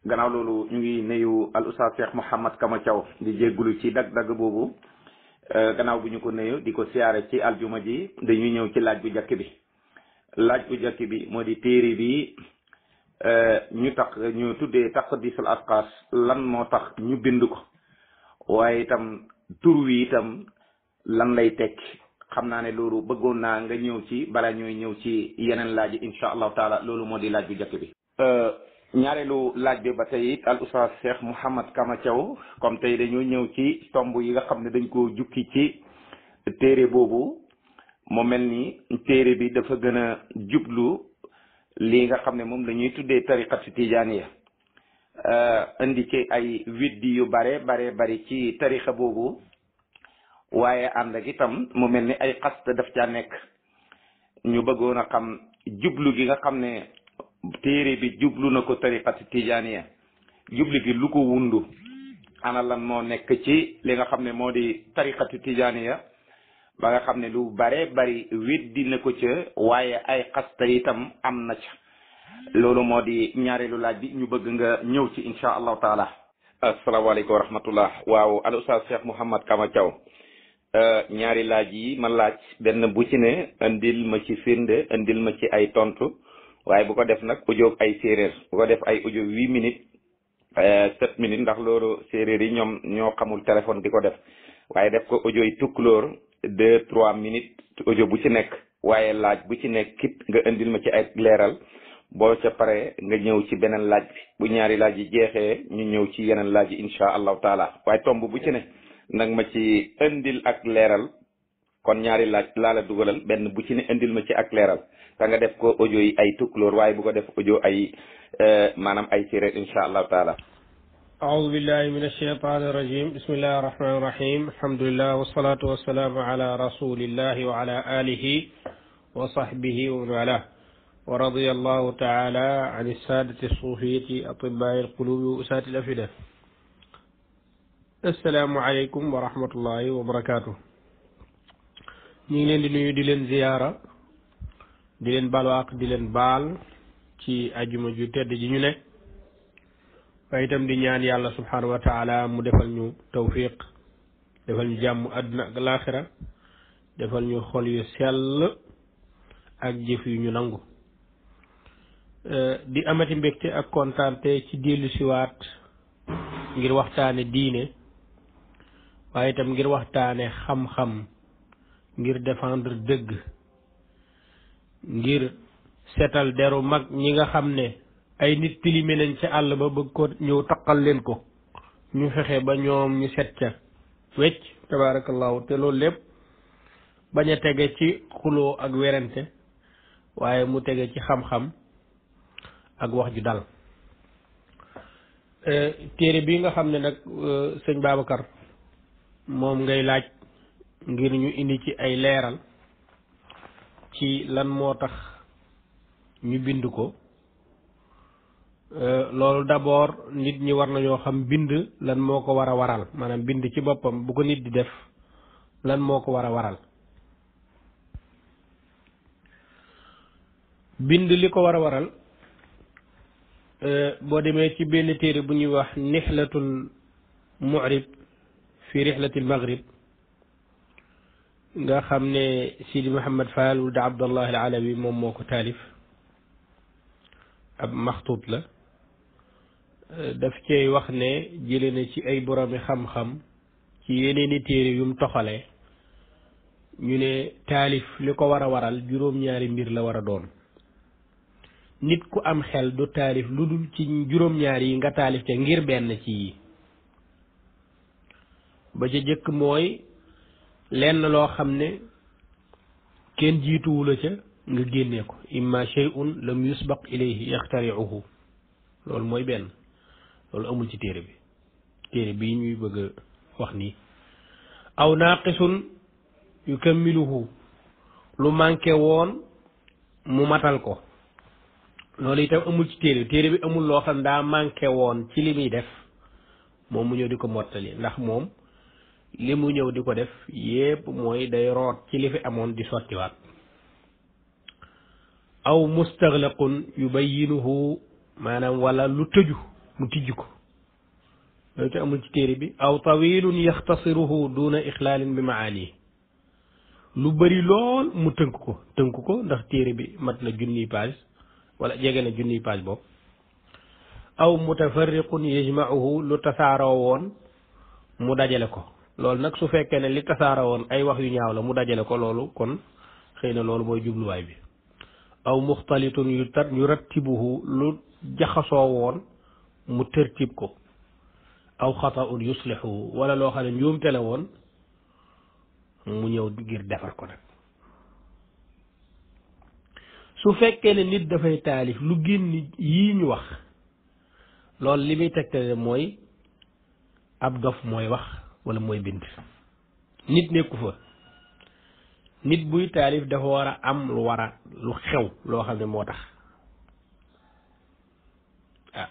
gannaaw loolu ñu ngi nuyu al oustaz Cheikh Mouhamad Kama Thiaw di jéggulu ci dag-dag boobu gannaaw bu ñu ko nuyu di ko siyaare ci aljuma ji dañuy ñëw ci laaj bu njëkk bi laaj bu njëkk bi moo di téere bi ñu tax ñu tuddee taqdisul asqaas lan moo tax ñu bind ko waaye itam tur wi itam lan lay tekki xam naa ne loolu bëggoon naa nga ñëw ci bala ñooy ñëw ci yeneen laaj yi incha allahu taala loolu moo di laaj bu njëkk bi ñaareelu laaj bi ba tey it al oustaz Cheikh Mouhamad Kama Thiaw comme tey dañoo ñëw ci tomb yi nga xam ne dañ koo jukki ci téere boobu mu mel ni téere bi dafa gën a jublu lii nga xam ne moom la ñuy tuddee tariqatu tijaaniya indi ci ay widdi yu bare bare bari ci tarixa boobu waaye ànd ak itam mu mel ni ay xast daf caa nekk ñu bëggoon a xam jublu gi nga xam ne téere bi jublu na ko tariqatu tijaaniya jublu gi lu ko wundu ana lan moo nekk ci li nga xam ne moo di tariqatu tijaaniya ba nga xam ne lu bare bari weddi na ko ca waaye ay xasta itam am na ca loolu moo di ñaareelu laaj bi ñu bëgg nga ñëw ci insha allahu taala asalaamaaleykum wa rahmatullah waaw al oustaz Cheikh Mouhamad Kama Thiaw ñaari laaj yi ma laaj benn bu ci ne indil ma ci firnde indil ma ci ay tontu waaye bu ko def nag audio ay séeréer bu ko def ay audio huit minutes sept minutes ndax loolu séeréer yi ñoom ñoo xamul téléphone di ko def waaye def ko audio yi tukkulóor deux trois minutes audio bu ci nekk waaye laaj bu ci nekk kit nga indil ma ci ay leeral boo ca pare nga ñëw ci beneen laaj bi bu ñaari laaj yi jeexee ñu ñëw ci yeneen laaj yi incha allahu taala waaye tomb bu ci ne nag ma ci indil ak leeral kon ñaari laaj laa la dugalal benn bu ci ne indil ma ci ak leeral te nga def ko audio yi ay tukkulóor waaye bu ko def audio ay maanaam ay séeréer incha allahu taala أعوذ بالله من الشيطان الرجيم بسم الله الرحمن الرحيم الحمد لله والصلاة والسلام على رسول الله وعلى آله وصحبه ومن والاه ورضي الله تعالى عن السادة الصوفية أطباء القلوب وأساة الأفئدة السلام عليكم ورحمة الله وبركاته ñu ngi leen di nuyu di leen ziyaara di leen balwaaq di leen baal ci ajuma ju tedd ji ñu ne waaye itam di ñaan yàlla subhanahu wa taala mu defal ñu tawfiq defal ñu jàmm àdduna ak laaxira defal ñu xol yu sell ak jëf yu ñu nangu di amati mbégte ak kontaante ci dellu siwaat ngir waxtaane diine waaye itam ngir waxtaane xam-xam ngir défendre dëgg ngir seetal deru mag ñi nga xam ne ay nit tilime nañ ca àll ba bëgg ko ñëw taqal leen ko ñu fexe ba ñoom ñu set ca wecc tabarakallahu te loolu lépp bañ a tege ci xuloo ak werante waaye mu tege ci xam-xam ak wax ju dal téere bi nga xam ne nag sëñ Babacar moom ngay laaj ngir ñu indi ci ay leeral ci lan moo tax ñu bind ko loolu d'abord nit ñi war nañoo xam bind lan moo ko war a waral maanaam bind ci boppam bu ko nit di def lan moo ko war a waral bind li ko war a waral boo demee ci benn téere bu ñuy wax nixlatul mu'rib fi rixlatil maghrib nga xam ne Sidi Mouhamed Fall wulda Abdallah al Alawi moom moo ko taalif ab maxtuut la daf cey wax ne jële na ci ay boroomi xam-xam ci yeneeni téere yum toxalee ñu ne taalif li ko war a waral juróom-ñaari mbir la war a doon nit ku am xel du taalif lu dul ci juróom-ñaari yi nga taalif ca ngir benn ci yi ba ca jëkk mooy lenn loo xam ne kenn jiituwu la ca nga génnee ko imma shay'un lam yusbaq ilayhi yaxtariuhu loolu mooy benn loolu amul ci téere bi téere bii ñuy bëgg a wax nii aw naaqisun yukammiluhu lu manqué woon mu matal ko loolu itam amul ci téere bi téere bi amul loo xam daa manqué woon ci li muy def moom mu ñëw di ko mottali ndax moom li mu ñëw di ko def yépp mooy day root ci li fi amoon di sottiwaat aw mustaglaqun yubayyinuhu maanaam wala lu tëju mu tijj ko loolu te amul ci téere bi aw tawilun yaxtasiruhu duna ixlaalin bi maani lu bëri lool mu tënk ko tënk ko ndax téere bi mat na junniy page wala jege na junniy page boobu aw mutafarriqun yajmauhu lu tasaaroo woon mu dajale ko loolu nag su fekkee ne li tasaaroo woon ay wax yu ñaaw la mu dajale ko loolu kon xëy na loolu mooy jubluwaay bi aw muxtalitun yu tar yu rattibuhu lu jaxasoo woon mu tërtib ko aw xataun yuslihu wala loo xam ne njuumte la woon mu ñëw ngir defar ko nag su fekkee ne nit dafay taalif lu génn yii ñu wax loolu li muy tegtale mooy ab dof mooy wax wala mooy bind nit nekku fa nit buy taalif dafa war a am lu war a lu xew loo xam ne moo tax ah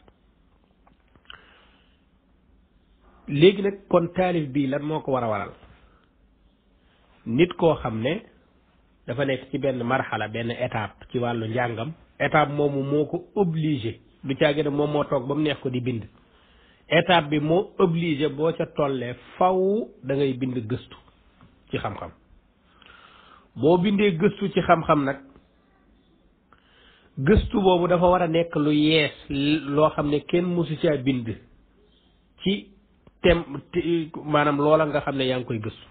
léegi nag kon taalif bii lan moo ko war a waral nit koo xam ne dafa nekk ci benn marxala benn étape ci wàllu njàngam étape moomu moo ko obligé du caagi ne moom moo toog ba mu neex ko di bind étape bi moo obligé boo ca tollee faw da ngay bind gëstu ci xam-xam boo bindee gëstu ci xam-xam nag gëstu boobu dafa war a nekk lu yees loo xam ne kenn mësu caa bind ci tem maanaam loola nga xam ne yaa ngi koy gëstu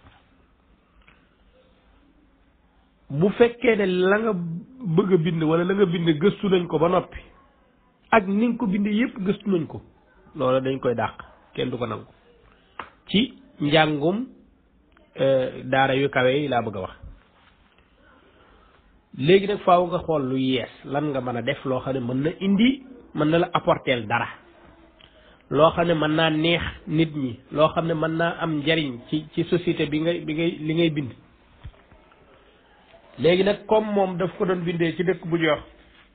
bu fekkee ne la nga bëgg a bind wala la nga bind gëstu nañ ko ba noppi ak ni nga ko bind yépp gëstu nañ ko loolu dañ koy dàq kenn du ko nangu ci njàngum daara yu kawe yi laa bëgg a wax léegi nag faaw nga xool lu yees lan nga mën a def loo xam ne mën na indi mën na la apporteel dara loo xam ne mën naa neex nit ñi loo xam ne mën naa am njariñ ci ci société bi ngay bi ngay li ngay bind léegi nag comme moom daf ko doon bindee ci dëkk bu ñuy wax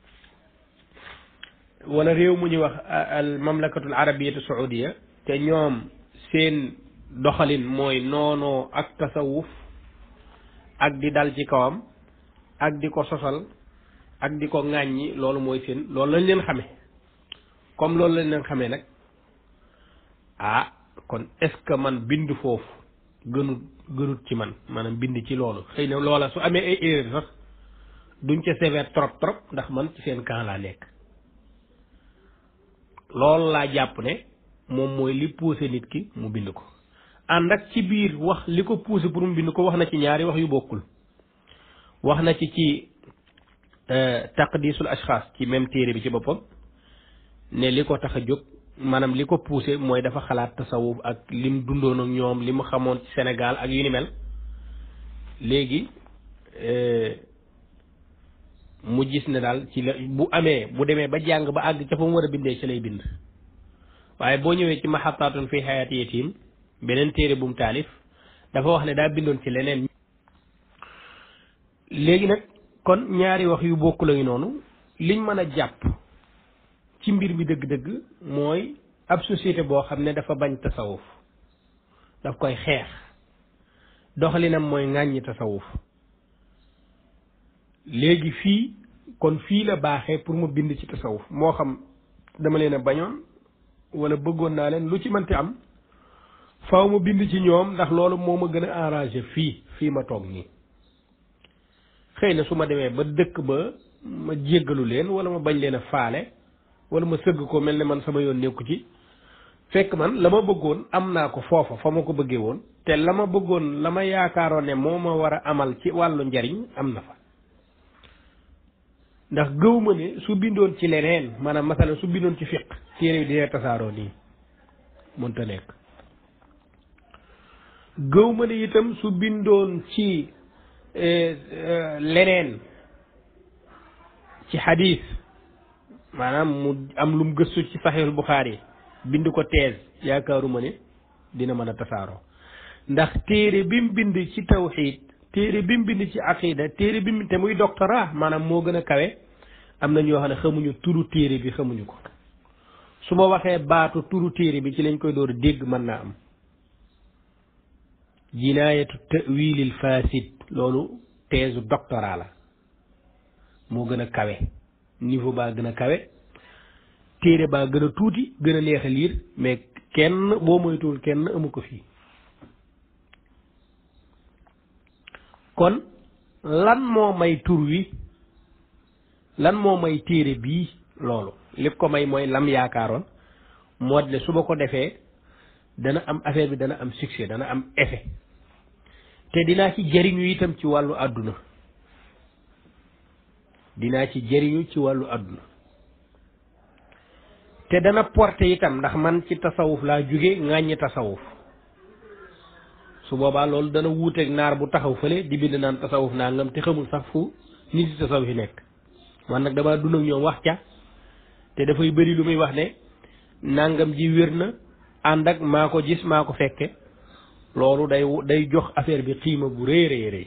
wala réew mu ñuy wax al mamlakatul arabiyatu saudiya te ñoom seen doxalin mooy noonoo ak tasawuf ak di dal ci kawam ak di ko sosal ak di ko ŋàññi loolu mooy seen loolu lañ leen xame comme loolu lañ leen xamee nag ah kon est-ce que man bind foofu gënut gënut ci man maanaam bind ci loolu xëy na loola su amee ay erreur sax duñ ca sévère trop trop ndax man ci seen camp laa nekk loolu laa jàpp ne moom mooy li poussé nit ki mu bind ko ànd ak ci biir wax li ko poussé pour mu bind ko wax na ci ñaari wax yu bokkul wax na ci ci taqdisul ashxaas ci même téere bi ci boppam ne li ko tax a jóg maanaam li ko poussé mooy dafa xalaat tasawuf ak lim dundoon ak ñoom li mu xamoon ci Sénégal ak yu ni mel léegi mu gis ne daal ci la bu amee bu demee ba jàng ba àgg ca fa mu war a bindee ci lay bind waaye boo ñëwee ci maxataatun fi xayaati yatim beneen téere bu mu taalif dafa wax ne daa bindoon ci leneen léegi nag kon ñaari wax yu bokku la ngi noonu liñ mën a jàpp ci mbir mi dëgg-dëgg mooy ab société boo xam ne dafa bañ tasawuf daf koy xeex doxalinam mooy ŋàññi tasawuf léegi fii kon fii la baaxee pour mu bind ci tasawuf moo xam dama leen a bañoon wala bëggoon naa leen lu ci mënti am faaw ma bind ci ñoom ndax loolu moo ma gën a arrangé fii fii ma toog nii xëy na su ma demee ba dëkk ba ma jéggalu leen wala ma bañ leen a faale wala ma sëgg ko mel ne man sama yoon nekku ci fekk man la ma bëggoon am naa ko foofa fa ma ko bëggee woon te la ma bëggoon la ma yaakaaroon ne moo ma war a amal ci wàllu njariñ am na fa ndax gëw ma ne su bindoon ci leneen maanaam masalan su bindoon ci fiq téere bi dina tasaaroo nii mënta nekk gëw ma ne itam su bindoon ci leneen ci xadiis maanaam mu am lum gëstu ci saxiixul Buxaari bind ko thèse yaakaaruma ne dina mën a tasaaroo ndax téere bi mu bind ci tawxiid téere bi mu bind ci aqida téere bi mu te muy doctorat maanaam moo gën a kawe am na ñoo xam ne xamuñu turu téere bi xamuñu ko su ma waxee baatu turu téere bi ci lañ koy door a dégg mën naa am jinaayatu tawilil fasid loolu thèse doctorat la moo gën a kawe niveau baa gën a kawe téere baa gën a tuuti gën a neex a liir mais kenn boo moytuwul kenn amu ko fii kon lan moo may tur wi lan moo may téere bii loolu lépp ko may mooy lam yaakaaroon moo ne su ma ko defee dana am affaire bi dana am succès dana am effet te dinaa ci jëriñu itam ci wàllu àdduna dinaa ci jëriñu ci wàllu àdduna te dana porté itam ndax man ci tasawuf laa jóge ŋàññi tasawuf su boobaa loolu dana wuuteeg naar bu taxaw fële di bind naan tasawuf nangam te xamul sax fu nit yi tasawuf yi nekk man nag damaa dund ak ñoom wax ca te dafay bëri lu muy wax ne nangam ji wér na ànd ak maa ko gis maa ko fekke loolu day day jox affaire bi xiima bu rëy rëy rëy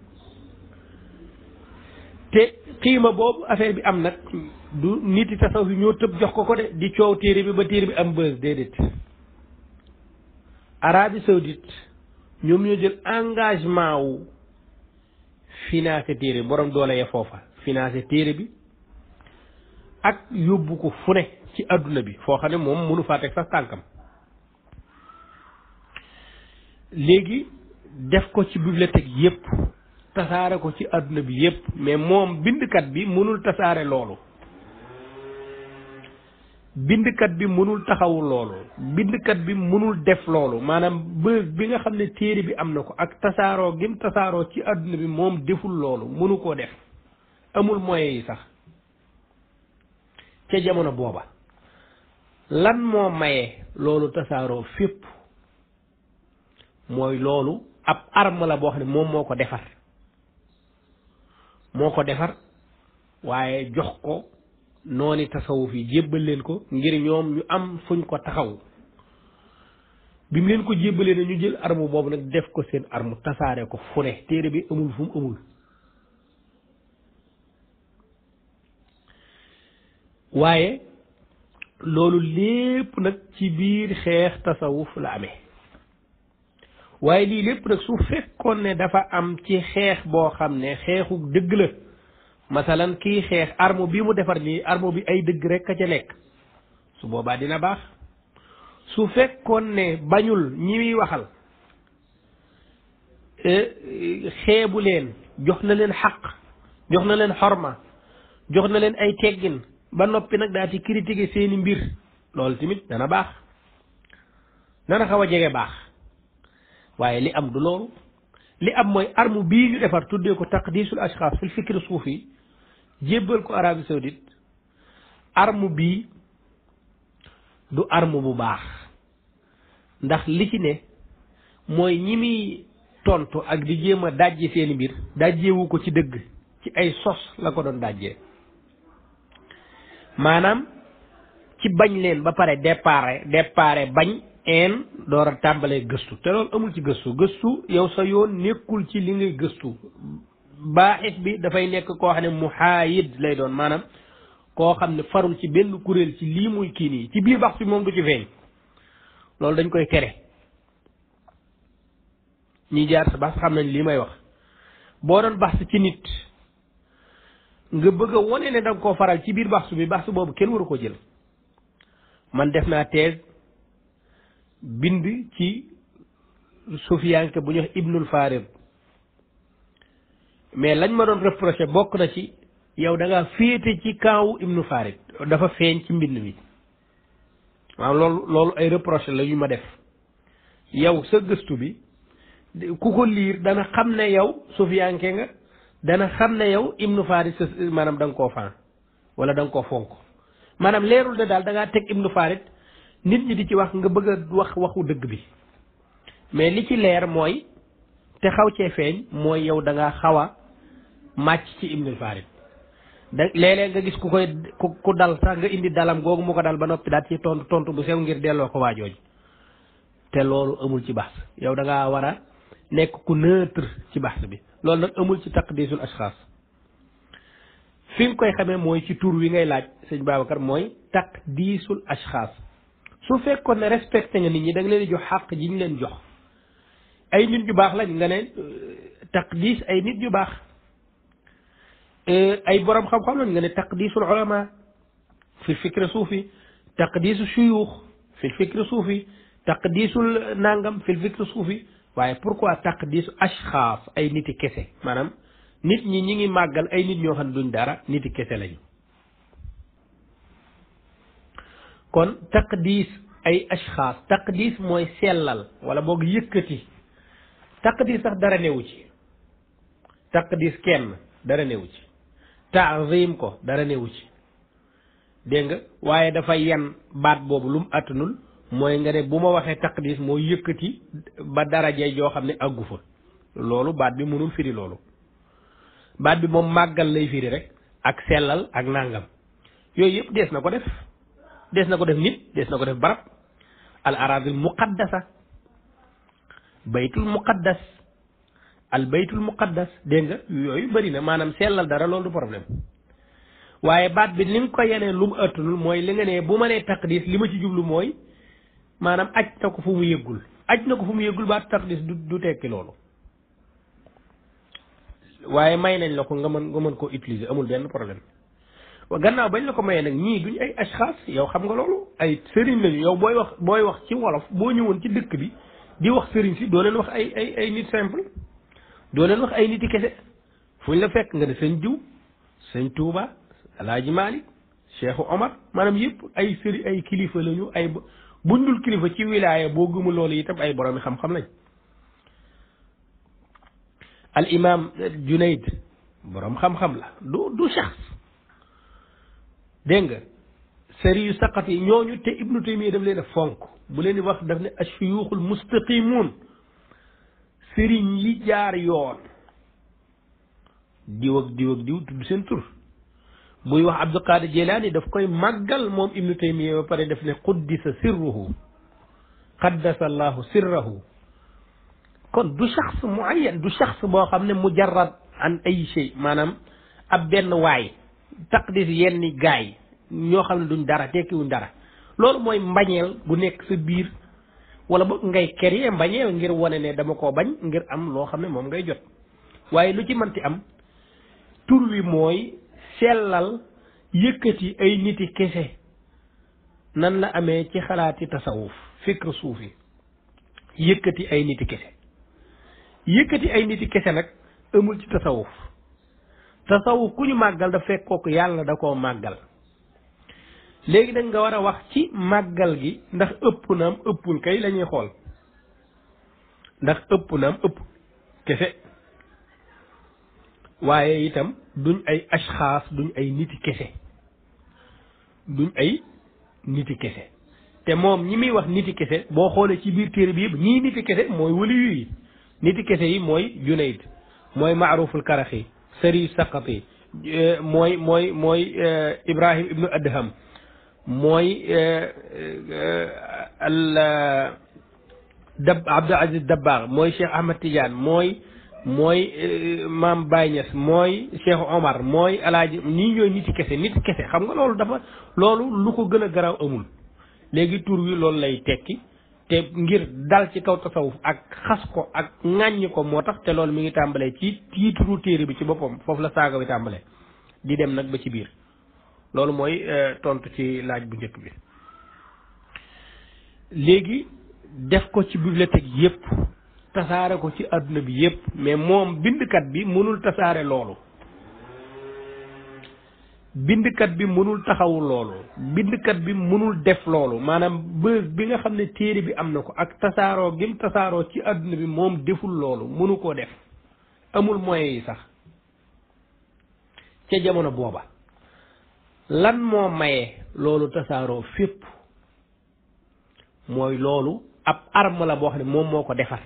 te xiima boobu affaire bi am nag du nit yi tasawuf yi ñoo tëb jox ko ko de di coow téere bi ba téere bi am bës déedéet Arabie Saoudite ñoom ñoo jël engagement wu financé téere borom doole ya foofa financé téere bi ak yóbbu ko fu ne ci àdduna bi foo xam ne moom mënu faa teg sax tànkam léegi def ko ci bibliothèque yépp tasaare ko ci àdduna bi yépp mais moom bindkat bi mënul tasaare loolu bindkat bi mënul taxawu loolu bindkat bi mënul def loolu maanaam bës bi nga xam ne téere bi am na ko ak tasaaroo gim tasaaroo ci àdduna bi moom deful loolu mënu koo def amul moyens yi sax ca jamono booba lan moo maye loolu tasaaroo fépp mooy loolu ab arme la boo xam ne moom moo ko defar moo ko defar waaye jox ko nooni tasawuf yi jébbal leen ko ngir ñoom ñu am fuñ ko taxaw bi mu leen ko jébbalee na ñu jël arme boobu nag def ko seen arme tasaare ko fu ne téere bi amul fu mu amul waaye loolu lépp nag ci biir xeex tasawuf la amee waaye lii lépp nag su fekkoon ne dafa am ci xeex boo xam ne xeexu dëgg la masalan kii xeex arme bi mu defar nii arme bi ay dëgg rek a ca nekk su boobaa dina baax su fekkoon ne bañul ñi muy waxal xeebu leen jox na leen xaq jox na leen xorma jox na leen ay teggin ba noppi nag daa ci critiquer seeni mbir loolu tamit dana baax dana xaw a jege baax waaye li am du loolu li am mooy arme bii ñu defar tuddee ko taqdisul ashxaas fil fikri suufi jébbal ko Arabie Saoudite arme bii du arme bu baax ndax li ci ne mooy ñi muy tontu ak di jéem a dajje seeni mbir dajjewu ko ci dëgg ci ay sos la ko doon dajjee maanaam ci bañ leen ba pare départ départ bañ een door a tàmbalee gëstu te loolu amul ci gëstu gëstu yow sa yoon nekkul ci li ngay gëstu baaxis bi dafay nekk koo xam ne muhaayid lay doon maanaam koo xam ne farul ci benn kuréel ci lii muy kii nii ci biir bax bi moom du ci feeñ loolu dañ koy tere ñi jaar sa bax xam nañ lii may wax boo doon bax ci nit nga bëgg a wone ne danga koo faral ci biir baxsu bi baxsu boobu kenn waru ko jël man def naa thèse bind ci sufiyanke bu ñu wax ibnul farid mais lañ ma doon reproché bokk na ci yow da ngaa féete ci kaawu ibnu farid dafa feeñ ci mbind mi waaw loolu loolu ay reproché la yu ma def yow sa gëstu bi ku ko liir dana xam ne yow sufiyanke nga dana xam ne yow ibnu farid sa maanaam da nga koo faan wala da nga koo fonk maanaam leerul ne daal da ngaa teg ibnu farid nit ñi di ci wax nga bëgg a wax waxu dëgg bi mais li ci leer mooy te xaw cee feeñ mooy yow da ngaa xaw a màcc ci ibnul farid da léeg-léeg nga gis ku koy ku ku dal sax nga indi dalam googu mu ko dal ba noppi daal ci tontu tontu bu sew ngir delloo ko waajooj te loolu amul ci baax yow da ngaa war a nekk ku neutre ci baax bi loolu nag amul ci taqdisul ashxaas fi nga koy xamee mooy ci tur wi ngay laaj sëñ Babacar mooy taqdisul ashxaas su fekkoon ne respecté nga nit ñi da nga leen di jox xàq ji ñu leen jox ay nit ñu baax lañ nga ne taqdis ay nit ñu baax ay borom xam-xam lañ nga ne taqdisul ulama fi fikri suufi taqdiisu shuyuux fi fikri suufi taqdiisul nangam fi fikri suufi waaye pourquoi taqdiisu ashxaas ay niti kese maanaam nit ñi ñi ngi màggal ay nit ñoo xam ne duñ dara niti kese lañu kon taqdiis ay ashxaas taqdiis mooy sellal wala boog yëkkati taqdiis sax dara newu ci taqdiis kenn dara newu ci taazim ko dara newu ci dégg nga waaye dafa yan baat boobu lu mu attanul mooy nga ne bu ma waxee taqdiis moo yëkkati ba daraje joo xam ne àggu fa loolu baat bi mënul firi loolu baat bi moom màggal lay firi rek ak sellal ak nàngam yooyu yëpp dees na ko def dees na ko def nit dees na ko def barab al aradil muqaddasa baytul muqaddas al baytul muqaddas dégg nga yooyu bëri na maanaam sellal dara loolu du problème waaye baat bi ni nga ko yeneen lu mu ëttanul mooy li nga ne bu ma nee taqdis li ma ci jublu mooy maanaam aj na ko fu mu yëggul aj na ko fu mu yëggul baat taqdis du du tekki loolu waaye may nañ la ko nga mën nga mën koo utiliser amul benn problème gannaaw bañ la ko mayee nag ñii duñ ay ashxaas yow xam nga loolu ay sëriñ lañu yow booy wax booy wax ci wolof boo ñëwoon ci dëkk bi di wax sëriñ si doo leen wax ay ay ay nit simple doo leen wax ay nit yi kese fu ñu la fekk nga ne sëñ jiw sëñ Touba Alaaji Malik Cheikhu Omar maanaam yëpp ay sëri ay kilifa lañu ay buñ dul kilifa ci wilaaya boo gëmul loolu itam ay boroomi xam-xam lañ al imam Junayd boroom xam-xam la du du shaxs dégg nga sëri yu saqat yi ñooñu te Ibnu Taymiya daf leen a fonk bu leen di wax daf ne ashuyuxul mustaqimun sëriñ yi jaar yoon diw ak diw ak diw tudd seen tur buy wax Abdul Qadir Jilani daf koy màggal moom Ibnu Taymiya ba pare def ne quddisa sirruhu qaddasa allahu sirrahu kon du shaxs muayyan du shaxs boo xam ne mujarrad an ay shay maanaam ab benn waay taqdis yenn gaay ñoo xam ne duñ dara tekkiwuñ dara loolu mooy mbañeel bu nekk sa biir wala boog ngay créer mbañeel ngir wane ne dama koo bañ ngir am loo xam ne moom ngay jot waaye lu ci mënti am tur wi mooy sellal yëkkati ay niti kese nan la amee ci xalaati tasawuf fikr suufi yëkkati ay niti kese yëkkati ay niti kese nag amul ci tasawuf tasawuf ku ñu màggal da fekk kooku yàlla da koo màggal léegi nag nga war a wax ci màggal gi ndax ëpp naam ëppul kay la ñuy xool ndax ëpp naam ëpp kese waaye itam duñ ay ashxaas duñ ay niti kese duñ ay niti kese te moom ñi muy wax niti kese boo xoolee ci biir téere bi yëpp ñii niti kese mooy waliyu yi niti kese yi mooy Junayd mooy Maaruful Karaxi Sari Saqati mooy mooy mooy Ibrahim ibnu Adham mooy al dab Abdul Aziz Dabbaax mooy Cheikh Ahmad Tidiane mooy mooy Maam Baye Niass mooy Cheikh Omar mooy alaaji ñii ñooy niti kese niti kese xam nga loolu dafa loolu lu ko gën a garaaw amul léegi tur wi loolu lay tekki te ngir dal ci kaw tasawuf ak xas ko ak ŋàññi ko moo tax te loolu mi ngi tàmbalee ci tiituru téere bi ci boppam foofu la saaga bi tàmbalee di dem nag ba ci biir loolu mooy tontu ci laaj bu njëkk bi léegi def ko ci bibliothèque yépp tasaare ko ci àdduna bi yépp mais moom bindkat bi mënul tasaare loolu bindkat bi mënul taxawu loolu bindkat bi mënul def loolu maanaam bës bi nga xam ne téere bi am na ko ak tasaaroo gim tasaaroo ci àdduna bi moom deful loolu mënu koo def amul moyens yi sax ca jamono booba lan moo maye loolu tasaaroo fépp mooy loolu ab arme la boo xam ne moom moo ko defar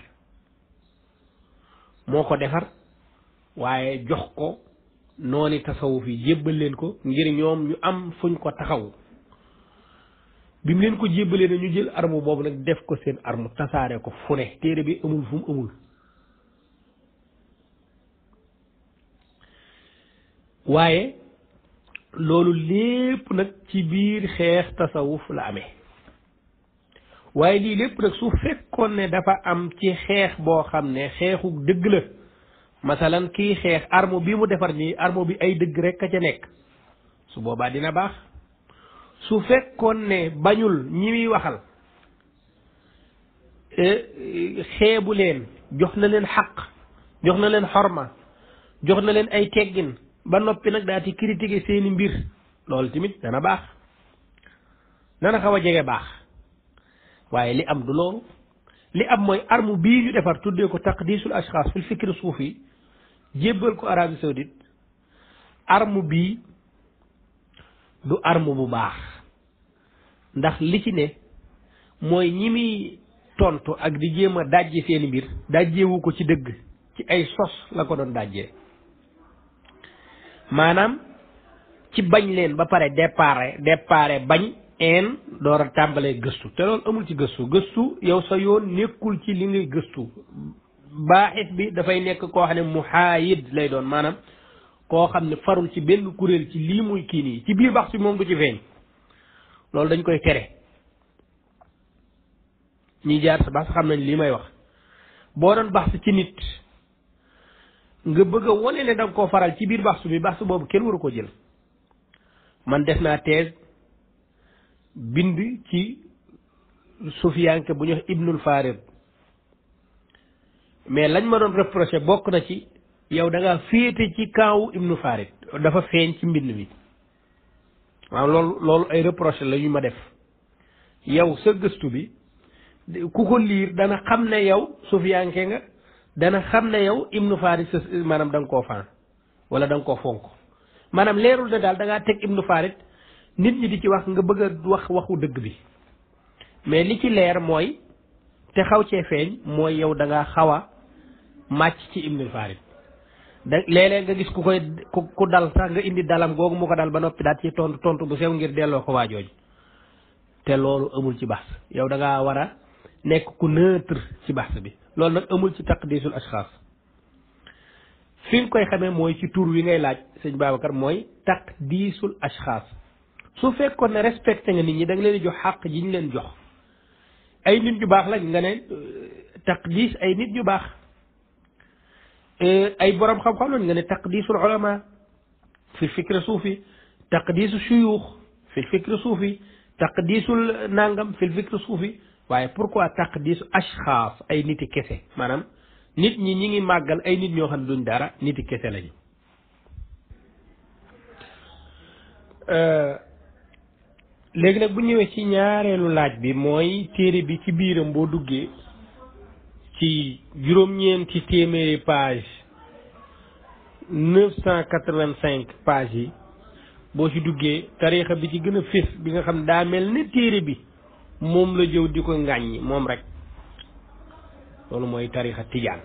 moo ko defar waaye jox ko nooni tasawuf yi jébbal leen ko ngir ñoom ñu am fuñ ko taxaw bi mu leen ko jébbalee na ñu jël arme boobu nag def ko seen arme tasaare ko fu ne téere bi amul fu mu amul waaye loolu lépp nag ci biir xeex tasawuf la amee waaye lii lépp nag su fekkoon ne dafa am ci xeex boo xam ne xeexu dëgg la masalan kii xeex arme bi mu defar nii arme bi ay dëgg rek a ca nekk su boobaa dina baax su fekkoon ne bañul ñi muy waxal xeebu leen jox na leen xaq jox na leen xorma jox na leen ay teggin ba noppi nag daa ci critiquer seeni mbir loolu tamit dana baax dana xaw a jege baax waaye li am du loolu li am mooy arme bii ñu defar tuddee ko taqdisul ashxaas fil fikri suufi jébbal ko Arabie Saoudite arme bii du arme bu baax ndax li ci ne mooy ñi muy tontu ak di jéem a dajje seeni mbir dajjewu ko ci dëgg ci ay sos la ko doon dajjee maanaam ci bañ leen ba pare départ départ bañ een door a tàmbalee gëstu te loolu amul ci gëstu gëstu yow sa yoon nekkul ci li ngay gëstu baaxit bi dafay nekk koo xam ne muhaayid lay doon maanaam koo xam ne farul ci benn kuréel ci lii muy kii nii ci biir bax si moom du ci feeñ loolu dañ koy tere ñi jaar sa bax xam nañ lii may wax boo doon bax ci nit nga bëgg a wane ne da nga koo faral ci biir bax bi bax boobu kenn waru ko jël man def naa thèse bind ci sufiyanke bu ñu wax ibnul farid mais lañ ma doon reproché bokk na ci yow da ngaa féete ci kaawu ibnu farid dafa feeñ ci mbind mi waaw loolu loolu ay reproché la ñu ma def yow sa gëstu bi ku ko liir dana xam ne yow sufiyanke nga dana xam ne yow ibnu farid sa maanaam da nga koo faan wala da nga koo fonk maanaam leerul ne daal da ngaa teg ibnu farid nit ñi di ci wax nga bëgg a wax waxu dëgg bi mais li ci leer mooy te xaw cee feeñ mooy yow da ngaa xaw a màcc ci ibnu farid da léeg-léeg nga gis ku koy ku ku dal sax nga indi dalam googu mu ko dal ba noppi daal ci tontu tontu bu sew ngir delloo ko waajooji te loolu amul ci baax yow da ngaa war a nekk ku neutre ci baax bi loolu nag amul ci taqdisul ashxaas fi nga koy xamee mooy ci tur wi ngay laaj sëñ Babacar mooy taqdisul ashxaas su fekkoon ne respecté nga nit ñi da nga leen di jox xàq ji ñu leen jox ay nit ñu baax lañ nga ne taqdis ay nit ñu baax ay borom xam-xam lañ nga ne taqdisul ulama fi fikri suufi taqdisu shuyuux fi fikri suufi taqdisul nangam fi fikri suufi waaye pourquoi taqdisu ashxaas ay niti kese maanaam nit ñi ñi ngi màggal ay nit ñoo xam ne duñ dara niti kese lañu léegi nag bu ñëwee ci ñaareelu laaj bi mooy téere bi ci biiram boo duggee ci juróom-ñeenti téeméeri page neuf cent quatre-vingt-cinq page yi boo ci duggee tariixa bi ci gën a fés bi nga xam daa mel ne téere bi moom la jëw di ko ŋàññi moom rek loolu mooy tariixa tijaan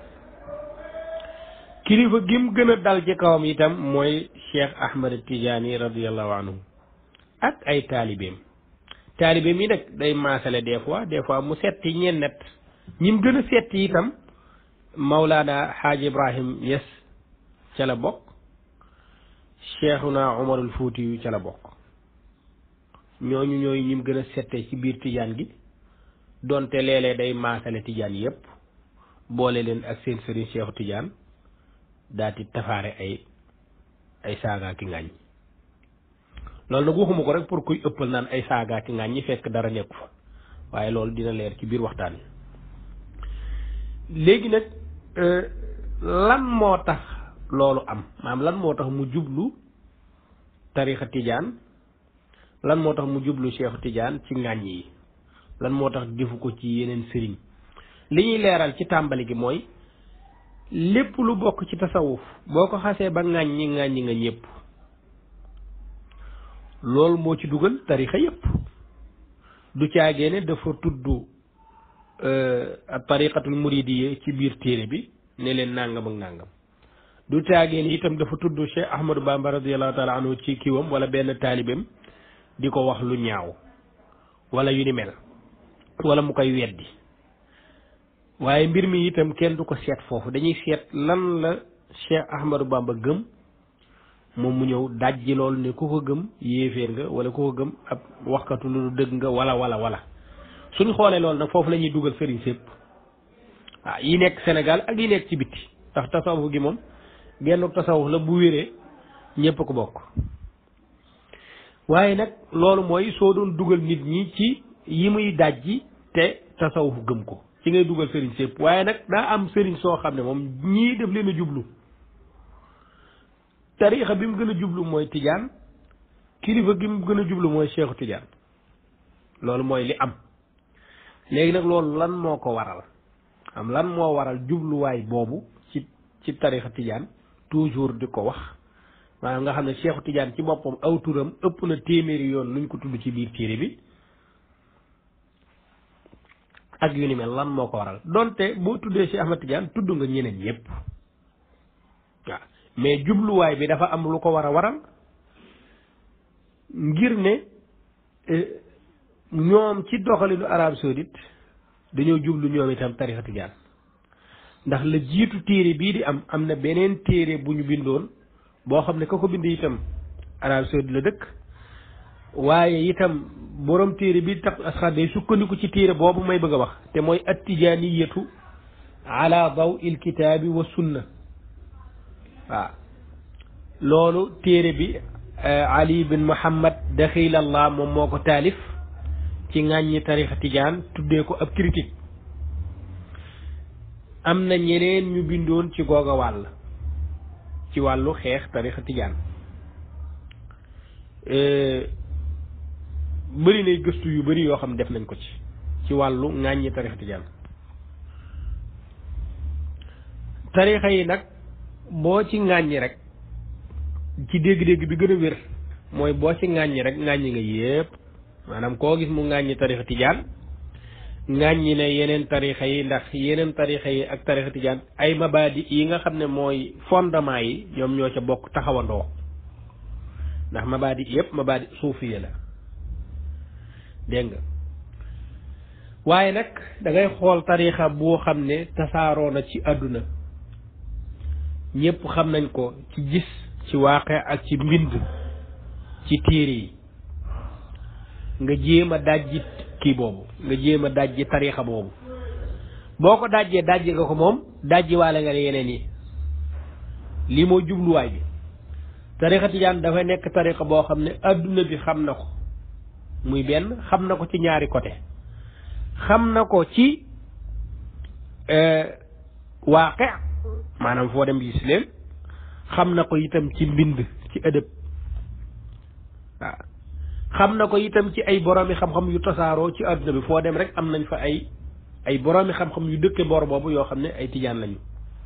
kilifa gi mu gën a dal ci kawam itam mooy Cheikh Ahmed Tidiane radiyallahu anhu ak ay taalibeem taalibeem yi nag day maasale des fois des fois mu setti ñeen net ñi mu gën a setti itam Maulana Xaaj Ibrahim Yes ca la bokk Cheikhuna Umarul Fuuti yu ca la bokk ñooñu ñooy ñi mu gën a settee ci biir tijaan gi donte léeg-léeg day maasale tijaan yépp boole leen ak seen sëriñ Cheikhu Tijaan daati tafaare ay ay saagaa ki ngaañ loolu nag waxuma ko rek pour kuy ëppal naan ay saagaa ki ngaañ ñi fekk dara nekku fa waaye loolu dina leer ci biir waxtaan wi léegi nag lan moo tax loolu am maanaam lan moo tax mu jublu tarixa tijaan lan moo tax mu jublu Cheikhu Tijaan ci ngàññ yi lan moo tax defu ko ci yeneen sëriñ li ñuy leeral ci tàmbali gi mooy lépp lu bokk ci tasawuf boo ko xasee ba ŋàññi ŋàññi nga ñëpp loolu moo ci dugal tarixa yépp du caagee ne dafa tudd tariqatul muridiyya ci biir téere bi ne leen nàngam ak nàngam du caagee ne itam dafa tudd Cheikh Ahmadou Bamba radiyallahu taala anhu ci kiwam wala benn taalibeem di ko wax lu ñaaw wala yu ni mel wala mu koy weddi waaye mbir mi itam kenn du ko seet foofu dañuy seet lan la Cheikh Ahmadou Bamba gëm moom mu ñëw dajji loolu ne ku ko gëm yéeféer nga wala ku ko gëm ab waxkatu lu dëgg nga wala wala wala suñ xoolee loolu nag foofu la ñuy dugal sëriñ sépp ah yi nekk Sénégal ak yi nekk ci bitti ndax tasawuf gi moom genn tasawuf la bu wéree ñépp ko bokk waaye nag loolu mooy soo doon dugal nit ñi ci yi muy dajji te tasawuf gëm ko ci ngay dugal sëriñ sépp waaye nag daa am sëriñ soo xam ne moom ñii def leen a jublu tariixa bi mu gën a jublu mooy tijaan kilifa gi mu gën a jublu mooy cheikhu tijaan loolu mooy li am léegi nag loolu lan moo ko waral am lan moo waral jubluwaay boobu ci ci tariixa tijaan toujours di ko wax maanaam nga xam ne cheikhu tijaan ci boppam aw turam ëpp na téeméeri yoon luñ ko tudd ci biir téere bi ak yu ni mel lan moo ko waral donte boo tuddee Cheikh Ahmad Tidiane tudd nga ñeneen ñëpp waaw mais jubluwaay bi dafa am lu ko war a waral ngir ne ñoom ci doxalinu Arabie Saoudite dañoo jublu ñoom itam tarixa Tidiane ndax la jiitu téere bii di am am na beneen téere bu ñu bindoon boo xam ne ka ko bind itam Arabie Saoudite la dëkk waaye itam borom téere bi tax asxaar day sukkandiku ci téere boobu may bëgg a wax te mooy attijaaniyatu ala daw il kitaabi wa sunna waaw loolu téere bi ali bin muhammad daxilallah moom moo ko taalif ci ŋàññi tarixa tijaan tuddee ko ab critique am na ñeneen ñu bindoon ci googa wàll ci wàllu xeex tarixa tijaan bëri nay gëstu yu bëri yoo xam def nañ ko ci ci wàllu ŋàññi tarixa tijaan tarixa yi nag boo ci ŋàññi rek ci dégg-dégg bi gën a wér mooy boo ci ŋàññi rek ŋàññi nga yépp maanaam koo gis mu ŋàññi tarixa tijaan ŋàññi ne yeneen tarixa yi ndax yeneen tarixa yi ak tarixa tijaan ay mabaadi yi nga xam ne mooy fondement yi ñoom ñoo ca bokk taxawandoo ndax mabaadi yépp mabaadi suufiya la dégg nga waaye nag da ngay xool tarixa boo xam ne tasaaroo na ci àdduna ñépp xam nañ ko ci gis ci waaqe ak ci mbind ci téere yi nga jéem a dajji kii boobu nga jéem a dajji tarixa boobu boo ko dajjee dajji nga ko moom dajji waale nga ne yeneen yi lii moo jubluwaay bi tarixa tijaan dafay nekk tarixa boo xam ne àdduna bi xam na ko muy benn xam na ko ci ñaari côté xam na ko ci waaqe maanaam foo dem gis leen xam na ko itam ci mbind ci ëdëb waaw xam na ko itam ci ay boroomi xam-xam yu tasaaroo ci àdduna bi foo dem rek am nañ fa ay ay boroomi xam-xam yu dëkke boor boobu yoo xam ne ay tijaan lañu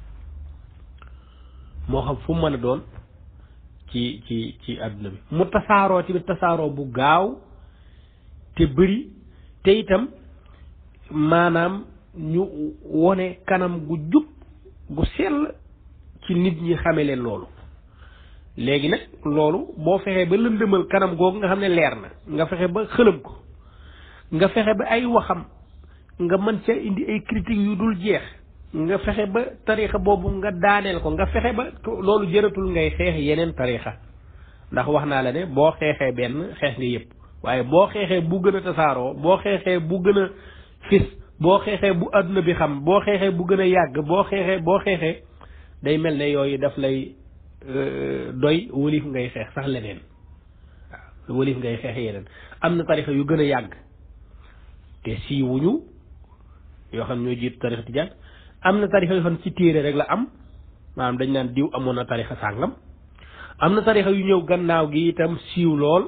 moo xam fu mu mën a doon ci ci ci àdduna bi mu tasaaroo tamit tasaaroo bu gaaw te bëri te itam maanaam ñu wone kanam gu jub gu sell ci nit ñi xame leen loolu léegi nag loolu boo fexee ba lëndëmal kanam googu nga xam ne leer na nga fexe ba xëlëm ko nga fexe ba ay waxam nga mën ca indi ay critiques yu dul jeex nga fexe ba tarixa boobu nga daaneel ko nga fexe ba loolu jëratul ngay xeex yeneen tarixa ndax wax naa la ne boo xeexee benn xeex nga yëpp waaye boo xeexee bu gën a tasaaroo boo xeexee bu gën a fis boo xeexee bu àdduna bi xam boo xeexee bu gën a yàgg boo xeexee boo xeexee day mel ne yooyu daf lay doy wëlif ngay xeex sax leneen waaw wëlif ngay xeex yeneen am na tarixa yu gën a yàgg te siiwuñu yoo xam ñoo jiitu tarixa tijaan am na tarixa yoo xam ci téere rek la am maanaam dañ naan diw amoon na tarixa sàngam am na tarixa yu ñëw gannaaw gi itam siiw lool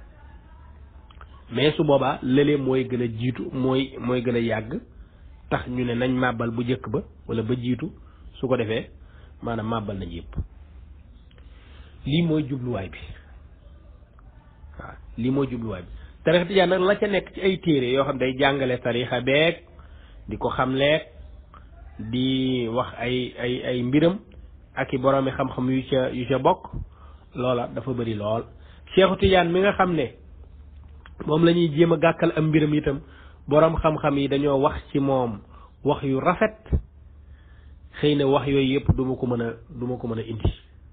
mais su boobaa lële mooy gën a jiitu mooy mooy gën a yàgg tax ñu ne nañ màbbal bu njëkk ba wala ba jiitu su ko defee maanaam màbbal nañ yëpp lii mooy jubluwaay bi waaw lii mooy jubluwaay bi tarixa tijaan nag la ca nekk ci ay téere yoo xam day jàngale tarixa beeg di ko xamleeg di wax ay ay ay mbiram ak i boroomi xam-xam yu ca yu ca bokk loola dafa bëri lool Seexu Tijaan mi nga xam ne moom la ñuy jéem a gàkkal am mbiram itam boroom xam-xam yi dañoo wax ci moom wax yu rafet xëy na wax yooyu yëpp du ma ko mën a du ma ko mën a indi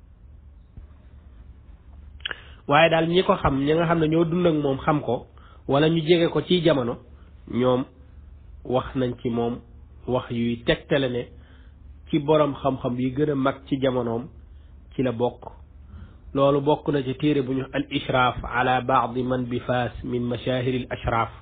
waaye daal ñi ko xam ñi nga xam ne ñoo dund ak moom xam ko wala ñu jege ko ci jamono ñoom wax nañ ci moom wax yuy tegtale ne ci boroom xam-xam yi gën a mag ci jamonoom ci la bokk loolu bokk na ci téere bu ñu al ishraaf ala baadi man bi faas min mashahiri al ashraaf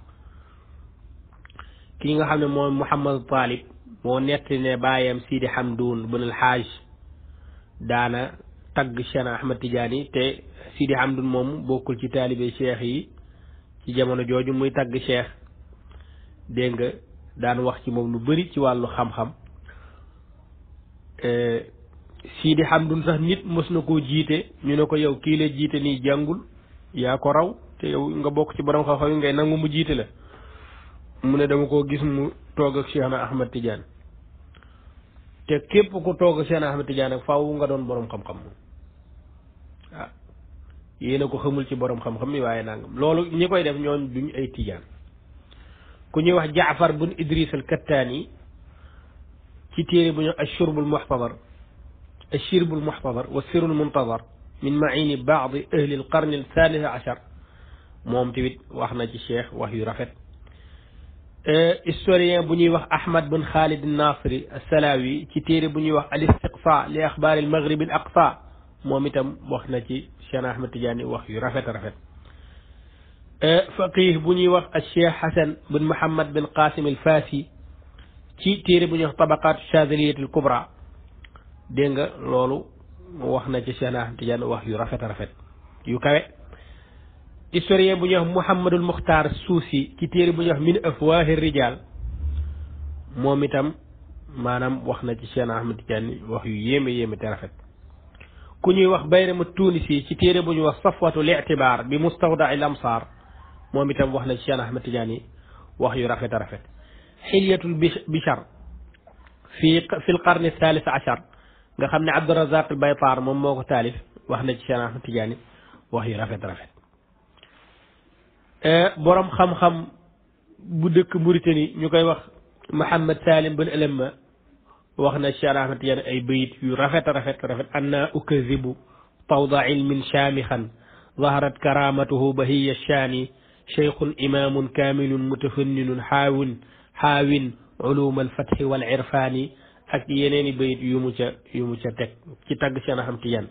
kii nga xam ne moom Muhammad Talib moo nettali ne baayam Sidi Hamdun bun al Haaj daana tagg Cheikh Ahmad Tidiane te Sidi Hamdun moom bokkul ci taalibe cheikh yi ci jamono jooju muy tagg cheikh dégg nga daan wax ci moom lu bari ci wàllu xam-xam Sidi Hamdun sax nit mës na koo jiite ñu ne ko yow kii la jiite nii jàngul yaa ko raw te yow nga bokk ci borom xam-xam yi ngay nangu mu jiite la mu ne dama koo gis mu toog ak Cheikh na Ahmad Tidiane te képp ku toog ak Cheikh na Ahmad Tidiane ak faaw nga doon borom xam-xam moom ah yéena ko xamul ci borom xam-xam mi waaye nangam loolu ñi koy def ñooñ duñ ay Tidiane ku ñuy wax Jaafar bun Idris al Kattaani ci téere bu ñu ashurbul muxtadar ashirbul muxtadar wa sirul muntadar min maini baadi ahli al qarni al thalith achar moom tamit wax na ci cheikh wax yu rafet historien bu ñuy wax Ahmad bin Khalid Nasri Salawi ci téere bu ñuy wax al istiqsa li axbaar al maghrib al aqsa moom itam wax na ci Cheikh Ahmad Tidiane wax yu rafet rafet faqih bu ñuy wax al cheikh Hasan bin Muhammad bin Qasim al Fasi ci téere bu ñuy wax tabaqat chazaliyat al kubra dégg nga loolu wax na ci Cheikh Ahmad Tidiane wax yu rafet rafet yu kawe historien bu ñuy wax Mouhamadul Muxtaar Suusi ci téere bu ñuy wax min afwaahi rijal moom itam maanaam wax na ci Cheikh Ahmad Tidiane wax yu yéeme yéeme te rafet ku ñuy wax Bayrama Tunisi ci téere bu ñuy wax safwatu li'tibaar bi mustawdaa al amsaar moom itam wax na ci Cheikh Ahmad Tidiane wax yu rafet a rafet xilyatul bichar fi fi l qarni thalith achar nga xam ne Abdurazaq al Baytaar moom moo ko taalif wax na ci Cheikh Ahmad Tidiane wax yu rafet rafet borom xam-xam bu dëkk Mauritanie ñu koy wax Mouhamed Salim bin Alamma wax na Cheikh Ahmad Tidiane ay bayit yu rafet rafet rafet anna ukazibu tawda ilmin shaamixan zaharat karamatuhu bahiya shaani cheikhun imamun kamilun mutafanninun xaawin xaawin ulum alfatxi wal irfaani ak yeneeni bayit yu mu ca yu mu ca teg ci tagg Cheikh Ahmad Tidiane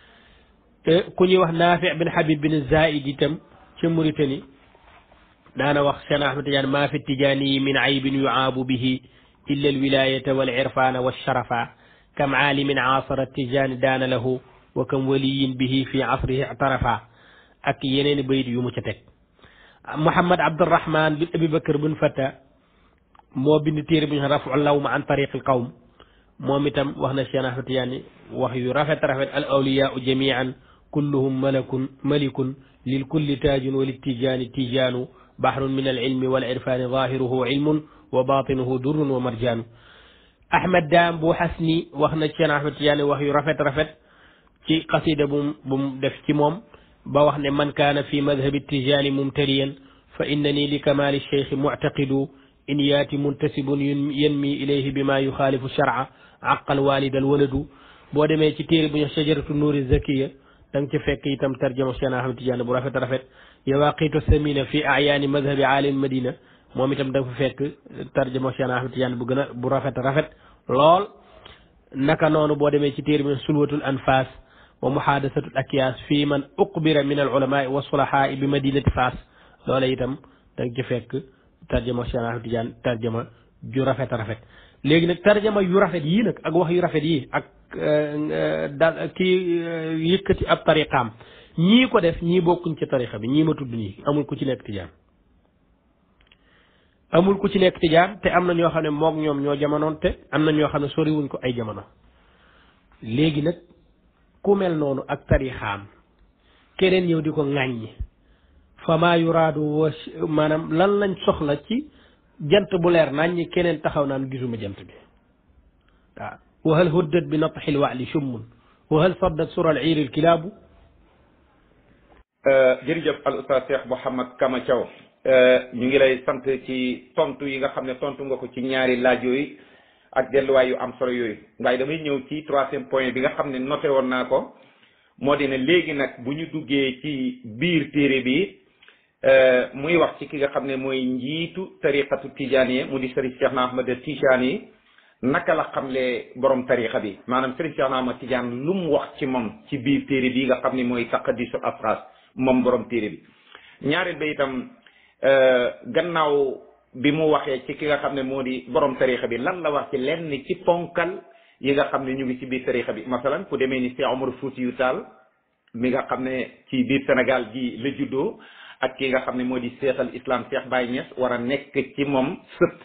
ku ñuy wax Naafi bin Habib bin Zaid itam ca Mauritanie daana wax Cheikh Ahmad Tidiane maa fi tijaani yi min aybin yuaabu bihi illa alwilayata wal irfana walsharafa kam aalimin aasara tijaani daana lahu wa kam waliyin bihi fi asrihi ictarafa ak yeneeni bayit yu mu ca teg Mouhamad Abdurahman bin Abi Bakr bin Fatta moo bind téere bu ñu rafu lawma an tariqi alqawm moom itam wax na Cheikh Ahmad Tidiane wax yu rafet rafet al awliyaau jamian kulluhum malakun malikun lil kulli taajun wa littijaani tijaanu bahrun min al ilmi wal irfaani zaahiruhu ilmun wa baatinuhu durrun wa marjaanu Ahmed Daam bu Xasni wax na Cheikh Ahmad Tidiane wax yu rafet rafet ci qasida bu bu mu def ci moom ba wax ne man kaana fi madhabi tijaani mumtaliyan fa innani li kamaali cheikhi muctaqidu in yaati muntasibun yanmi ilayhi bima yuxaalifu sharca aqal walida al waladu boo demee ci téere bu ñu shajaratu nuuri zakiya da nga ci fekk itam tarjama Cheikh Ahmad Tidiane bu rafet rafet yawaqitu samina fi ayaani madhabi aalim madina moom itam da nga fa fekk tarjama Cheikh Ahmad Tidiane bu gën a bu rafet rafet lool naka noonu boo demee ci téere bi sulwatul anfas wa muhadasatul akyaas fii man uqbira min al ulamaai wa sulahaai bi madinati faas loola itam da nga ci fekk tarjama Cheikh Ahmad Tidiane tarjama ju rafet rafet léegi nag tarjama yu rafet yii nag ak wax yu rafet yii ak da kii yëkkati ab tariqaam ñii ko def ñii bokkuñ ci tariqa bi ñii ma tudd nii amul ku ci nekk tijaan amul ku ci nekk tijaan te am na ñoo xam ne moog ñoom ñoo jamonoon te am na ñoo xam ne soriwuñ ko ay jamono léegi nag ku mel noonu ak tarixaam keneen ñëw di ko ŋàññi fa maa yuraadu wa maanaam lan lañ soxla ci jant bu leer naññi keneen taxaw naan gisuma jant bi waaw wa hal huddat bi natxil wali shummun wa hal saddat sura al iiri al kilaabu jërëjëf al ustaz Cheikh Mouhamad Kama Thiaw ñu ngi lay sant ci tontu yi nga xam ne tontu nga ko ci ñaari laaj yooyu ak delluwaay yu am solo yooyu waaye damay ñëw ci troisième point bi nga xam ne noté woon naa ko moo di ne léegi nag bu ñu duggee ci biir téere bi muy wax ci ki nga xam ne mooy njiitu tariqatu tijaaniye mu di sëriñ Cheikh na Ahmad Tijaani naka la xamlee borom tarixa bi maanaam Serigne Cheikh Ahmad Tidiane lu mu wax ci moom ci biir téere bi nga xam ne mooy taqadisu afras moom borom téere bi ñaareel ba itam gannaaw bi mu waxee ci ki nga xam ne moo di borom tarixa bi lan la wax ci lenn ci ponkal yi nga xam ne ñu ngi ci biir tarixa bi masalan ku demee ni Cheikh Omar Fouti yu Taal mi nga xam ne ci biir Sénégal gi la juddoo ak ki nga xam ne moo di Cheikh al Islam Cheikh Baye Niass war a nekk ci moom sët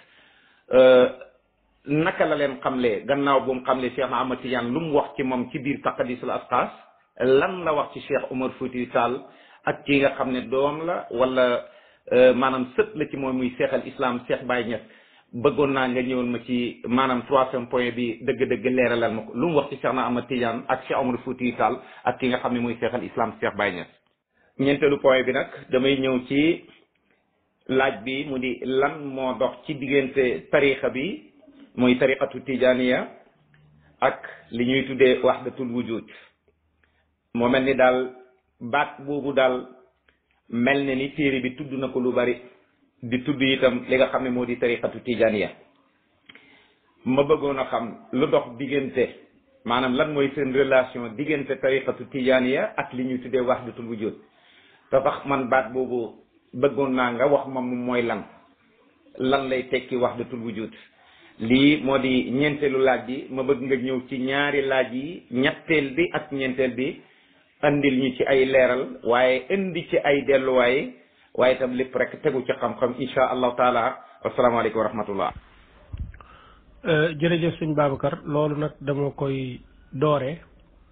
naka la leen xamlee gannaaw bu mu xamlee Cheikh Ahmad Tidiane lu mu wax ci moom ci biir taqadisul asxaas lan la wax ci Cheikh Omar Fouti Tall ak ki nga xam ne doom la wala maanaam sët la ci moom muy Cheikh al Islam Cheikh Baye Niass bëggoon naa nga ñëwal ma ci maanaam troisième point bi dëgg-dëgg leeralal ma ko lu mu wax ci Cheikh na Ahmad Tidiane ak Cheikh Omar Fouti Tall ak ki nga xam ne muy Cheikh al Islam Cheikh Baye Niass ñeenteelu point bi nag damay ñëw ci laaj bi mu di lan moo dox ci diggante tarixa bi mooy tariqatu tijaniya ak li ñuy tuddee wahdatul wujud moo mel ni daal baat boobu daal mel ne ni téere bi tudd na ko lu bari di tudd itam li nga xam ne moo di tariqatu tijaniya ma bëggoon a xam lu dox diggante maanaam lan mooy seen relation diggante tariqatu tijaniya ak li ñuy tuddee wahdatul wujud te sax man baat boobu bëggoon naa nga wax ma moom mooy lan lan lay tekki wahdatul wujud lii moo di ñeenteelu laaj bi ma bëgg nga ñëw ci ñaari laaj yi ñetteel bi ak ñeenteel bi andil ñu ci ay leeral waaye indi ci ay delluwaay waaye itam lépp rek tegu ci xam-xam insha allahu taala asalaamaaleykum wa rahmatullah jërëjëf sëñ Babacar loolu nag dama koy doore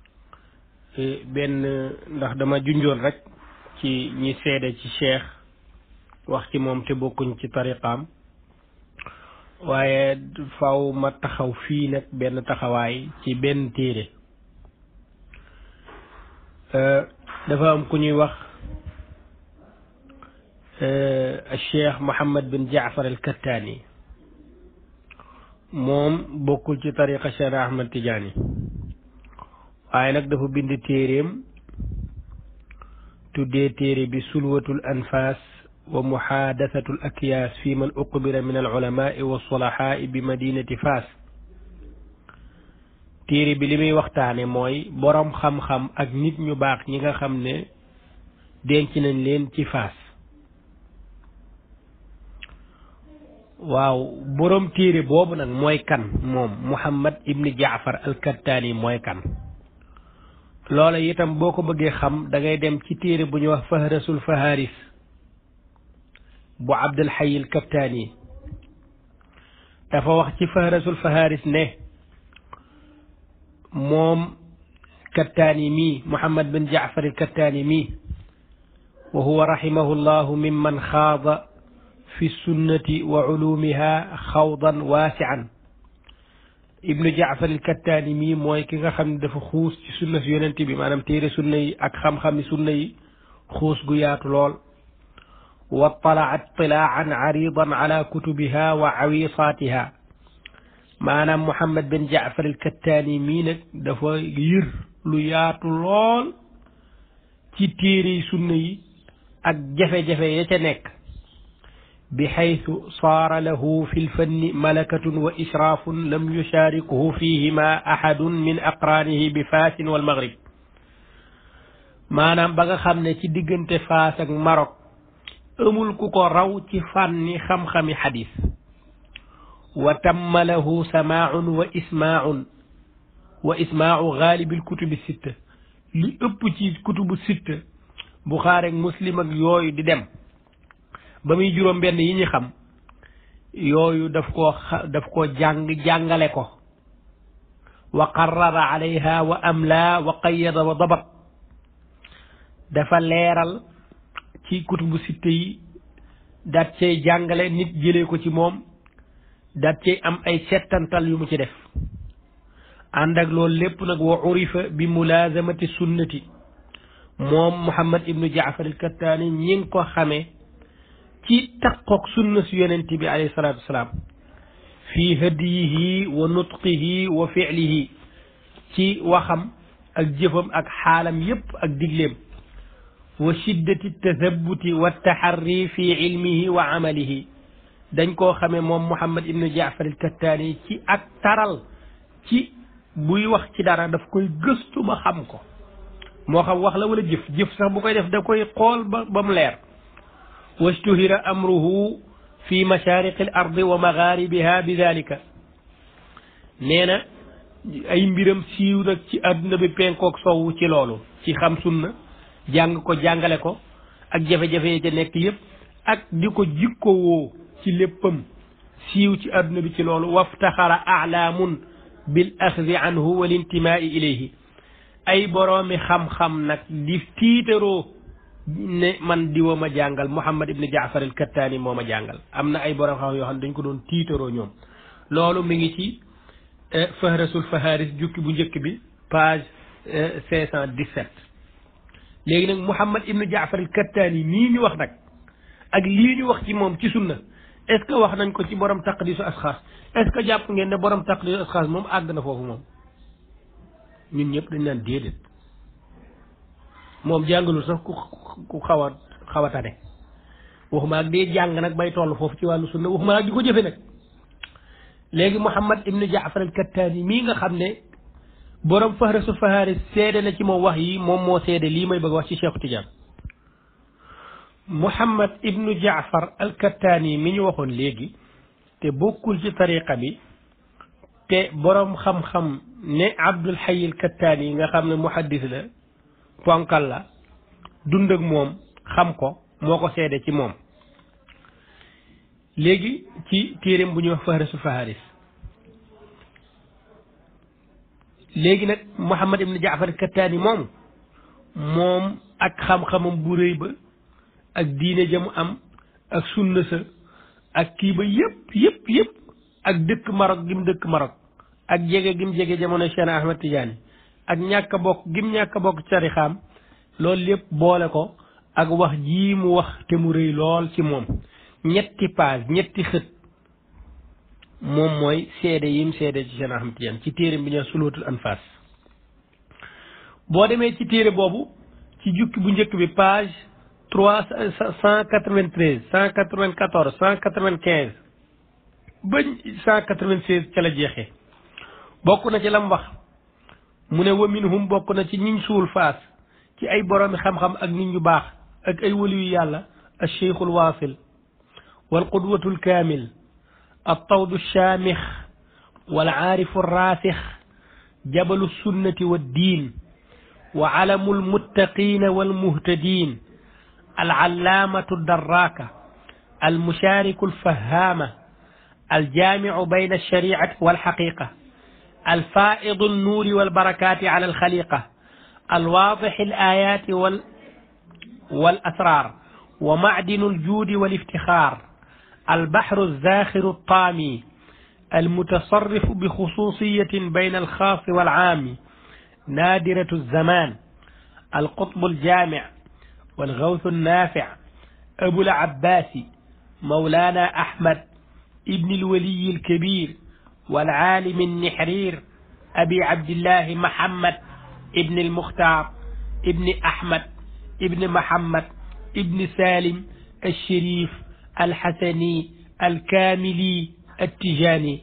benn ndax dama junjoon rek ci ñi seede ci cheikh wax ci moom te bokkuñ ci tariqaam waaye faw ma taxaw fii nag benn taxawaay ci benn téere dafa am ku ñuy wax cheikh Mohammed bin Jaafar al Kattaani moom bokkul ci tariqa Cheikh Ahmad Tidiane waaye nag dafa bind téeréem tuddee téere bi sulwatul anfas wa muhaadasatul akyaas fi man uqbira min al ulamaai wa sulahaai bi madinati Faas téere bi li muy waxtaane mooy boroom xam-xam ak nit ñu baax ñi nga xam ne denc nañ leen ci Faas waaw boroom téere boobu nag mooy kan moom Muhammad ibni Jaafar al-Kattaani mooy kan loola itam boo ko bëggee xam da ngay dem ci téere bu ñuy wax fahrasul faharis bu Abdul Hayy al-Kattaani dafa wax ci fahrasul faharis ne moom Kattaani mii Muhammad bin Jaafar al-Kattaani mii wa huwa rahimahu llahu mimman xaada fi sunnati wa ulumiha xawdan waasian ibnu jaafar il kattaani mii mooy ki nga xam ne dafa xuus ci sunna si yonent bi maanaam téere sunna yi ak xam-xami sunna yi xuus gu yaatu lool wa talaat tilaan aridan ala kutubiha wa awisaatiha maanaam muhammad bin jaafar il kattaani mii nag dafa yër lu yaatu lool ci téere sunna yi ak jafe-jafe ya ca nekk بحيث صار له في الفن ملكة وإشراف لم يشاركه فيهما أحد من أقرانه بفاس والمغرب maanaam ba nga xam ne ci diggante Faas ak Maroc amul ku ko raw ci fànni xam-xami xadis wa tamma lahu samaaun wa ismaaun wa ismaau gaalibil kutubi sitta li ëpp ci kutubu sitta Buxaari ak Muslim ak yooyu di dem ba muy juróom benn yi ñu xam yooyu daf koo daf koo jàng jàngale ko wa qarrara alayha wa amla wa qayyada wa dabat dafa leeral ci kutubu sitte yi daat cay jàngale nit jëlee ko ci moom daat cay am ay settantal yu mu ci def ànd ak loolu lépp nag wa urifa bi mulazamati sunnati moom Muhammad ibnu Jaafar al-Kattaani ñi ngi ko xamee ci takkook sunna si yonent bi alayhi salaatu wasalaam fi hadiyihi wa nutqihi wa fi'lihi ci waxam ak jëfam ak xaalam yépp ak digleem wa shiddati tathabuti wa taxarri fi ilmihi wa amalihi dañ koo xamee moom Muhammad ibnu Jaafar al-Kattaani ci ak taral ci buy wax ci dara daf koy gëstu ba xam ko moo xam wax la wala jëf jëf sax bu koy def da koy xool ba ba mu leer wastuhira amruhu fi mashaariqi al ardi wa magharibiha bi dalika nee na ay mbiram siiw nag ci àdduna bi penkook sowwu ci loolu ci xam sunna jàng ko jàngale ko ak jafe-jafe yi ca nekk yépp ak di ko jikko woo ci léppam siiw ci àdduna bi ci loolu waftaxara alaamun bil axdi anhu wal intimaai ilayhi ay boroomi xam-xam nag di tiitaroo ne man diwa ma jàngal Muhammad ibn Jaafar al Kattaani moo ma jàngal am na ay borom xam yoo xam ne dañ ko doon tiitaroo ñoom loolu mi ngi ci fahrasul faharis jukki bu njëkk bi page cinq cent dix-sept léegi nag Muhammad ibn Jaafar al Kattaani nii ñu wax nag ak lii ñu wax ci moom ci sunna est ce que wax nañ ko ci borom taqdisu asxaas est ce que jàpp ngeen ne borom taqdisu asxaas moom àgg na foofu moom ñun ñëpp dañ naan déedéet moom jàngalul sax ku ku xaw a xaw a tane waxuma ak dee jàng nag bay toll foofu ci wàllu sunna waxuma ak di ko jëfe nag léegi Muhammad ibnu Jaafar al Kattaani mii nga xam ne borom fahrasu faharis seede na ci moom wax yi moom moo seede lii may bëgg wax ci Cheikh Tidiane Muhammad ibnu Jaafar al Kattaani mi ñu waxoon léegi te bokkul ci tariqa bi te borom xam-xam ne Abdul Hayy al Kattaani nga xam ne muhaddis la ponkal la dund ak moom xam ko moo ko seede ci moom léegi ci téeréem bu ñuy wax fahrasu faharis léegi nag Muhammad ibn Jaafar Kattaani moom moom ak xam-xamam bu rëy ba ak diine jamu am ak sunna sa ak kii ba yëpp yëpp yëpp ak dëkk Maroc gim dëkk Maroc ak jege gim jege jamono Cheikh Ahmed Tidiane ak ñàkk a bokk gim ñàkk a bokk tarixaam loolu lépp boole ko ak wax jii mu wax te mu rëy lool ci moom ñetti page ñetti xët moom mooy seede yim seede ci Cheikh Ahmed Tidiane ci téere bi ñu sulootul anfas boo demee ci téere boobu ci jukki bu njëkk bi page trois cent quatre-vingt-treize cent quatre-vingt-quatorze cent quatre-vingt-quinze ba cent quatre-vingt-seize ca la jeexee bokk na ci lam wax mu ne wa minhum bokk na ci ñiñ suul faas ci ay boroomi xam-xam ak nit ñu baax ak ay waliyu yàlla al cheikhul waasil wal qudwatu lkaamil al tawdu shaamix wal aarifu raasix jabalu sunnati wa diin wa alamu lmuttaqina walmuhtadin العلامة الدراكة المشارك الفهامة الجامع بين الشريعة والحقيقة الفائض النور والبركات على الخليقة الواضح الآيات وال والأسرار ومعدن الجود والافتخار البحر الزاخر الطامي المتصرف بخصوصية بين الخاص والعام نادرة الزمان القطب الجامع والغوث النافع أبو العباس مولانا أحمد ابن الولي الكبير والعالم النحرير أبي عبد الله محمد ابن المختار ابن أحمد ابن محمد ابن سالم الشريف الحسني الكاملي التجاني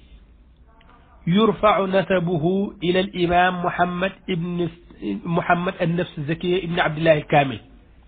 يرفع نسبه إلى الإمام محمد ابن محمد النفس الزكية ابن عبد الله الكامل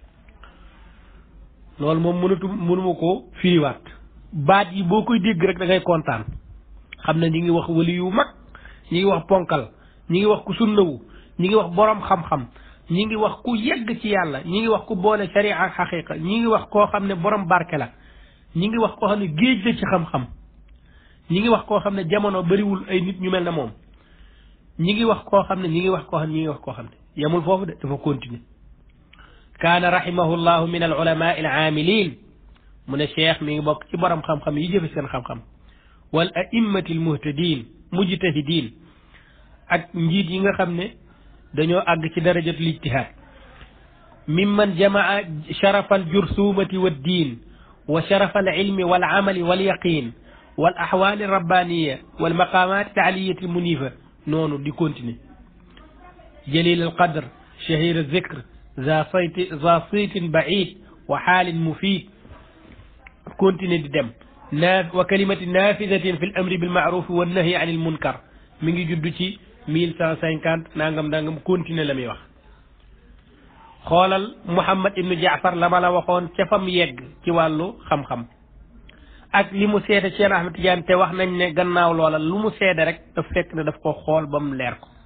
loolu moom mënatu mënuma ko firiwaat baat yi boo koy dégg rek da ngay kontaan xam ne ñi ngi wax wali yu mag ñi ngi wax ponkal ñi ngi wax ku sunnawu ñi ngi wax borom xam-xam ñi ngi wax ku yegg ci yàlla ñi ngi wax ku boole sharia ak xaqiqa ñi ngi wax koo xam ne borom barke la ñi ngi wax koo xam ne géej la ci xam-xam ñi ngi wax koo xam ne jamono bariwul ay nit ñu mel ne moom ñi ngi wax koo xam ne ñi ngi wax koo xam ne ñi ngi wax koo xam ne yemul foofu de dafa continuer kaana rahimahullahu min al ulama al aamilin mu ne cheikh mi ngi bokk ci borom xam-xam yi jëfe seen xam-xam wal a'immati al muhtadin mujtahidin ak njiit yi nga xam ne dañoo àgg ci darajatul ijtihaad mimman jamaa sharafa al jursumati wa ddin wa sharafa al ilmi wal amali wal yaqin wal ahwali rabbaniya wal maqamat aliyati al munifa noonu di continuer jalil al qadr shahir al zikr za sayti za saytin baid wa xaalin mufid continuer di dem naa wa kalimati nafidatin fi l amri bil maaruf wa nahyi anil munkar mi ngi judd ci mille cent cinquante nangam nangam continuer la muy wax xoolal Muhammad ibnu Jaafar la ma la waxoon ca fam yegg ci wàllu xam-xam ak li mu seede Cheikh Ahmed Tidiane te wax nañ ne gannaaw loola lu mu seede rek daf fekk ne daf ko xool ba mu leer ko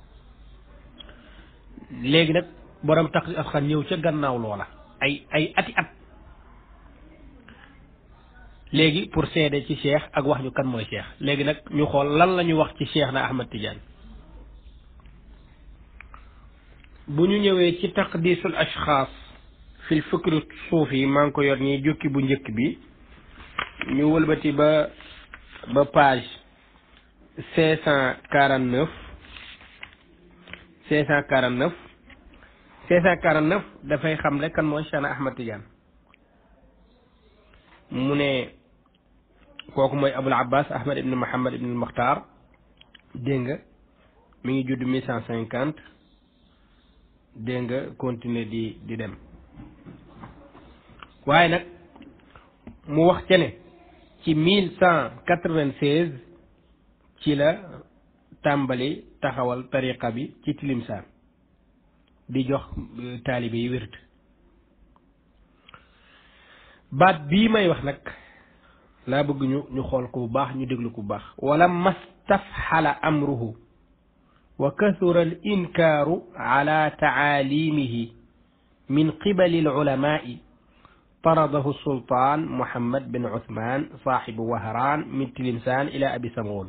léegi nag borom tax asxan ñëw ca gannaaw loola ay ay ati at léegi pour seede ci cheikh ak wax ñu kan mooy cheikh léegi nag ñu xool lan la ñu wax ci cheikh na Ahmed Tidiane bu ñu ñëwee ci taqdisul ashxaas fil fikri suufi maa ngi ko yor ñi jukki bu njëkk bi ñu wëlbati ba ba page cinq cent quarante neuf cinq cent quarante neuf cinq cent quarante neuf dafay xamle kan mooy Cheikh na Ahmed Tidiane mu ne kooku mooy Abul Abbas Ahmed ibn Muhammad ibn Mukhtar dégg nga mi ngi judd mille cent cinquante dégg nga continuer di di dem waaye nag mu wax ca ne ci mille cent quatre-vingt-seize ci la tàmbali taxawal tariqa bi ci Tilimsaan di jox taalibe yi wérd baat bii may wax nag laa bëgg ñu ñu xool ko bu baax ñu déglu ko bu baax wala mastafxala amruhu wa kathura al inkaaru ala taalimihi min qibali al ulamai taradahu sultaan muhammad bin uthman saaxibu wahraan min tilimsaan ila abi samoon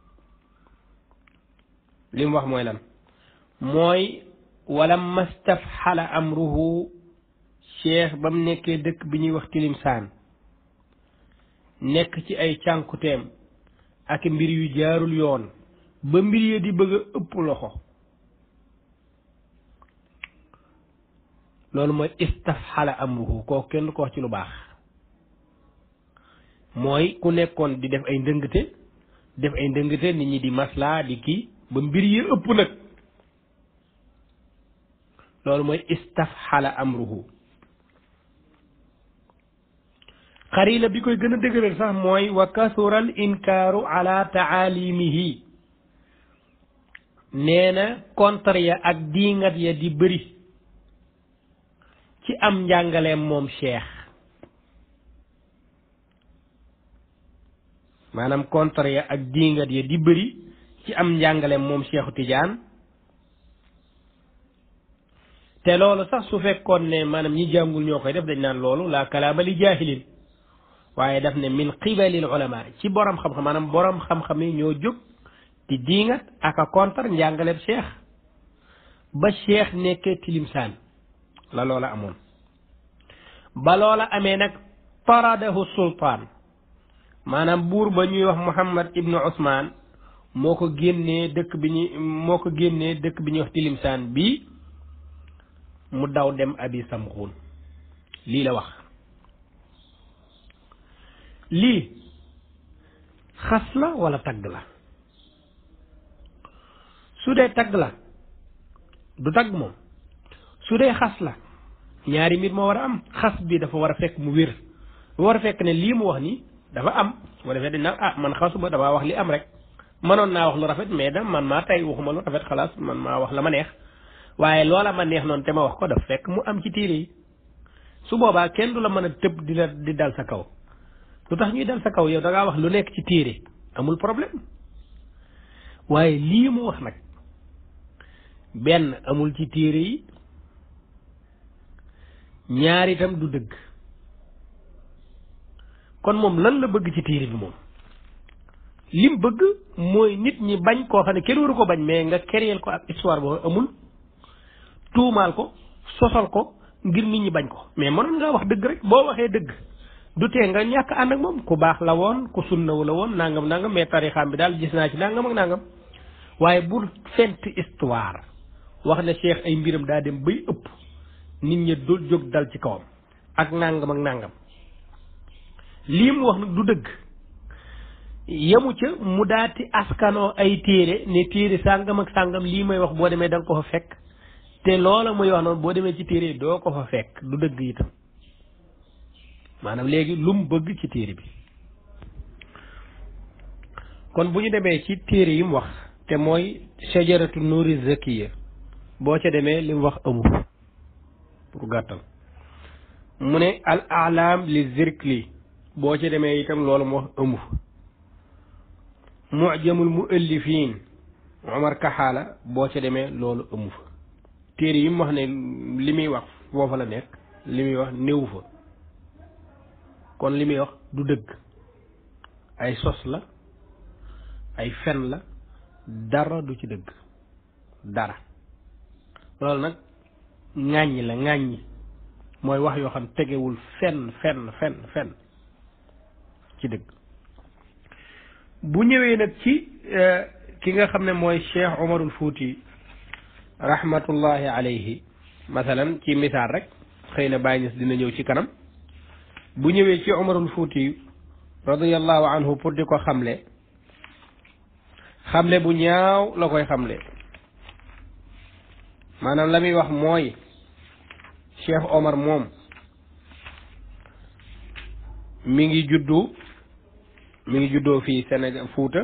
li mu wax mooy lan mooy wala mastafxala amruhu cheikh ba mu nekkee dëkk bi ñuy wax tilimsaan nekk ci ay cànkuteem ak mbir yu jaarul yoon ba mbir ya di bëgg a ëpp loxo loolu mooy istafxala amruhu kooku kenn ko wax ci lu baax mooy ku nekkoon di def ay ndëngte def ay ndëngte nit ñi di maslaa di kii ba mbir yi ëpp nag loolu mooy istafxala amruhu xarila bi koy gën a dëgëral sax mooy wa kasural inkaaru ala taalimihi nee na contre ya ak diingat ya di bëri ci am njàngaleem moom cheikh maanaam contre ya ak diingat ya di bëri ci am njàngaleem moom cheikhu Tidiane te loolu sax su fekkoon ne maanaam ñi jàngul ñoo koy def dañ naan loolu la kalaama li jaahilin waaye daf ne min qibalil ulama ci borom xam-xam maanaam borom xam-xam yi ñoo jóg di diingat ak a contre njàngaleem cheikh ba cheikh nekkee tilimsaan la loola amoon ba loola amee nag taradahu sultaan maanaam buur ba ñuy wax muhammad ibnu usmaan moo ko génnee dëkk bi ñuy moo ko génnee dëkk bi ñuy wax tilimsaan bii mu daw dem abi samxuun lii la wax lii xas la wala tagg la su dee tagg la du tagg moom su dee xas la ñaari mbir moo war a am xas bi dafa war a fekk mu wér war a fekk ne lii mu wax nii dafa am bu defee dañ naan ah man xasuma damaa wax li am rek mënoon naa wax lu rafet mais da man maa tey waxuma lu rafet xalaas man maa wax la ma neex waaye loola ma neex noonu te ma wax ko daf fekk mu am ci téere yi su boobaa kenn du la mën a tëb di la di dal sa kaw lu tax ñuy dal sa kaw yow da ngaa wax lu nekk ci téere amul problème waaye lii mu wax nag benn amul ci téere yi ñaar itam du dëgg kon moom lan la bëgg ci téere bi moom lim bëgg mooy nit ñi bañ koo xam ne kenn waru ko bañ mais nga créer ko ak histoire boo amul tuumaal ko sosal ko ngir nit ñi bañ ko mais mënoon ngaa wax dëgg rek boo waxee dëgg du tee nga ñàkk ànd ak moom ku baax la woon ku sunnawu la woon nangam nangam mais tarixaam bi daal gis naa ci nangam ak nangam waaye bu fent histoire wax ne cheikh ay mbiram daa dem bay ëpp nit ñi dul jóg dal ci kawam ak nangam ak nangam lii mu wax nag du dëgg yemu ca mu daati askanoo ay téere ne téere sàngam ak sàngam lii may wax boo demee da nga ko fa fekk te loola muy wax noonu boo demee ci téere doo ko fa fekk du dëgg itam maanaam léegi lu mu bëgg ci téere bi kon bu ñu demee ci téere yi mu wax te mooy shajaratu nuuri zakiya boo ca demee li mu wax amu pour gàttal mu ne al alam li zirkli boo ca demee itam loolu mu wax amu mujamul muallifin omar kaxaala boo ca demee loolu amu fa téere yi mu wax ne li muy wax foofa la nekk li muy wax néewu fa kon li muy wax du dëgg ay sos la ay fen la dara du ci dëgg dara loolu nag ŋàññi la ŋàññi mooy wax yoo xam tegewul fenn fenn fenn fenn ci dëgg bu ñëwee nag ci ki nga xam ne mooy Cheikh Omarul Fuuti rahmatullahi alayhi masalan ci misaal rek xëy na Baay Ñas dina ñëw ci kanam bu ñëwee ci Omarul Fuuti radiyallahu anhu pour di ko xamle xamle bu ñaaw la koy xamle maanaam la muy wax mooy Cheikh Omar moom mi ngi juddu mi ngi juddoo fii Sénégal Fuuta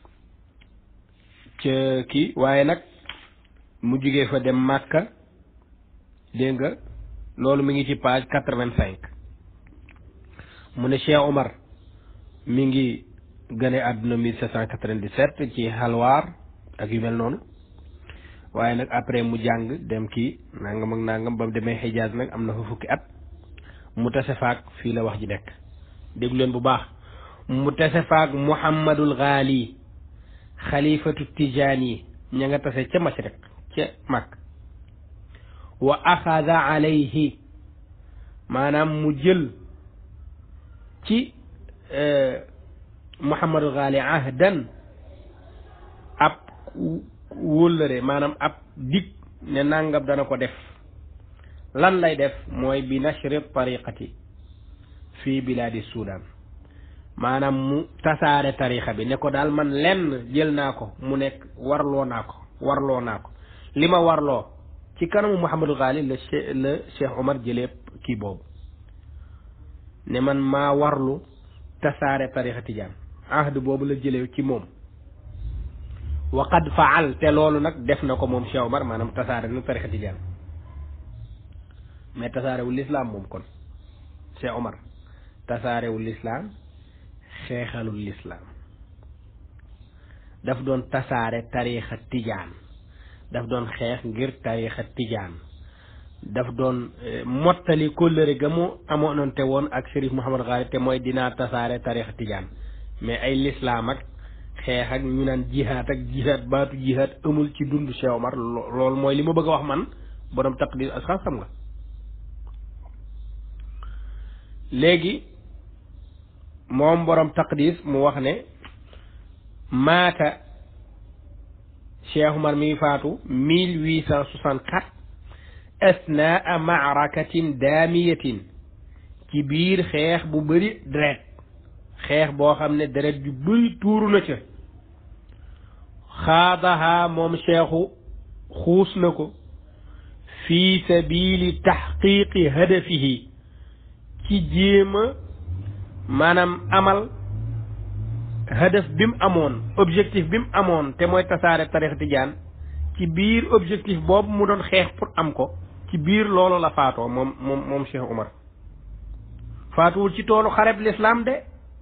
ca kii waaye nag mu jugee fa dem Màkka dégg nga loolu mi ngi ci page quatre-vingt-cinq mu ne Cheikh Omar mi ngi gane àdduna mille sept cent quatre-vingt-dix-sept ci xalwaar ak yu mel noonu waaye nag après mu jàng dem kii nangam ak nangam ba mu demee Xijaaz nag am na fa fukki at mu tase faak fii la wax ji nekk déglu leen bu baax mu tase faak Muhammadul Ghali xalifatu Tijaani ña nga tase ca Mashriq ca Makk wa axada alayhi maanaam mu jël ci Muhammadul Ghali ahdan ab wóllëre maanaam ab dig ne nangam dana ko def lan lay def mooy bi nashri tariqati fii bilaadi Sudan maanaam mu tasaare tarixa bi ne ko daal man lenn jël naa ko mu nekk warloo naa ko warloo naa ko li ma warloo ci kanamu Mouhamadou Ghali la che la Cheikh Omar jëlee kii boobu ne man maa warlu tasaare tarixa tijaan ahd boobu la jëlee ci moom wa qad faal te loolu nag def na ko moom Cheikh Omar maanaam tasaare na tarixa tijaan mais tasaarewul lislaam moom kon Cheikh Omar tasaarewul lislaam xeexalul lislaam daf doon tasaare tariixa tijaan daf doon xeex ngir tariixa tijaan daf doon mottali kóllëre ga mu amoonante woon ak Chérif Mouhamad Ghali te mooy dinaa tasaare tariixa tijaan mais ay lislaam ak xeex ak ñu naan jihaat ak jihaat baatu jihaat amul ci dund Cheikh Omar loolu mooy li ma bëgg a wax man borom taqdir asxaas xam nga léegi moom borom taqdis mu wax ne maata Cheikh Umar mi faatu mille huit cent soixante quatre asnaa maarakatin daamiyatin ci biir xeex bu bëri deret xeex boo xam ne deret ju bëri tuuru na ca xaadaha moom cheikhu xuus na ko fi sabili taxqiqi hadafihi ci jéema maanaam amal hadaf bi mu amoon objectif bi mu amoon te mooy tasaare tarix tijaan ci biir objectif boobu mu doon xeex pour am ko ci biir loolu la faatoo moom moom moom Cheikh Umar faatuwul ci toolu xareb lislaam de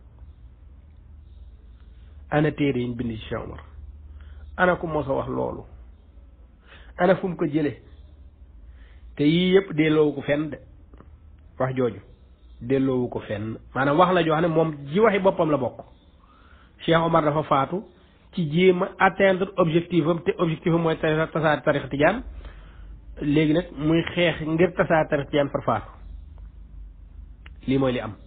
ana téere yi ñu bind ci Cheikh Umar ana ku mos a wax loolu ana fu mu ko jële te yii yëpp delloowu ko fenn de wax jooju delloowu ko fenn maanaam wax la joo xam ne moom ji waxi boppam la bokk Cheikh Omar dafa faatu ci jéem a atteindre objectif am te objectif am mooy tasaare tarix tijaan léegi nag muy xeex ngir tasaare tarix tijaan far faatu lii mooy li am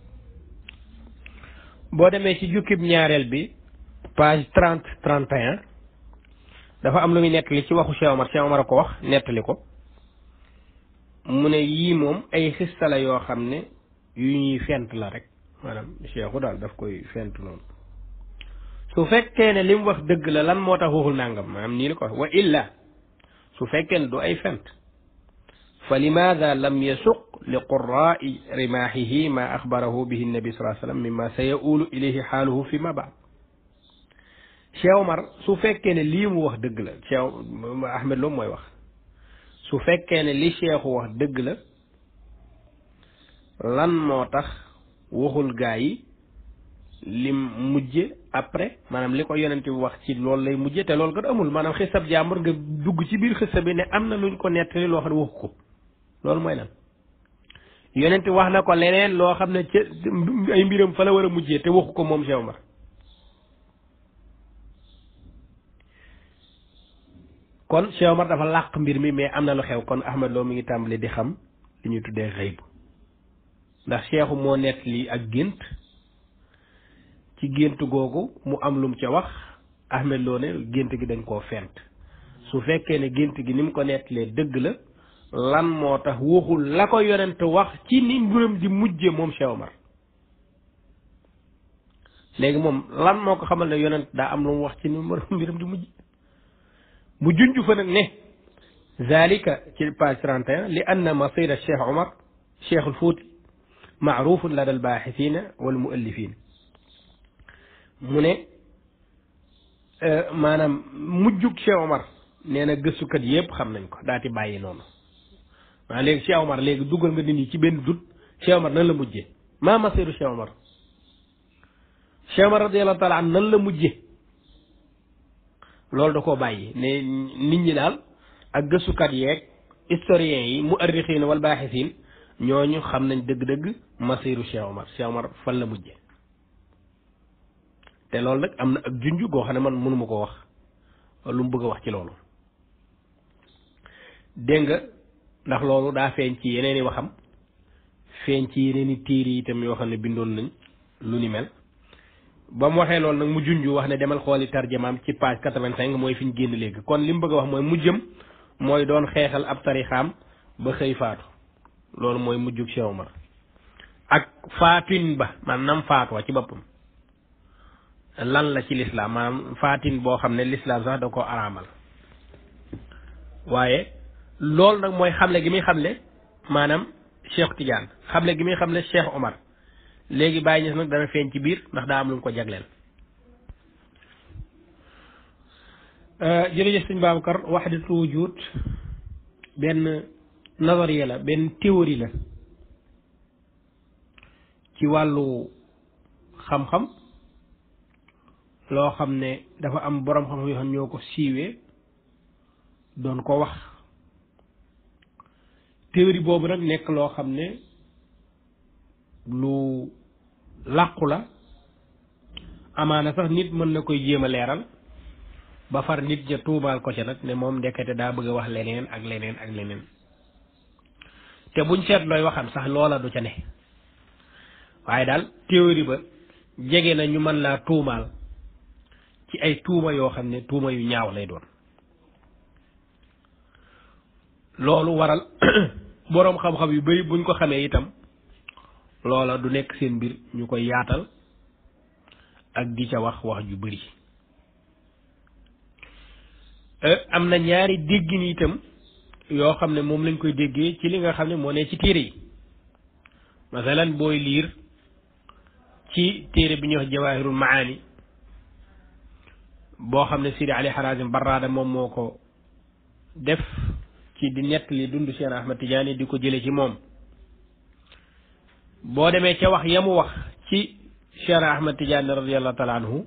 boo demee ci jukkib ñaareel bi page trente trente et un dafa am lu muy nettali ci waxu Cheikh Omar Cheikh Omar a ko wax nettali ko mu ne yii moom ay xista la yoo xam ne yu ñuy fent la rek maanaam cheikhu daal daf koy fent noonu su fekkee ne li mu wax dëgg la lan moo tax waxul nangam maanaam nii la ko wax wa illa su fekkee ne du ay fent fa limaada lam yasuq li qurraai rimaahihi ma axbarahu bihi nabi salaa sallam mimma sa yaulu ilayhi xaaluhu fi ma baad Cheikh Omar su fekkee ne lii mu wax dëgg la Cheikh Ahmed Lo mooy wax su fekkee ne li Cheikhu wax dëgg la lan moo tax waxul gaa yi lim mujje après maanaam li ko yonent bi wax ci loolu lay mujje te loolu kat amul maanaam xisab jàmbur nga dugg ci biir xisab bi ne am na luñ ko nettali loo xam ne waxu ko loolu mooy lan yonent wax na ko leneen loo xam ne ca ay mbiram fa la war a mujjee te waxu ko moom Cheikh Omar kon Cheikh Omar dafa làq mbir mi mais am na lu xew kon Ahmed Lo mi ngi tàmbali di xam li ñuy tuddee xëyb ndax Cheikhu moo nett lii ak gént ci gént googu mu am lum ca wax Ahmed Lo ne gént gi dañ koo fent su fekkee ne gént gi ni mu ko nettalee dëgg la lan moo tax waxul la ko yonent wax ci ni mbiram di mujje moom Cheikh Omar léegi moom lan moo ko xamal ne yonent daa am lu mu wax ci ni mbiram di mujj mu junj fa nag ne zalika ci page 31 li anna masira Cheikh Omar Cheikh al Fouti maarufun lada albaaxisina wal muallifin mu ne maanaam mujjug Cheikh Omar nee na gëstukat yëpp xam nañ ko daati bàyyi noonu waaw léegi Cheikh Omar léegi dugal nga nit ñi ci benn dut Cheikh Omar nan la mujje maa masiru Cheikh Omar Cheikh Omar radiallahu taala an nan la mujje loolu da koo bàyyi ne nit ñi daal ak gëstukat yeeg historiens yi mu arrixiin wal baaxisiin ñooñu xam nañ dëgg-dëgg masiru Cheikh Omar Cheikh Omar fan la mujje te loolu nag am na ak junj goo xam ne man mënuma ko wax lu mu bëgg a wax ci loolu dégg nga ndax loolu daa feeñ ci yeneen i waxam feeñ ci yeneen i téere yi itam yoo xam ne bindoon nañ lu ni mel ba mu waxee loolu nag mu junj wax ne demal xooli tarjamaam ci page quatre-vingt-cinq mooy fi ñu génn léegi kon li mu bëgg a wax mooy mujjëm mooy doon xeexal ab tarixaam ba xëy faatu loolu mooy mujjug Cheikh Omar ak faatin ba maanaam faatuwa ci boppam lan la ci lislaam maanaam faatin boo xam ne lislaam sax da ko araamal waaye loolu nag mooy xamle gi muy xamle maanaam Cheikh Tidiane xamle gi muy xamle Cheikh Omar léegi bàyyi ñes nag dana feeñ ci biir ndax daa am lu mu ko jagleel jërëjëf sëñ Babacar waxdatu wujud benn nazariya la benn théorie la ci wàllu xam-xam loo xam ne dafa am boroom xam-xam yoo xam ñoo ko siiwee doon ko wax théorie boobu nag nekk loo xam ne lu làqu la amaana sax nit mën na koy jéem a leeral ba far nit ja tuumaal ko ca nag ne moom ndekete daa bëgg a wax leneen ak leneen ak leneen te buñ seet looy waxam sax loola du ca ne waaye daal théorie ba jege na ñu mën laa tuumaal ci ay tuuma yoo xam ne tuuma yu ñaaw lay doon loolu waral boroom xam-xam yu bari buñ ko xamee itam loola du nekk seen mbir ñu koy yaatal ak di ca wax wax ju bari am na ñaari déggin itam yoo xam ne moom lañ koy déggee ci li nga xam ne moo ne ci téere yi masalan booy liir ci téere bi ñuy wax jawaahirul maani boo xam ne Sidi Ali Harazim Barrada moom moo ko def ci di nettali dund Cheikh Ahmad Tidiane di ko jële ci moom boo demee ca wax yamu wax ci Cheikh Ahmad Tidiane radiallahu taala anhu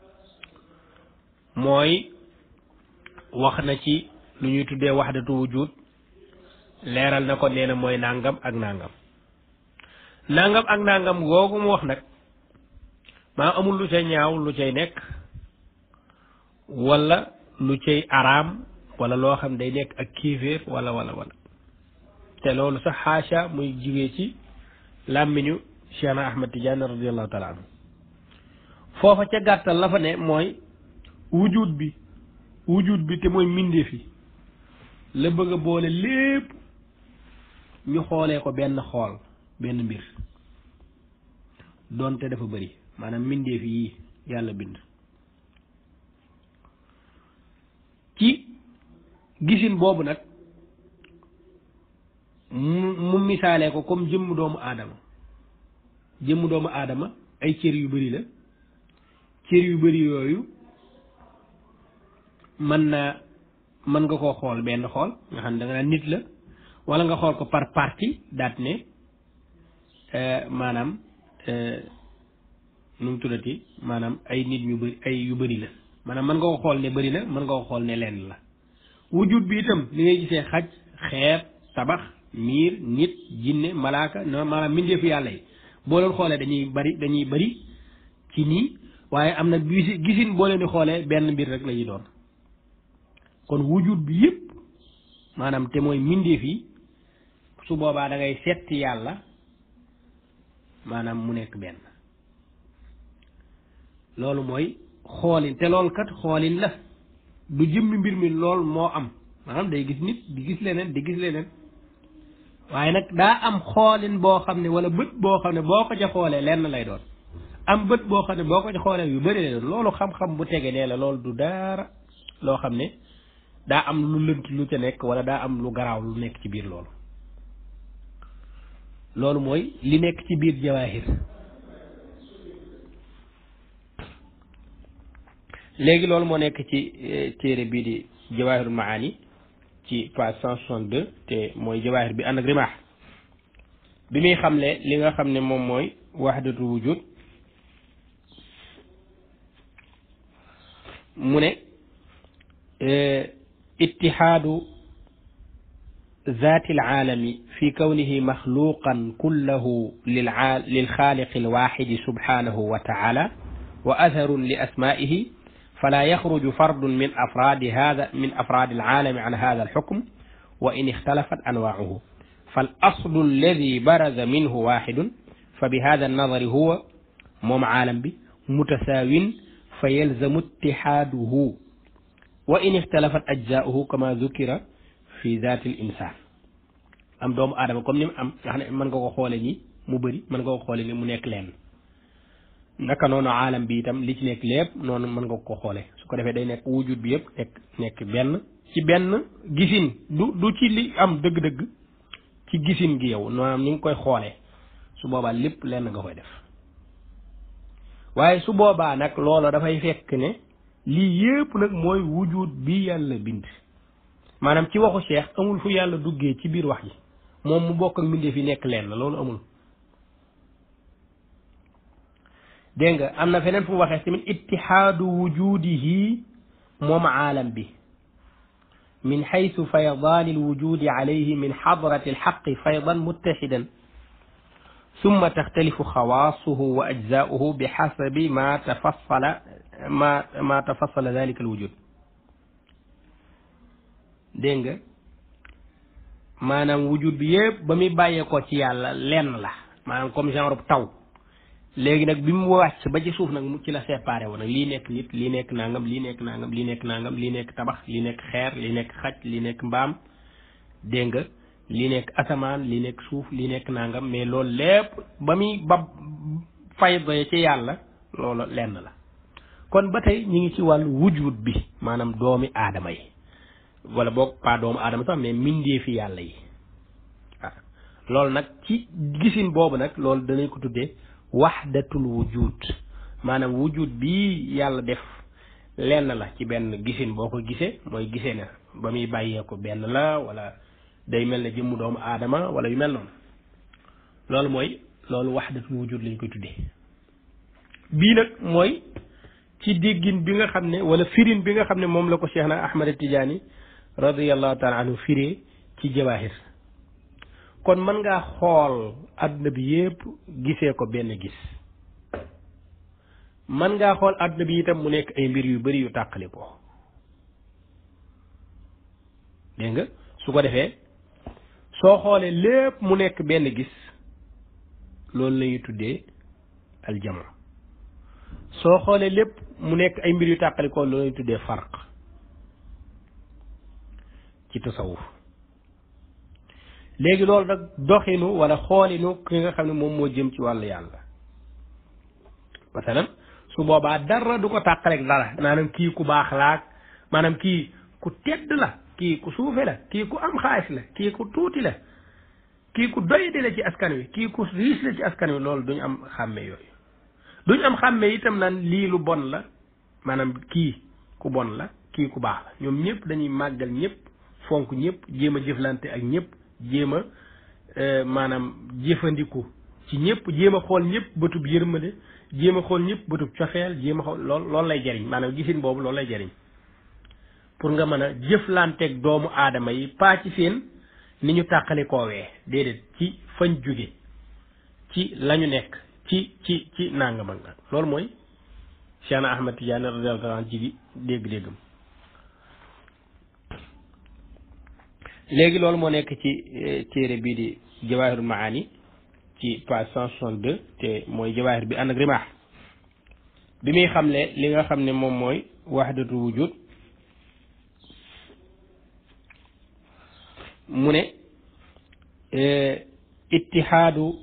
mooy wax na ci lu ñuy tuddee wahdatu wujud leeral na ko nee na mooy nangam ak nangam nangam ak nangam googu mu wax nag maa amul lu cay ñaaw lu cay nekk wala lu cay araam wala loo xam day nekk ak kiiféer wala wala wala te loolu sax xaasha muy jugee ci làmmiñu Cheikh na Ahmad Tidiane radiallahu taala anhu foofa ca gàttal la fa ne mooy wujud bi wujud bi te mooy mbindeef yi la bëgg a boole lépp ñu xoolee ko benn xool benn mbir doonte dafa bëri maanaam mbindeef yi yàlla bind ci gisin boobu nag mu mu misaalee ko comme jëmm doomu aadama jëmm doomu aadama ay cër yu bari la cër yu bari yooyu mën na mën nga koo xool benn xool nga xam ne da nga naan nit la wala nga xool ko par partie daat ne maanaam nu mu tuddati maanaam ay nit ñu bëri ay yu bëri la maanaam mën nga ko xool ne bëri na mën nga ko xool ne lenn la wujud bi itam li ngay gisee xaj xeer tabax miir nit jinne malaaka no maanaam mbindeefu yàlla yi boo leen xoolee dañuy bari dañuy bari ci nii waaye am na gisi gisin boo leen di xoolee benn mbir rek la ñuy doon kon wujud bi yëpp maanaam te mooy mbindeef yi su boobaa da ngay setti yàlla maanaam mu nekk benn loolu mooy xoolin te loolu kat xoolin la du jëmmi mbir mi lool moo am maanaam day gis nit di gis leneen di gis leneen waaye nag daa am xoolin boo xam ne wala bët boo xam ne boo ko ca xoolee lenn lay doon am bët boo xam ne boo ko ca xoolee yu bëri lay doon loolu xam-xam bu tege nee la loolu du dara loo xam ne daa am lu lënt lu ca nekk wala daa am lu garaaw lu nekk ci biir loolu loolu mooy li nekk ci biir jawaahir léegi loolu moo nekk ci téere bii di jawaahirul maani ci page cent soixante deux te mooy jawaahir bi ànd ak rimaax bi muy xamle li nga xam ne moom mooy wahdatul wujud mu ne ittihaadu ذات العالم في كونه مخلوقا كله للخالق الواحد سبحانه وتعالى وأثر لأسمائه فلا يخرج فرد من أفراد هذا من أفراد العالم عن هذا الحكم وإن اختلفت أنواعه فالأصل الذي برز منه واحد فبهذا النظر هو موم عالم به متساو فيلزم اتحاده وإن اختلفت أجزاؤه كما ذكر fi zaatil insaan am doomu aadama comme ni mu am nga xam ne mën nga ko xoole ni mu bëri mën nga ko xoole ni mu nekk leen naka noonu aalam bi itam li ci nekk lépp noonu mën nga ko xoole su ko defee day nekk wujud bi yëpp nekk nekk benn ci benn gisin du du ci li am dëgg-dëgg ci gisin gi yow maanaam ni nga koy xoolee su boobaa lépp lenn nga koy def waaye su boobaa nag loola dafay fekk ne lii yëpp nag mooy wujud bi yàlla bind maanaam ci waxu cheikh amul fu yàlla duggee ci biir wax ji moom mu bokk ak mbindeef yi nekk leen la loolu amul dégg nga am na feneen fu mu waxee tamit ittihaadu wujudihi moom aalam bi min xaytu faydaani alwujudi alayhi min xadrati alxaqi faydan muttaxidan ثم تختلف خواصه وأجزاؤه بحسب ما تفصل ما ما تفصل ذلك الوجود dégg nga maanaam wujud bi yëpp ba muy bàyyeekoo ci yàlla lenn la maanaam comme genre taw léegi nag bi mu wàcc ba ci suuf nag mu ci la séparé wu nag lii nekk nit lii nekk nangam lii nekk nangam lii nekk nangam lii nekk tabax lii nekk xeer lii nekk xaj lii nekk mbaam dégg nga lii nekk asamaan lii nekk suuf lii nekk nangam mais loolu lépp ba muy ba fayda ci yàlla loolu lenn la kon ba tey ñu ngi ci wàllu wujud bi maanaam doomi aadama yi wala boog pas doomu aadama sax mais mbindeefi yàlla yi waaw loolu nag ci gisin boobu nag loolu danañ ko tuddee waxdatul wujud maanaam wujud bi yàlla def lenn la ci benn gisin boo ko gisee mooy gisee na ba muy bàyyee ko benn la wala day mel ne jëmmu doomu aadama wala yu mel noonu loolu mooy loolu waxdatul wujud lañ koy tuddee bii nag mooy ci déggin bi nga xam ne wala firin bi nga xam ne moom la ko Cheikh na Ahmad Tidiane radiyallahu taala anhu firee ci jawaahir kon mën ngaa xool àdduna bi yépp gisee ko benn gis mën ngaa xool àdduna bi itam mu nekk ay mbir yu bari yu tàqali ko dégg nga su ko defee soo xoolee lépp mu nekk benn gis loolu lañuy tuddee aljama soo xoolee lépp mu nekk ay mbir yu tàqali ko loolu lañuy tuddee farq ci tasawuf léegi loolu nag doxinu wala xoolinu ki nga xam ne moom moo jëm ci wàllu yàlla masalan su boobaa dara du ko tàqaleeg dara maanaam kii ku baax laak maanaam kii ku tedd la kii ku suufe la kii ku am xaalis la kii ku tuuti la kii ku doyadi la ci askan wi kii ku riis la ci askan wi loolu duñu am xàmme yooyu duñu am xàmme itam naan lii lu bon la maanaam kii ku bon la kii ku baax la ñoom ñëpp dañuy màggal ñëpp fonk ñëpp jéem a jëflante ak ñëpp jéem a maanaam jëfandiku ci ñëpp jéem a xool ñëpp bëtub yërmande jéem a xool ñëpp bëtub cofeel jéem a xool lool loolu lay jariñ maanaam gisin boobu loolu lay jariñ pour nga mën a jëflanteeg doomu aadama yi paa ci seen ni ñu tàqali koowee déedéet ci fañ jóge ci lañu nekk ci ci ci nangam ak nag loolu mooy Cheikh Ahmad Tidiane radiyallahu anhu ci dégg-déggam léegi loolu moo nekk ci téere bii di Jawahirul Maani ci page cent soixante deux te mooy jawaahir bi ànd ak rimaax bi muy xamle li nga xam ne moom mooy wahdatul wujud mu ne ittihaadu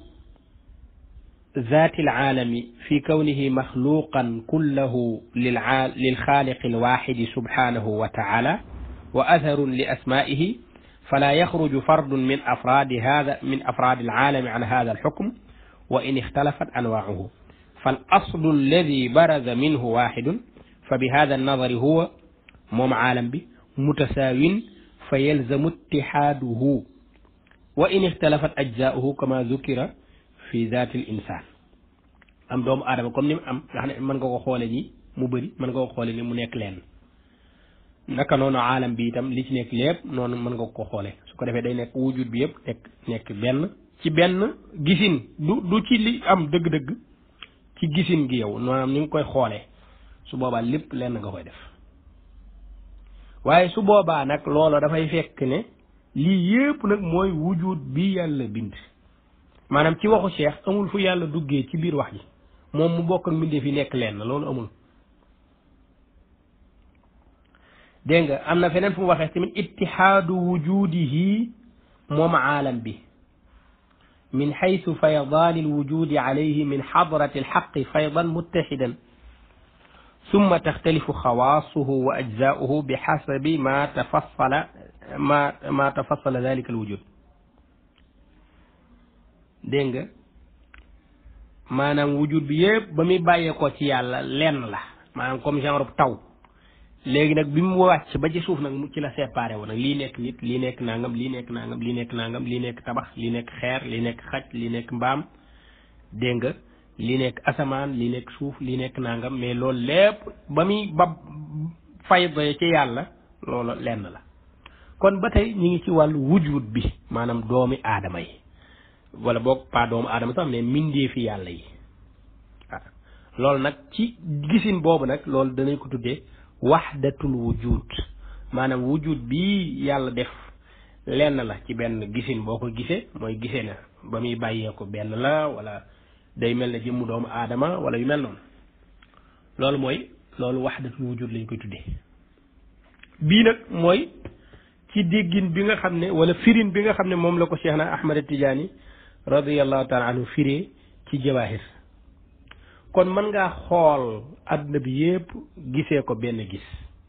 ذات العالم في كونه مخلوقا كله للخالق الواحد سبحانه وتعالى وأثر لأسمائه فلا يخرج فرد من أفراد هذا من أفراد العالم عن هذا الحكم وإن اختلفت أنواعه فالأصل الذي برز منه واحد فبهذا النظر هو موم عالم به متساو فيلزم اتحاده وإن اختلفت أجزاؤه كما ذكر fi zaatil insaan am doomu aadama comme ni mu am nga xam ne mën nga ko xoole ni mu bëri mën nga ko xoole ni mu nekk leen naka noonu aalam bi itam li ci nekk lépp noonu mën nga ko xoole su ko defee day nekk wujud bi yëpp nekk nekk benn ci benn gisin du du ci li am dëgg-dëgg ci gisin gi yow maanaam ni nga koy xoolee su boobaa lépp lenn nga koy def waaye su boobaa nag loola dafay fekk ne lii yëpp nag mooy wujud bi yàlla bind maanaam ci waxu cheikh amul fu yàlla duggee ci biir wax ji moom mu bokk ak mbindeef yi nekk leen loolu amul dégg nga am na feneen fu mu waxee tamit ittihaadu wujudihi moom aalam bi min xaytu faydaani alwujudi alayhi min xadrati alxaqi faydan muttaxidan ثم تختلف خواصه وأجزاؤه بحسب ما تفصل ما ما تفصل ذلك الوجود dégg nga maanaam wujud bi yëpp ba muy bàyyeekoo ci yàlla lenn la maanaam comme genre taw léegi nag bi mu wàcc ba ci suuf nag mu ci la séparé wu nag lii nekk nit lii nekk nangam lii nekk nangam lii nekk nangam lii nekk tabax lii nekk xeer lii nekk xaj lii nekk mbaam dégg nga lii nekk asamaan lii nekk suuf lii nekk nangam mais loolu lépp ba muy ba fayda ci yàlla loolu lenn la kon ba tey ñu ngi ci wàllu wujud bi maanaam doomi aadama yi wala boog pas doomu aadama sax mais mbindeefi yàlla yi ah loolu nag ci gisin boobu nag loolu danañ ko tuddee waxdatul wujud maanaam wujud bi yàlla def lenn la ci benn gisin boo ko gisee mooy gisee na ba muy bàyyee ko benn la wala day mel ne jëmmu doomu aadama wala yu mel noonu loolu mooy loolu waxdatul wujud lañ koy tuddee bii nag mooy ci déggin bi nga xam ne wala firin bi nga xam ne moom la ko Cheikh na Ahmad Tidiane radiyallahu taala anhu firee ci jawaahir kon mën ngaa xool àdduna bi yépp gisee ko benn gis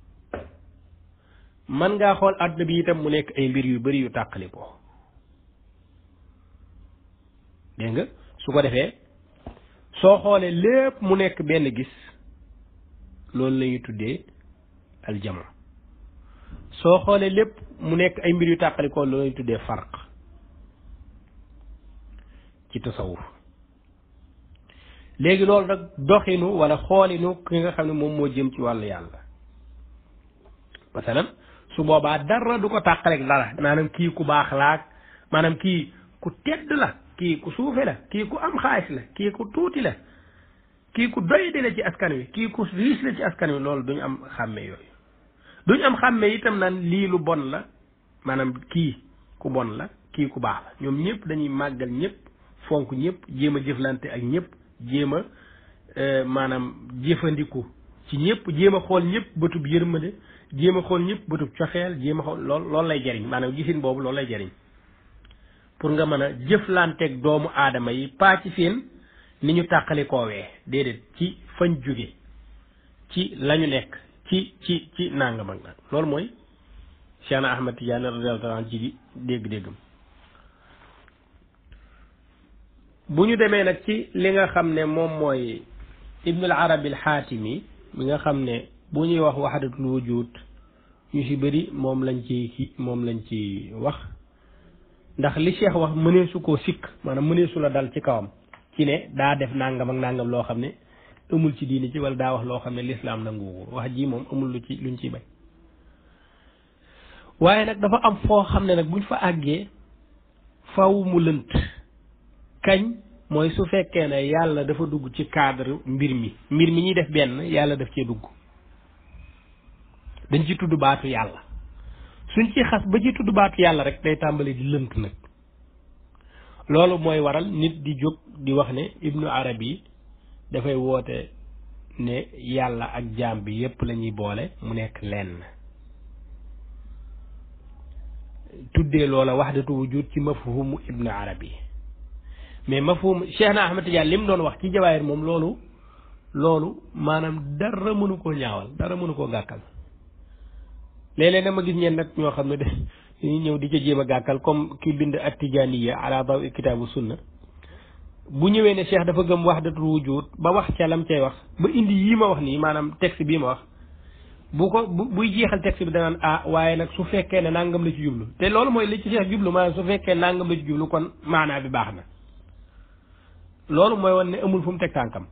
mën ngaa xool àdduna bi itam mu nekk ay mbir yu bari yu tàqali ko dégg nga su ko defee soo xoolee lépp mu nekk benn gis loolu la ñuy tuddee aljama soo xoolee lépp mu nekk ay mbir yu tàqali ko loolu la ñuy tuddee farq ci tasawuf léegi loolu nag doxinu wala xoolinu ki nga xam ne moom moo jëm ci wàllu yàlla masalan su boobaa dara du ko tàqaleeg dara maanaam kii ku baax laak maanaam kii ku tedd la kii ku suufe la kii ku am xaalis la kii ku tuuti la kii ku doyadi la ci askan wi kii ku riis la ci askan wi loolu duñu am xàmme yooyu duñu am xàmme itam naan lii lu bon la maanaam kii ku bon la kii ku baax la ñoom ñëpp dañuy màggal ñëpp fonk ñëpp jéem a jëflante ak ñëpp jéem a maanaam jëfandiku ci ñëpp jéem a xool ñëpp bëtub yërmande jéem a xool ñëpp bëtub cofeel jéem a xool lool loolu lay jariñ maanaam gisin boobu loolu lay jariñ pour nga mën a jëflanteeg doomu aadama yi paa ci seen ni ñu tàqali koowee déedéet ci fañ jóge ci lañu nekk ci ci ci nangam ak nag loolu mooy Cheikh na Ahmad Tidiane radiyallahu anhu ci dégg-déggam bu ñu demee nag ci li nga xam ne moom mooy ibnul arabi al xaatimi mi nga xam ne bu ñuy wax waxdatul wujud ñu ci bëri moom lañ ci moom lañ ci wax ndax li cheikh wax mëneesu koo sikk maanaam mëneesu la dal ci kawam ci ne daa def nangam ak nangam loo xam ne amul ci diini ci wala daa wax loo xam ne lislaam nangu wax ji moom amul lu ci luñ ciy bañ waaye nag dafa am foo xam ne nag buñ fa àggee faw mu lënt kañ mooy su fekkee ne yàlla dafa dugg ci cadre mbir mi mbir mi ñuy def benn yàlla daf cee dugg dañ ci tudd baatu yàlla suñ ci xas ba ci tudd baatu yàlla rek day tàmbali di lënt nag loolu mooy waral nit di jóg di wax ne ibnu arabi dafay woote ne yàlla ak jaam bi yépp la ñuy boole mu nekk lenn tuddee loola wahdatu wujud ci mafhumu ibnu arabi mais mafhum Cheikh na Ahmad Tidiane li mu doon wax ci jawaayir moom loolu loolu maanaam dara mënu koo ñaawal dara mënu koo gàkkal léeg-léeg dama gis ñeen nag ñoo xam ne de dañuy ñëw di ca jéem a gàkkal comme ki bind at tijaaniya ala daw kitaabu sunna bu ñëwee ne Cheikh dafa gëm wahdatul wujud ba wax ca lam cay wax ba indi yii ma wax nii maanaam texte bii ma wax bu ko bu buy jeexal texte bi danaan ah waaye nag su fekkee ne nangam la ci jublu te loolu mooy li ci Cheikh jublu maanaam su fekkee nangam la ci jublu kon maanaa bi baax na loolu mooy wan ne amul fu mu teg tànkam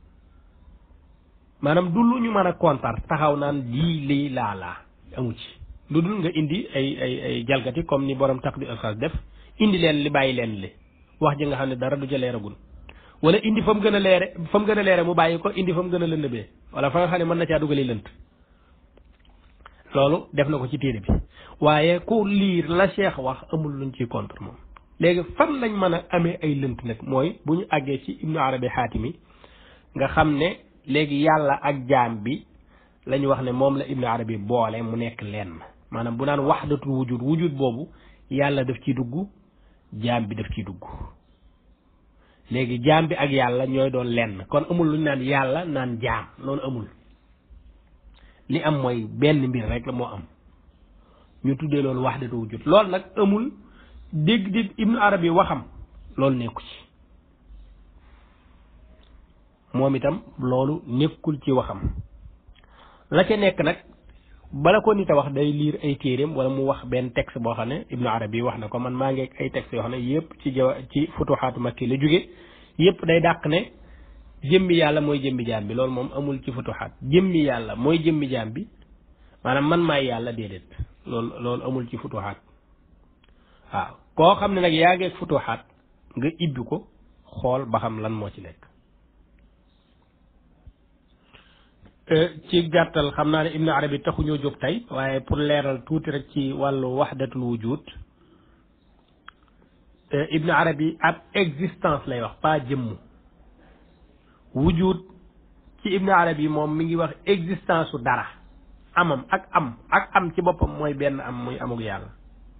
maanaam du lu ñu mën a kontar taxaw naan lii lii laa laa amu ci lu dul nga indi ay ay ay jalgati comme ni borom taq di alxas def indi leen li bàyyi leen li wax ji nga xam ne dara du ca leeragul wala indi fa mu gën a leere fa mu gën a leere mu bàyyi ko indi fa mu gën a lëndëbee wala fa nga xam ne mën na caa dugali lënt loolu def na ko ci téere bi waaye ku liir la cheikh wax amul luñ ciy contre moom léegi fan lañ mën a amee ay lënt nag mooy bu ñu àggee ci ibnu arabi xaatimi nga xam ne léegi yàlla ak jaam bi la ñu wax ne moom la ibnu arabi boole mu nekk lenn maanaam bu naan waxdatul wujud wujud boobu yàlla daf ciy dugg jaam bi daf ciy dugg léegi jaam bi ak yàlla ñooy doon lenn kon amul lu ñu naan yàlla naan jaam loolu amul li am mooy benn mbir rek la moo am ñu tuddee loolu waxdatu wujud loolu nag amul dégg-dégg ibnu arabi waxam loolu nekku ci moom itam loolu nekkul ci waxam la ca nekk nag bala ko nit a wax day liir ay téeréem wala mu wax benn texte boo xam ne ibnu arabi wax na ko man maa ngi ay texte yoo xam ne yépp ci jawa ci futuxaatu makki la jóge yépp day dàq ne jëmmi yàlla mooy jëmmi jaam bi loolu moom amul ci futuxaat jëmmi yàlla mooy jëmmi jaam bi maanaam man maay yàlla déedéet loolu loolu amul ci futuxaat waaw koo xam ne nag yaa ngeeg futuxaat nga ibbi ko xool ba xam lan moo ci nekk ci gàttal xam naa ne ibnu arabi taxuñoo jóg tey waaye pour leeral tuuti rek ci wàllu waxdatul wujud ibnu arabi ab existence lay wax pas jëmm wujud ci ibnu arabi moom mi ngi wax existence su dara amam ak am ak am ci boppam mooy benn am muy amug yàlla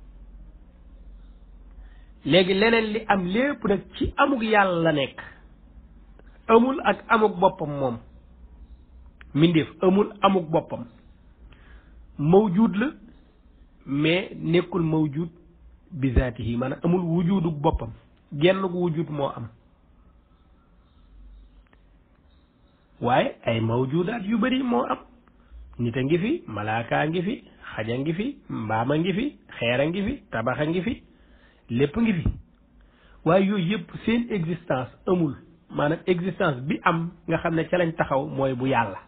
léegi leneen li am lépp nag ci amug yàlla la nekk amul ak amug boppam moom mbindeef amul amuk boppam mawjud la mais nekkul mawjud bi zaatihi maanaam amul wujuduk boppam genn gu wujud moo am waaye ay mawjudaat yu bari moo am nit a ngi fi malaakaa ngi fi xaja ngi fi mbaama ngi fi xeera ngi fi tabaxa ngi fi lépp ngi fi waaye yooyu yëpp seen existence amul maanaam existence bi am nga xam ne ca lañ taxaw mooy bu yàlla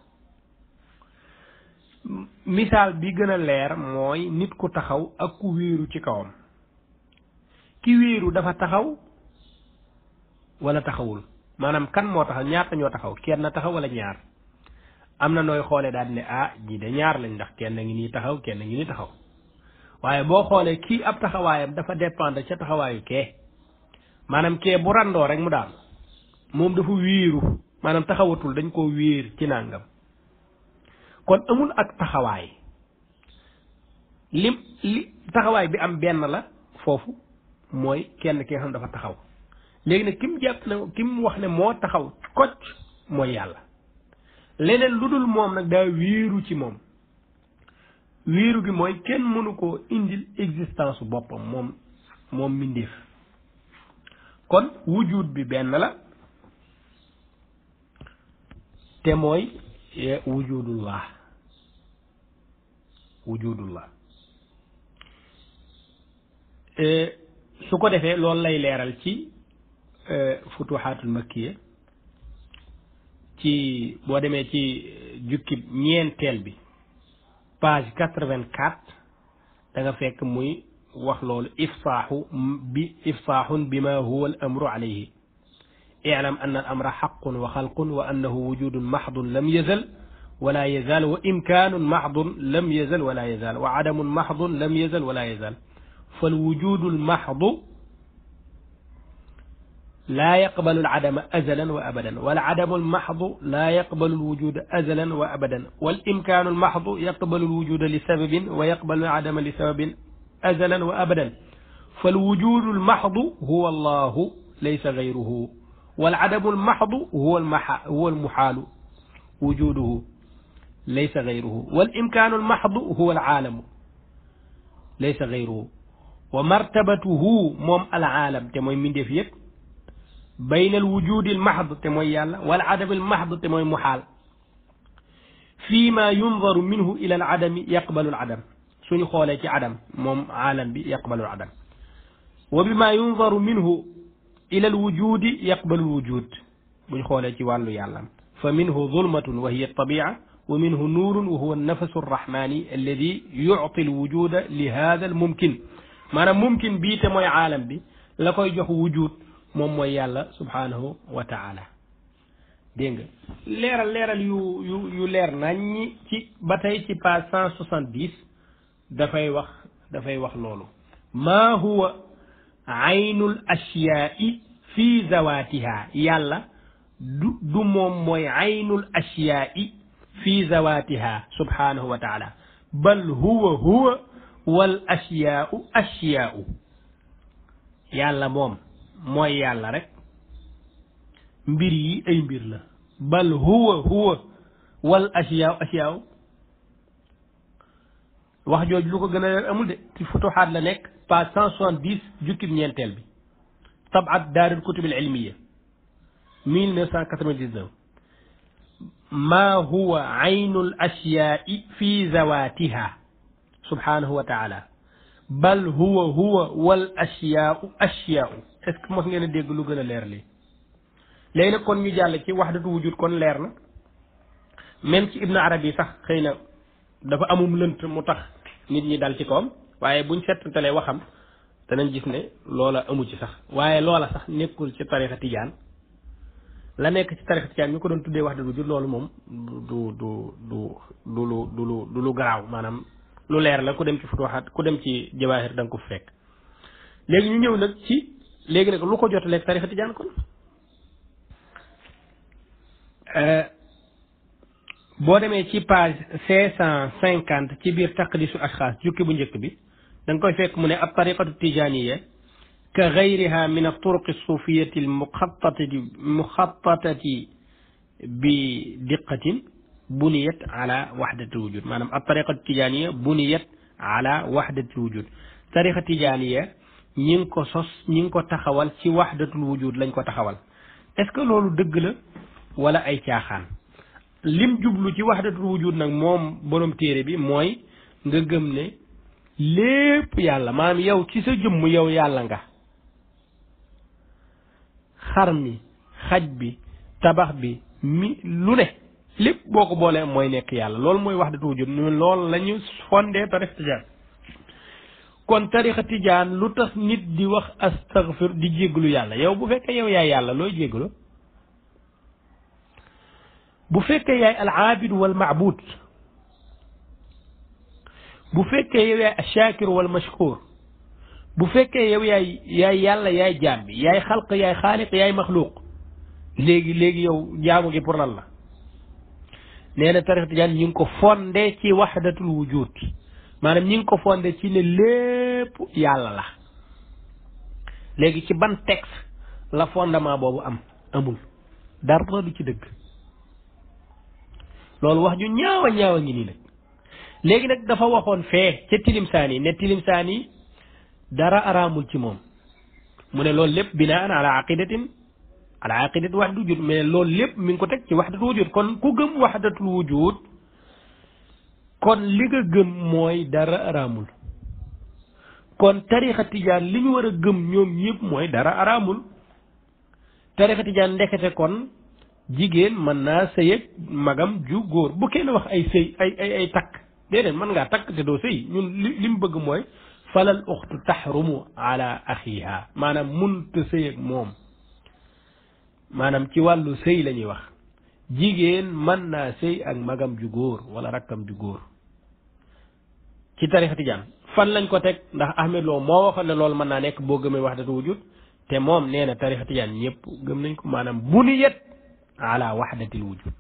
misaal bi gën a leer mooy nit ku taxaw ak ku wéeru ci kawam ki wéeru dafa taxaw wala taxawul maanaam kan moo taxaw ñaata ñoo taxaw kenn taxaw wala ñaar am na nooy xoolee daal ne ah ñii de ñaar lañ ndax kenn ngi nii taxaw kenn ngi nii taxaw waaye boo xoolee kii ab taxawaayam dafa dépendre ca taxawaayu kee maanaam kee bu randoo rek mu daal moom dafa wéeru maanaam taxawatul dañ koo wéer ci nàngam kon amul ak taxawaay lim li taxawaay bi am benn la foofu mooy kenn ki nga xam dafa taxaw léegi nag kim jàpp ne kim wax ne moo taxaw kocc mooy yàlla leneen lu dul moom nag daa wéeru ci moom wéeru gi mooy kenn mënu koo indil existence boppam moom moom mbindéef kon wujud bi benn la te mooy wujudullah wujudullah su ko defee loolu lay leeral ci futuxaatul makkiya ci boo demee ci jukki ñeenteel bi page quatre-vingt-quatre da nga fekk muy wax loolu ifsaaxu bi ifsaaxun bima huwa al amru alayhi اعلم أن الأمر حق وخلق وأنه وجود محض لم يزل ولا يزال وإمكان محض لم يزل ولا يزال وعدم محض لم يزل ولا يزال فالوجود المحض لا يقبل العدم أزلا وأبدا والعدم المحض لا يقبل الوجود أزلا وأبدا والإمكان المحض يقبل الوجود لسبب ويقبل العدم لسبب أزلا وأبدا فالوجود المحض هو الله ليس غيره والعدم المحض هو المح هو المحال وجوده ليس غيره والإمكان المحض هو العالم ليس غيره ومرتبته موم العالم تموي من ديف يب بين الوجود المحض تموي يالا والعدم المحض تموي محال فيما ينظر منه إلى العدم يقبل العدم سوني خولي عدم موم عالم بي يقبل العدم وبما ينظر منه إلى الوجود يقبل الوجود بن خولتي والو يعلم فمنه ظلمة وهي الطبيعة ومنه نور وهو النفس الرحماني الذي يعطي الوجود لهذا الممكن معنى ممكن بيت موي عالم بي لاكوي جوخ وجود موم موي يالا سبحانه وتعالى دينغ ليرال ليرال يو يو يو لير ناني ci batay ci page 170 da fay wax da fay wax lolu ma huwa aynul ashyaa'i fi zawatiha yàlla du du moom mooy aynul ashyaa'i fi zawatiha subhanahu wa taala bal huwa huwa wal ashyaa'u ashyaa'u yàlla moom mooy yàlla rek mbir yi ay mbir la bal huwa huwa wal ashyaa'u ashyaa'u wax jooju lu ko gën a amul de ci futuxaat la nekk page cent soixante dix jukkib ñeenteel bi tabaat daarul kutub al ilmiya mille neuf cent quatre vingt dix neuf ما هو عين الأشياء في ذواتها سبحانه وتعالى بل هو هو والأشياء أشياء est ce que mos ngeen a dégg lu gën a leer lii léegi nag kon ñu jàll ci waxdatu wujud kon leer na même ci ibnu arabi sax xëy na dafa amum lënt mu tax nit ñi dal ci kawam waaye buñ settantalee waxam danañ gis ne loola amu ci sax waaye loola sax nekkul ci tarixa tijaan la nekk ci tarixa tijaan ñu ko doon tuddee waxdatu wujud loolu moom du du du du lu du lu du lu garaaw maanaam lu leer la ku dem ci futuxaat ku dem ci jawaahir da nga ko fekk léegi ñu ñëw nag ci léegi nag lu ko jotaleeg tarixa tijaan kon boo demee ci page cinq cent cinquante ci biir taqdisu ashxaas jukki bu njëkk bi da nga koy fekk mu ne ab tariqatu tijaniya ka gayriha min alturuq alsufiyati almuxatatati muxatatati bi diqatin buniyat ala waxdati wujud maanaam ab tariqatu tijaniya buniyat ala waxdati wujud tariqa tijaniya ñi ngi ko sos ñi ngi ko taxawal ci waxdatul wujud lañ ko taxawal est ce que loolu dëgg la wala ay caaxaan lim jublu ci waxdatul wujud nag moom borom téere bi mooy nga gëm ne lépp yàlla maanaam yow ci sa jëmm yow yàlla nga xar mi xaj bi tabax bi mi lu ne lépp boo ko boolee mooy nekk yàlla loolu mooy waxdatul wujud loolu la ñu fondé tarixa tijaan kon tarixa tijaan lu tax nit di wax astaghfir di jéggalu yàlla yow bu fekkee yow yaay yàlla looy jéggalu bu fekkee yaay al aabid wal maabud bu fekkee yow yaay ashakir wal mashkur bu fekkee yow yaay yaay yàlla yaay jaam bi yaay xalq yaay xaaliq yaay maxluuq léegi léegi yow jaamu gi pour lan la nee na tarix tijaan ñi ngi ko fondé ci waxdatul wujud maanaam ñi ngi ko fondé ci ne lépp yàlla la léegi ci ban texte la fondement boobu am amul dara du ci dëgg loolu wax ju ñaawa ñaawa ngi nii nag léegi nag dafa waxoon fee ca tilimsaan yi ne tilimsaan yi dara araamul ci moom mu ne loolu lépp binaan ala aqidatin ala aqidat waxdatul wujud mais loolu lépp mi ngi ko teg ci waxdatul wujud kon ku gëm waxdatul wujud kon li nga gëm mooy dara araamul kon tarixa tijaan li ñu war a gëm ñoom ñëpp mooy dara araamul tarixa tijaan ndekete kon jigéen mën naa sëy ak magam ju góor bu kenn wax ay sëy ay ay ay takk déedéet mën ngaa takk te doo sëy ñun li li mu bëgg mooy falal uxtu taxrumu ala axiha maanaam munta sëy ak moom maanaam ci wàllu sëy la ñuy wax jigéen mën naa sëy ak magam ju góor wala rakkam ju góor ci tarixa tijaan fan lañ ko teg ndax Ahmed Lo moo waxoon ne loolu mën naa nekk boo gëmee wahdatu wujud te moom nee na tarixa tijaan ñëpp gëm nañ ko maanaam buniyat ala wahdatil wujud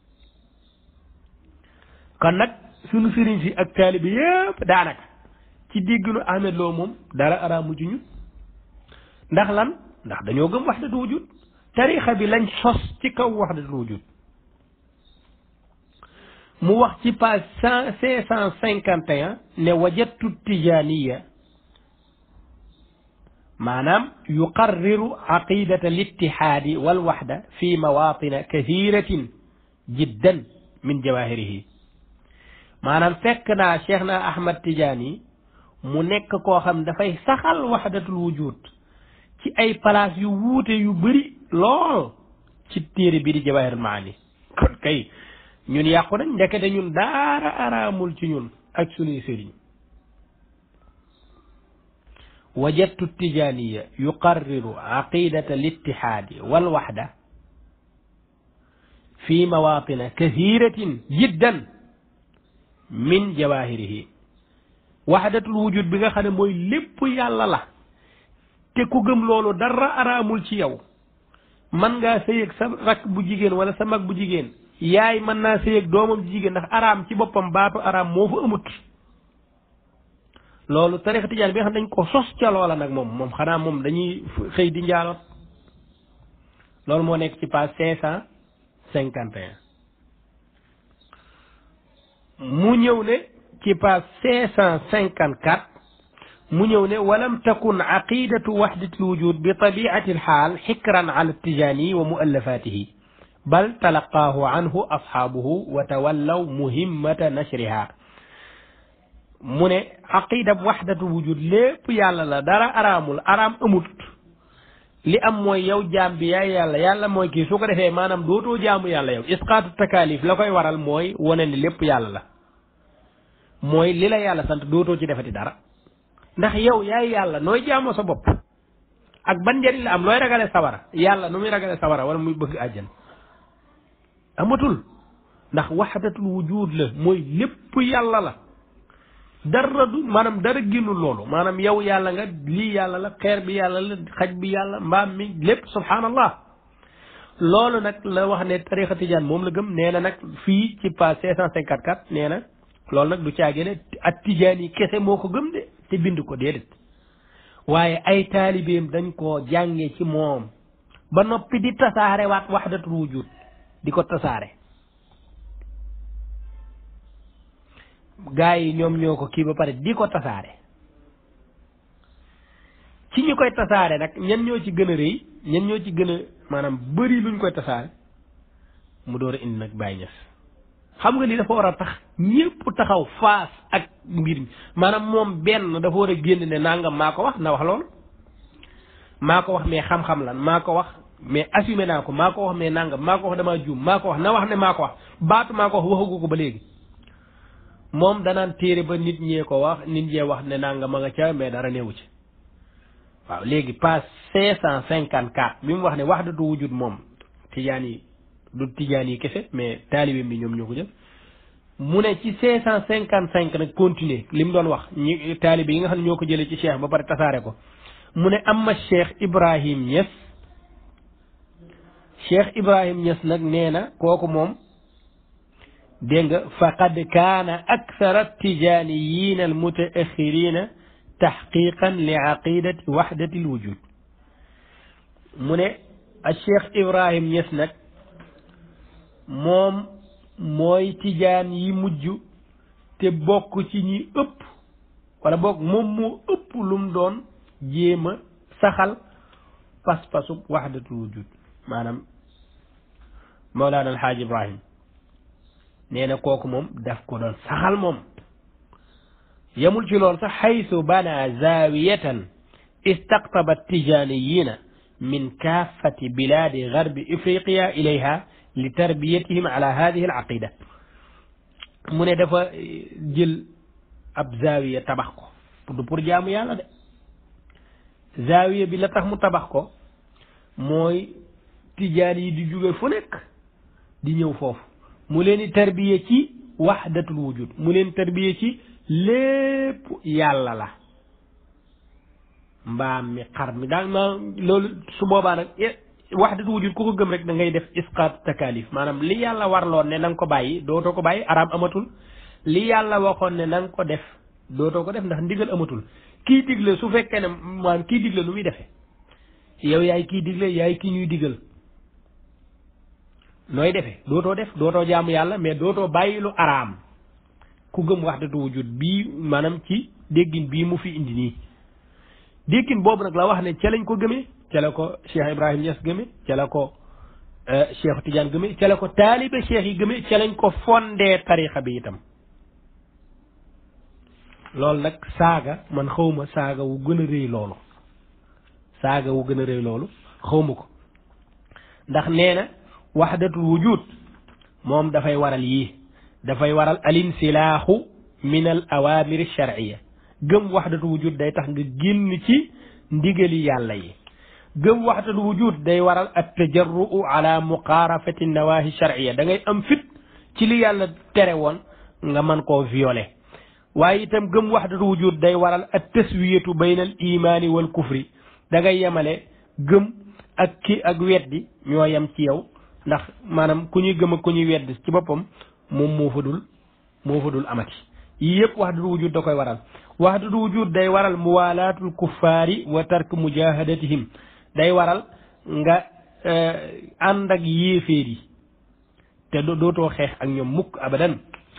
kon nag sunu sëriñ si ak taalibi yëpp daanaka ci dégginu Ahmed Lo moom dara araamu ci ñu ndax lan ndax dañoo gëm wahdatul wujud tarixa bi lañ sos ci kaw wahdatul wujud mu wax ci page cent cinq cent cinquante et un ne wajadtu tijaniya maanaam yuqarriru aqidata littihaadi walwaxda fi mawatina kathiratin jiddan min jawahirihi maanaam fekk naa cheikh na ahmad tijaani mu nekk koo xam dafay saxal waxdatul wujud ci ay place yu wuute yu bëri lool ci téere bi di jawahirul maani kon kay ñun yàqu nañ ndekete ñun daara araamul ci ñun ak sunuy sëriñ wajadtu tijaniya yuqarriru aqidata littihaadi walwaxda fi mawatina kathiratin jiddan min jawahirihi waxdatul wujud bi nga xam ne mooy lépp yàlla la te ku gëm loolu dara araamul ci yow man ngaa sëy ak sa rakk bu jigéen wala sa mag bu jigéen yaay mën naa sëy ak doomam ji jigéen ndax araam ci boppam baatu araam moo fa amut loolu tarixa tijaan bi nga xam dañ ko sos ca loola nag moom moom xanaa moom dañuy xëy di njaaloot loolu moo nekk ci page cinq cent cinquante et un mu ñëw ne ci page cinq cent cinquante quatre mu ñëw ne walam takun aqidatu waxdati lwujud bi tabiati alxaal xikran ala tijaani wa muallafatihi bal talaqaahu anhu asxaabuhu wa tawallaw muhimmata nashriha mu ne aqida waxdatu wujud lépp yàlla la dara araamul araam amut li am mooy yow jaam bi yaay yàlla yàlla mooy kii su ko defee maanaam dootoo jaamu yàlla yow isqaatu takaalif la koy waral mooy wane ni lépp yàlla la mooy li la yàlla sant dootoo ci defati dara ndax yow yaay yàlla nooy jaamoo sa bopp ak ban njëriñ la am looy ragale sawara yàlla nu muy ragale sawara wala muy bëgg àjjan amatul ndax waxdatul wujud la mooy lépp yàlla la dara du maanaam dara génnul loolu maanaam yow yàlla nga lii yàlla la xeer bi yàlla la xaj bi yàlla mbaam mi lépp subhanallah loolu nag la wax ne tarixa tijaan moom la gëm nee na nag fii ci page cinq cent cinquante quatre nee na loolu nag du caagee ne ak tijaan yi kese moo ko gëm de te bind ko déedéet waaye ay taalibeem dañ koo jànge ci moom ba noppi di tasaare waat waxdatul wujud di ko tasaare gaa yi ñoom ñoo ko kii ba pare di ko tasaare ci ñu koy tasaare nag ñan ñoo ci gën a rëy ñan ñoo ci gën a maanaam bëri luñ koy tasaare mu door a indi nag Baye Niass xam nga li dafa war a tax ñépp taxaw faas ak mbir mi maanaam moom benn dafa war a génn ne nangam maa ko wax na wax loolu maa ko wax mais xam-xam lan maa ko wax mais assumé naa ko maa ko wax mais nangam maa ko wax damaa juum maa ko wax na wax ne maa ko wax baatu maa ko wax waxagu ko ba léegi moom danaan téere ba nit ñee ko wax nit ñee wax ne nangam ma nga ca mais dara newu ci waaw léegi page cinq cent cinquante quatre bi mu wax ne wahdatu wujud moom tijaan yi du tijaan yi kese mais taalibeem bi ñoom ñoo ko jël mu ne ci cinq cent cinquante cinq nag continuer li mu doon wax ñi taalibe yi nga xam ne ñoo ko jëlee ci cheikh ba pare tasaare ko mu ne amma cheikh Ibrahim Niass cheikh Ibrahim Niass nag nee na kooku moom dégg nga faqad kaana akthara tijaaniyiin al mutaaxiriina taxqiqan li aqidati waxdati l wujud mu ne a cheikh Ibrahim Niass nag moom mooy tijaan yi mujj te bokk ci ñi ëpp wala bokk moom moo ëpp lu mu doon jéem a saxal pas-pasub waxdatul wujud maanaam Mawlaana Alxaaj Ibrahim nee na kooku moom daf ko doon saxal moom yemul ci loolu sax xaytu bana zaawiyatan istaqtaba tijaaniyina min kaafati bilaadi garbi ifriqiya ilayha li tarbiyatihim ala hadihi al aqida mu ne dafa jël ab zaawiya tabax ko du pour jaamu yàlla de zaawiya bi la tax mu tabax ko mooy tijaan yi di jóge fu nekk di ñëw foofu mu leen di tarbiya ci wahdatul wujud mu leen tarbiya ci lépp yàlla la mbaam mi xar mi daal ma loolu su boobaa nag wahdatul wujud ku ko gëm rek da ngay def isqaat takalif maanaam li yàlla warloon ne na nga ko bàyyi dootoo ko bàyyi araam amatul li yàlla waxoon ne na nga ko def dootoo ko def ndax ndigal amatul kii digle su fekkee ne maanaam kii digle lu muy defee yow yaay kii digle yaay kii ñuy digal nooy defee dootoo def dootoo jaamu yàlla mais dootoo bàyyi lu araam ku gëm wahdatu wujud bii maanaam ci déggin bii mu fi indi nii déggin boobu nag la wax ne ca lañ ko gëmee ca la ko Cheikh Ibrahim Niass gëmee ca la ko Cheikh Tidiane gëmee ca la ko taalibe cheikh yi gëmee ca lañ ko fondee tarixa bi itam loolu nag saaga man xawma saaga wu gën a rëy loolu saaga wu gën a rëy loolu xawma ko ndax nee na waxdatul wujud moom dafay waral yii dafay waral alinsilaaxu min al awamiri sharciya gëm waxdatul wujud day tax nga génn ci ndigali yàlla yi gëm waxdatul wujud day waral at tajarruu ala muqaarafati nawahi sharciya da ngay am fit ci li yàlla tere woon nga mën koo violer waaye itam gëm waxdatul wujud day waral at taswiyatu bayna al imaani wal kufri da ngay yemale gëm ak ki ak weddi ñoo yem ci yow ndax maanaam ku ñuy gëm ak ku ñuy weddi ci boppam moom moo fa dul moo fa dul amati yii yëpp waxdatul wujud da koy waral waxdatul wujud day waral muwalaatul kuffaari wa tark mujahadatihim day waral nga ànd ak yéeféer yi te dootoo xeex ak ñoom mukk abadan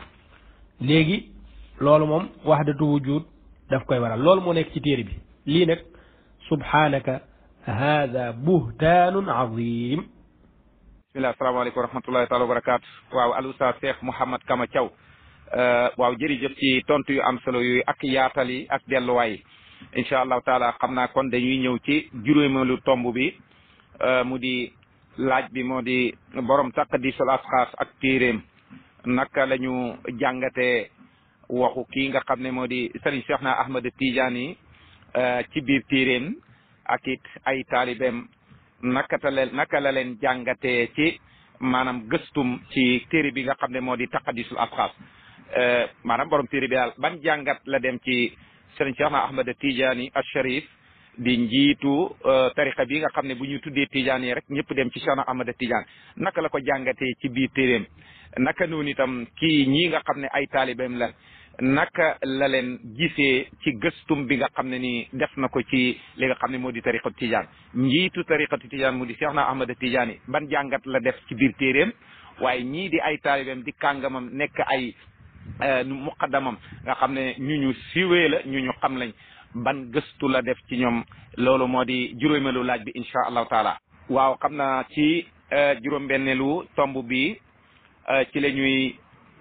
léegi loolu moom waxdatu wujud daf koy waral loolu moo nekk ci téere bi lii nag subhanaka hada buhtaanun azim bismillah asalaamaaleykum wa rahmatullahi taala wa barakaatu waaw al oustaz Cheikh Mouhamad Kama Thiaw waaw jërëjëf ci tontu yu am solo yooyu ak yaatal yi ak delluwaay yi incha allahu taala xam naa kon dañuy ñëw ci juróomeelu tomb bi mu di laaj bi moo di borom taqdisul asxaas ak téeréem naka la ñu jàngatee waxu kii nga xam ne moo di Serigne Cheikh na Ahmad Tidiane yi ci biir téeréem ak it ay taalibeem naka ta leen naka la leen jàngatee ci maanaam gëstum ci téere bi nga xam ne moo di taqdisul asxaas maanaam borom téere bi daal ban jàngat la dem ci Serigne Cheikh na Ahmad Tidiane al Sharif di njiitu tariqa bi nga xam ne bu ñu tuddee Tidiane yi rek ñëpp dem ci Cheikh na Ahmad Tidiane naka la ko jàngatee ci biir téeréem naka noonu itam kii ñii nga xam ne ay taalibeem la naka la leen gisee ci gëstum bi nga xam ne ni def na ko ci li nga xam ne moo di tariqatu Tidiane njiitu tariqatu Tidiane mu di Cheikh na Ahmad Tidiane yi ban jàngat la def ci biir téeréem waaye ñii di ay taalibeem di kàngamam nekk ay muqaddamam nga xam ne ñu ñu siwee la ñu ñu xam lañ ban gëstu la def ci ñoom loolu moo di juróomeelu laaj bi incha allahu taala waaw xam naa ci juróom-benneelu tomb bi ci la ñuy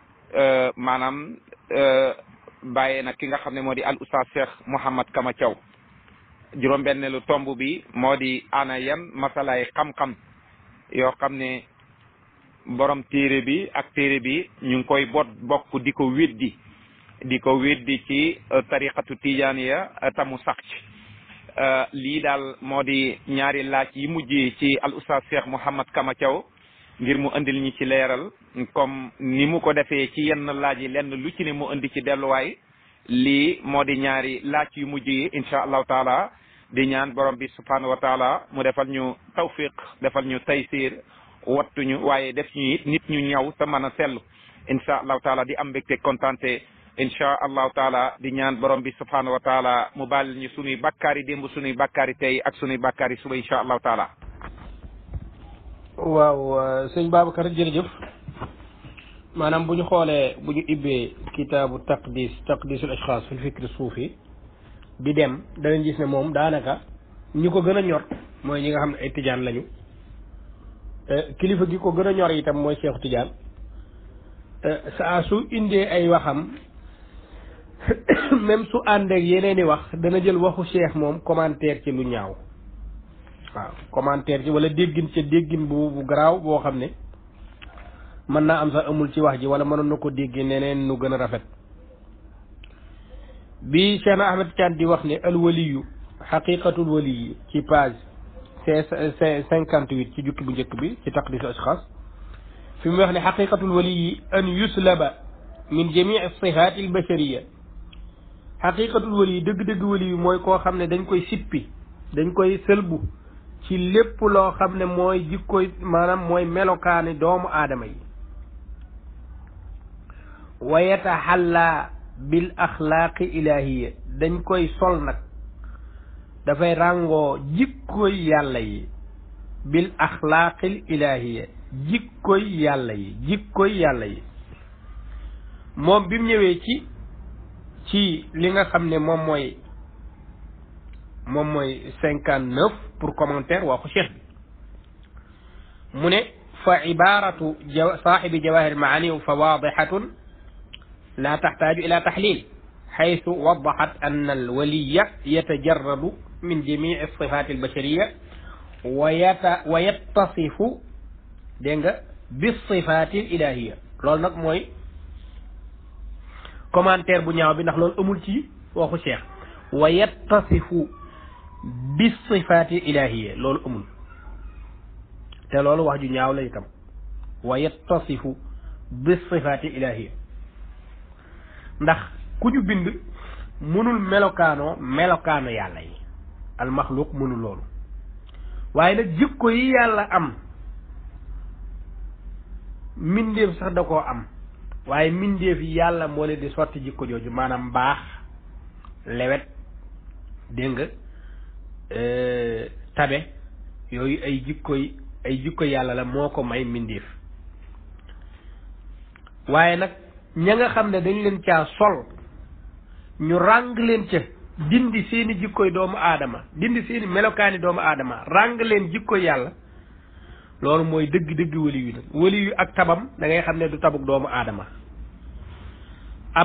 maanaam bàyyee nag ki nga xam ne moo di al oustaz Cheikh Mouhamad Kama Thiaw juróom-benneelu tomb bi moo di ana yan masalaay xam-xam yoo xam ne borom téere bi ak téere bi ñu ngi koy bot bokk di ko weddi di ko weddi ci tariqatu tijaaniya tamu sax ci lii daal moo di ñaari laaj yi mujjee ci al oustaz Cheikh Mouhamad Kama Thiaw ngir mu indil ñi ci leeral comme ni mu ko defee ci yenn laaj yi lenn lu ci ne mu indi ci delluwaay lii moo di ñaari laaj yu mujj yi incha allahu taala di ñaan borom bi subhanahu wa taala mu defal ñu tawfiq defal ñu taysir wattuñu waaye def ñu it nit ñu ñaw te mën a sellu incha allahu taala di am mbégte kontante incha allahu taala di ñaan borom bi subhanahu wa taala mu baal ñu sunuy bakkaari démb sunuy bakkaari tey ak sunuy bakkaari suba incha allahu taala waaw sëñ Babacar jërëjëf maanaam bu ñu xoolee bu ñu ibbee kitaabu taqdis taqdisul ashxaas fil fikri suufi di dem danañ gis ne moom daanaka ñi ko gën a ñor mooy ñi nga xam ne ay tijaan lañu kilifa gi ko gën a ñor itam mooy Cheikh Tidiane saa su indee ay waxam même su ànd ak yeneen i wax dana jël waxu cheikh moom commentaire ci lu ñaaw waaw commentaire ci wala déggin ca déggin bu bu garaaw boo xam ne mën naa am sax amul ci wax ji wala mënoon na ko déggee neneen nu gën a rafet bi Cheikh na Ahmed Tidiane di wax ne alwaliyu xaqiqatul waliyi ci page c cinquante huit ci jukki bu njëkk bi ci taqdisu ashxaas fi mu wax ne xaqiqatul waliyi an yuslaba min jamii sifaat al bashariya xaqiqatul waliyi dëgg-dëgg waliyu mooy koo xam ne dañ koy sippi dañ koy sëlbu ci lépp loo xam ne mooy jikkoy maanaam mooy melokaani doomu aadama yi wa yataxalla bil axlaaqi ilaahiya dañ koy sol nag dafay ràngoo jikkoy yàlla yi bil axlaaqil ilaahiya jikkoy yàlla yi jikkoy yàlla yi moom bi mu ñëwee ci ci li nga xam ne moom mooy moom mooy cinquante neuf pour commentaire waxu cheikh bi mu ne fa ibaratu saaxibi jawahir maani fa waadixatun la taxtaaju ila taxlil xaytu wadaxat an alwaliya yatajarradu min jamici alsifat albashariya wa yata wa yattasifu dégg nga bisifati alilahiya loolu nag mooy commentaire bu ñaaw bi ndax loolu amul ci waxu cheikh wa yattasifu bisifati alilahiya loolu amul te loolu wax ju ñaaw la itam wa yattasifu bisifati alilahiya ndax ku ñu bind mënul melokaanoo melokaano yàlla yi almaxluq mënul loolu waaye nag jikko yi yàlla am mbindeef sax da koo am waaye mbindeef yi yàlla moo leen di sotti jikko jooju maanaam baax lewet dégg nga tabe yooyu ay jikkoy ay jikko yàlla la moo ko may mbindeef waaye nag ña nga xam ne dañ leen caa sol ñu ràng leen ca dindi seeni jikkoy doomu aadama dindi seeni melokaani doomu aadama ràng leen jikkoy yàlla loolu mooy dëgg-dëgg wali yu nag wali yu ak tabam da ngay xam ne du tabuk doomu aadama ab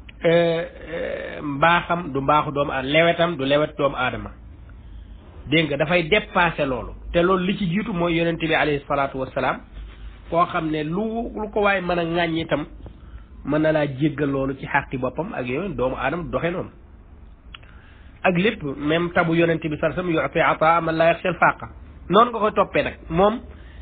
mbaaxam du mbaaxu doomu aadama lewetam du lewet doomu aadama dégg nga dafay dépassé loolu te loolu li ci jiitu mooy yonent bi alayhi salaatu wassalaam koo xam ne lu lu ko waaye mën a ŋàññ itam mën na laa jéggal loolu ci xàqi boppam ak yooyu doomu aadama doxe noonu ak lépp même tabu yonent bi sar sam yuti ata man laa yaxsha al faaqa noonu nga koy toppee nag moom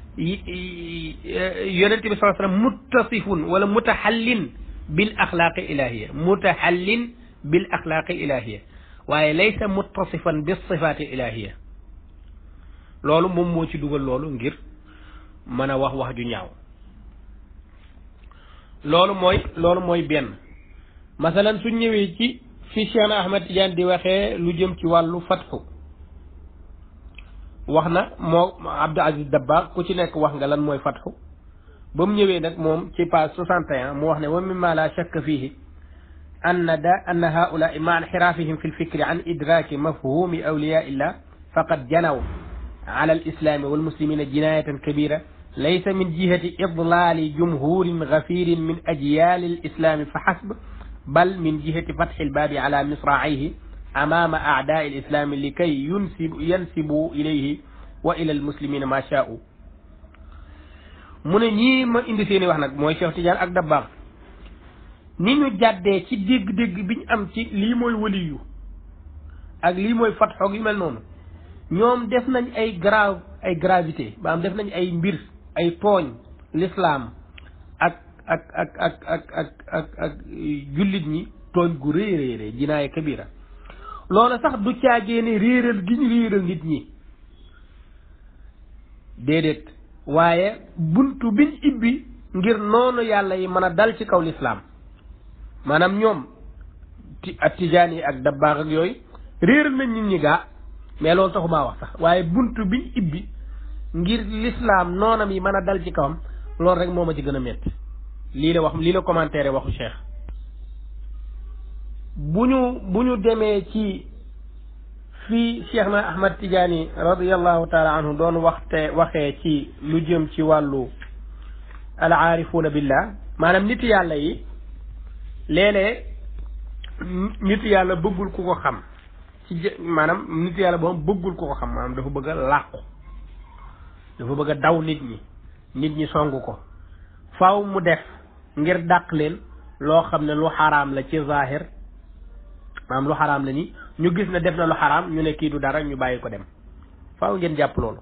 yonent bi sar sallam muttasifun wala mutaxallin bil axlaaqi ilahiya mutaxallin bil axlaaqi ilahiya waaye laysa muttasifan bis sifaati ilahiya loolu moom moo ci dugal loolu ngir mën a wax wax ju ñaaw loolu mooy loolu mooy benn masalan su ñëwee ci fi Cheikh na Ahmad Tidiane di waxee lu jëm ci wàllu fatxu wax na moo Abdou Aziz Dabba ku ci nekk wax nga lan mooy fatxu ba mu ñëwee nag moom ci page 61 mu wax ne wa mimma la shakka fihi أن دا أن هؤلاء مع انحرافهم في الفكر عن إدراك مفهوم أولياء الله فقد جنوا على الإسلام والمسلمين جناية كبيرة ليس من جهة إضلال جمهور غفير من أجيال الإسلام فحسب بل من جهة فتح الباب على مصراعيه أمام أعداء الإسلام لكي ينسب ينسبوا إليه وإلى المسلمين ما شاءوا من ñi ma indi seeni wax nag mooy Cheikh Tidiane ak Dabakh ni ñu jàddee ci dégg-dégg bi ñu am ci lii mooy waliyu ak lii mooy fatxoog yu mel noonu ñoom def nañ ay grave ay gravité ba am def nañ ay mbir ay tooñ l'islam ak ak ak ak ak ak ak ak jullit ñi tooñ gu rëy rëy rëy jinaaye kabira loolu sax du caagee ne réeral gi ñu réeral nit ñi déedéet waaye buntu biñ ibbi ngir noonu yàlla yi mën a dal ci kaw l'islam maanaam ñoom ti ak tijaan yi ak dabbaax ak yooyu réeral nañ nit ñi gaa mais loolu taxumaa wax sax waaye buntu biñ ibbi ngir l'islam noonam yi mën a dal ci kawam loolu rek moo ma ci gën a métti lii la wax lii la commentaire waxu cheikh bu ñu bu ñu demee ci fii cheikh na ahmad tijaani radiallahu taala anhu doon waxte waxee ci lu jëm ci wàllu al aarifuuna billah maanaam nit yàlla yi léeg-léeg nit yàlla bëggul ku ko xam ci jë maanaam nit yàlla boobu bëggul ku ko xam maanaam dafa bëgg a làqu dafa bëgg a daw nit ñi nit ñi song ko faaw mu def ngir dàq leen loo xam ne lu xaraam la ci zahir maanaam lu xaraam la ni ñu gis ne def na lu xaraam ñu ne kii du dara ñu bàyyi ko dem faaw ngeen jàpp loolu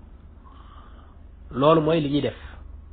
loolu mooy li ñuy def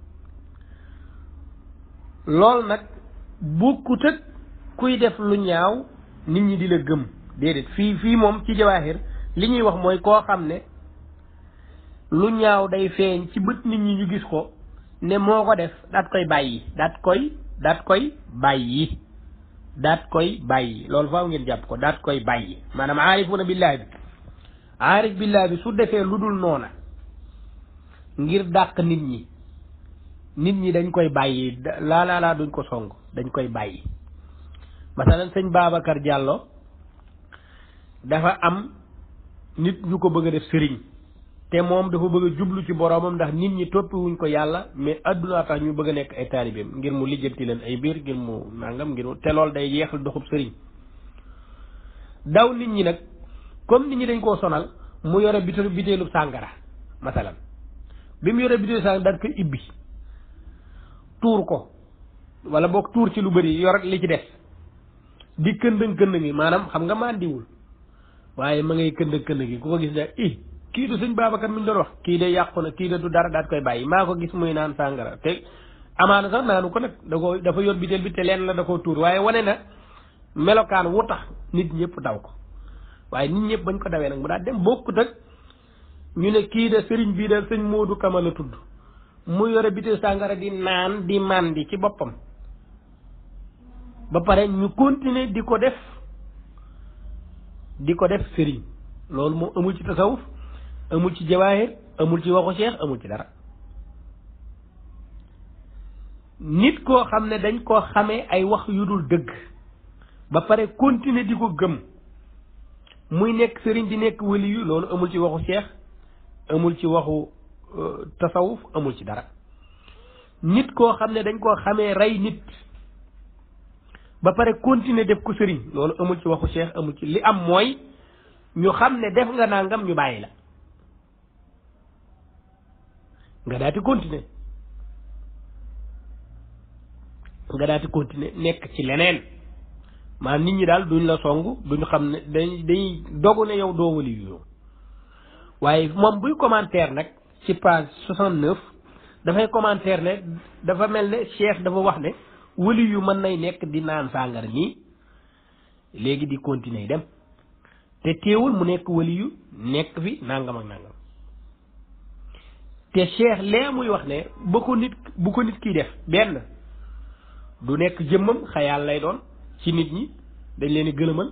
loolu nag bokkut ak kuy def lu ñaaw nit ñi di la gëm déedéet fii fii moom ci jawaahir li ñuy wax mooy koo xam ne lu ñaaw day feeñ ci bët nit ñi ñu gis ko ne moo ko def daat koy bàyyi daat koy daat koy bàyyi daat koy bàyyi loolu faaw ngeen jàpp ko daat koy bàyyi maanaam aarifuna billaahi bi aarif billaahi bi su defee lu dul noona ngir dàq nit ñi nit ñi dañ koy bàyyi laa laa laa duñ ko song dañ koy bàyyi masalan sëñ Babacar Diallo dafa am nit ñu ko bëgg a def sëriñ te moom dafa bëgg a jublu ci boroomam ndax nit ñi toppiwuñ ko yàlla mais adduna tax ñu bëgg a nekk ay taalibeem ngir mu lijjanti leen ay biir ngir mu nangam ngir te loolu day yeexal doxub sëriñ daw nit ñi nag comme nit ñi dañ koo sonal mu yore bitéelu bitéelu sàngara masalan bi mu yore bitéelu sàngara daal koy ibbi tuur ko wala boog tuur ci lu bëri yor li ci des di këndëng këndëng gi maanaam xam nga màndiwul waaye ma ngay këndëng këndëng gi ku ko gis da i kii du sëñ Babacar mi ñu doon wax kii de yàqu na kii de du dara daat koy bàyyi maa ko gis muy naan sàngara te amaana sax naanu ko nag da ko dafa yor biteel bi te leen la da koo tuur waaye wane na melokaan wu tax nit ñëpp daw ko waaye nit ñëpp bañ ko dawee nag mu daal dem bokkut ak ñu ne kii de sëriñ bii de sëñ Moodu Kama la tudd mu yore biteel sàngara di naan di màndi ci boppam ba pare ñu continuer di ko def di ko def sëriñ loolu moom amul ci tasawuf amul ci jawaahir amul ci waxu cheikh amul ci dara nit koo xam ne dañ koo xamee ay wax yu dul dëgg ba pare continuer di ko gëm muy nekk sëriñ di nekk wali yu loolu amul ci waxu cheikh amul ci waxu tasawuf amul ci dara nit koo xam ne dañ koo xamee rey nit ba pare continuer def ko sëriñ loolu amul ci waxu cheikh amul ci li am mooy ñu xam ne def nga nangam ñu bàyyi la nga daati continuer nga daati continuer nekk ci leneen maanaam nit ñi daal duñ la song duñ xam ne dañ dañuy dogu ne yow doo wali yu waaye moom buy commentaire nag ci page soixante neuf dafay commentaire ne dafa mel ne cheikh dafa wax ne wali yu mën nay nekk di naan sàngara nii léegi di continuer dem te teewul mu nekk wali yu nekk fi nangam ak nangam te cheikh lee muy wax ne ba ko nit bu ko nit kiy def benn du nekk jëmmam xayaal lay doon ci nit ñi dañ leen di gëlëmal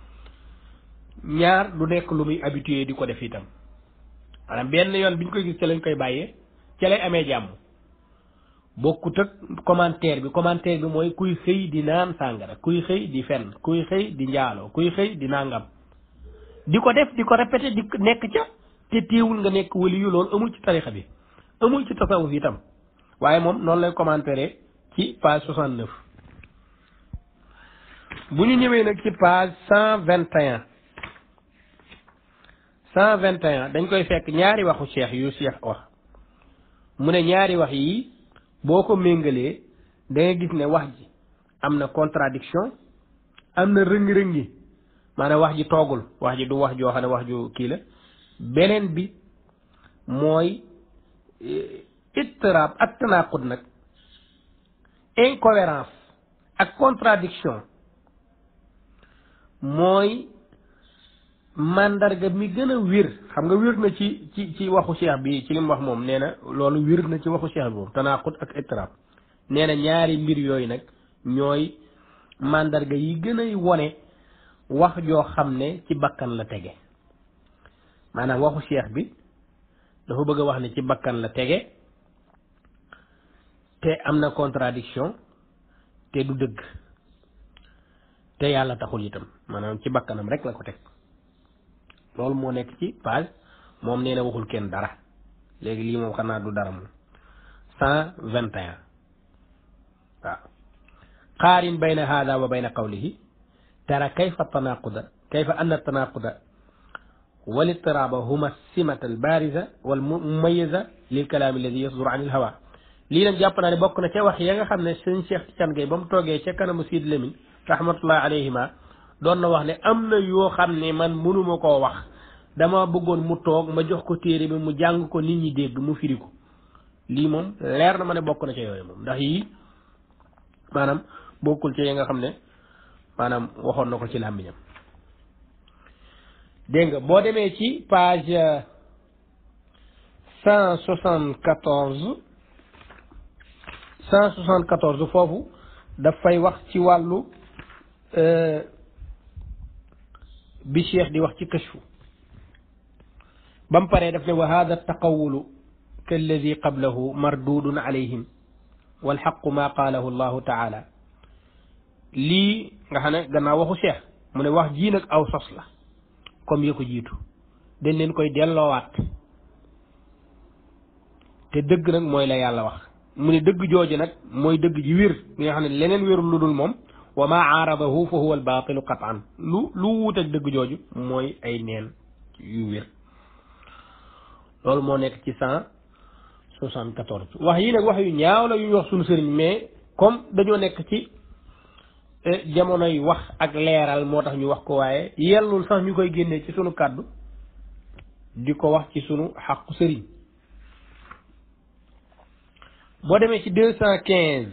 ñaar du nekk lu muy habitué di ko def itam maanaam benn yoon bi ñu koy gis ca lañ koy bàyyee ca lay amee jàmm bokkut ak commentaire bi commentaire bi mooy kuy xëy di naan sàngara kuy xëy di fenn kuy xëy di njaaloo kuy xëy di nangam di ko def di ko répété di nekk ca te téewul nga nekk wali yu loolu amul ci tarixa bi amul ci tasawuf itam waaye moom noonu lay commentaire ci page soixante neuf bu ñu ñëwee nag ci page cent vingt et un cent vingt et un dañ koy fekk ñaari waxu cheikh yu cheikh wax mu ne ñaari wax yi boo ko méngalee da nga gis ne wax ji am na contradiction am na rëngi-rëngi maanaam wax ji toogul wax ji du wax joo xam ne wax ju kii la beneen bi mooy ittirab ak tanaqud nag incohérence ak contradiction mooy mandarga mi gën a wér xam nga wér na ci ci ci waxu cheikh bi ci li mu wax moom nee na loolu wér na ci waxu cheikh bi moom tanaqud ak ittirab nee na ñaari mbir yooyu nag ñooy mandarga yi gën a wone wax joo xam ne ci bakkan la tege maanaam waxu cheikh bi dafa bëgg a wax ne ci bakkan la tege te am na contradiction te du dëgg te yàlla taxul itam maanaam ci bakkanam rek la ko teg loolu moo nekk ci page moom nee na waxul kenn dara léegi lii moom xanaa du dara moom cent vingt et un qaarin bayna hada wa bayna qawlihi tara kayfa tanaquda kayfa anna tanaquda wal ittiraba huma simata al bariza wal mumayiza lil kalaam alladi yasdur an il hawa lii nag jàpp naa ne bokk na ca wax ya nga xam ne sëñ Cheikh Tidiane Gaye ba mu toogee ca kanamu Sid Lamine rahmatullahi alayhima doon na wax ne am na yoo xam ne man mënuma koo wax dama bëggoon mu toog ma jox ko téere bi mu jàng ko nit ñi dégg mu firi ko lii moom leer na ma ne bokk na ca yooyu moom ndax yii maanaam bokkul ca yi nga xam ne maanaam waxoon na ko ci làmmiñam dégg nga boo demee ci page cent soixante quatorze cent soixante quatorze foofu daf fay wax ci wàllu bi cheikh di wax ci kashfu ba mu paree daf ne wa hada taqawulu kalladi qablahu mardudun alayhim walxaqu ma qaalahu allahu taala lii nga xam ne gannaaw waxu cheikh mu ne wax jii nag aw sos la comme ya ko jiitu dañ leen koy delloowaat te dëgg nag mooy la yàlla wax mu ne dëgg jooju nag mooy dëgg ji wér mi nga xam ne leneen wérul lu dul moom wa ma aaradahu fa huwa albaatilu qatan lu lu wuut ak dëgg jooju mooy ay neen yu wér loolu moo nekk ci cent soixante quatorze wax yi nag wax yu ñaaw la yu ñu wax suñu sëriñ mais comme dañoo nekk ci jamonoy wax ak leeral moo tax ñu wax ko waaye yellul sax ñu koy génnee ci sunu kàddu di ko wax ci sunu xaqu sëriñ boo demee ci deux cent quinze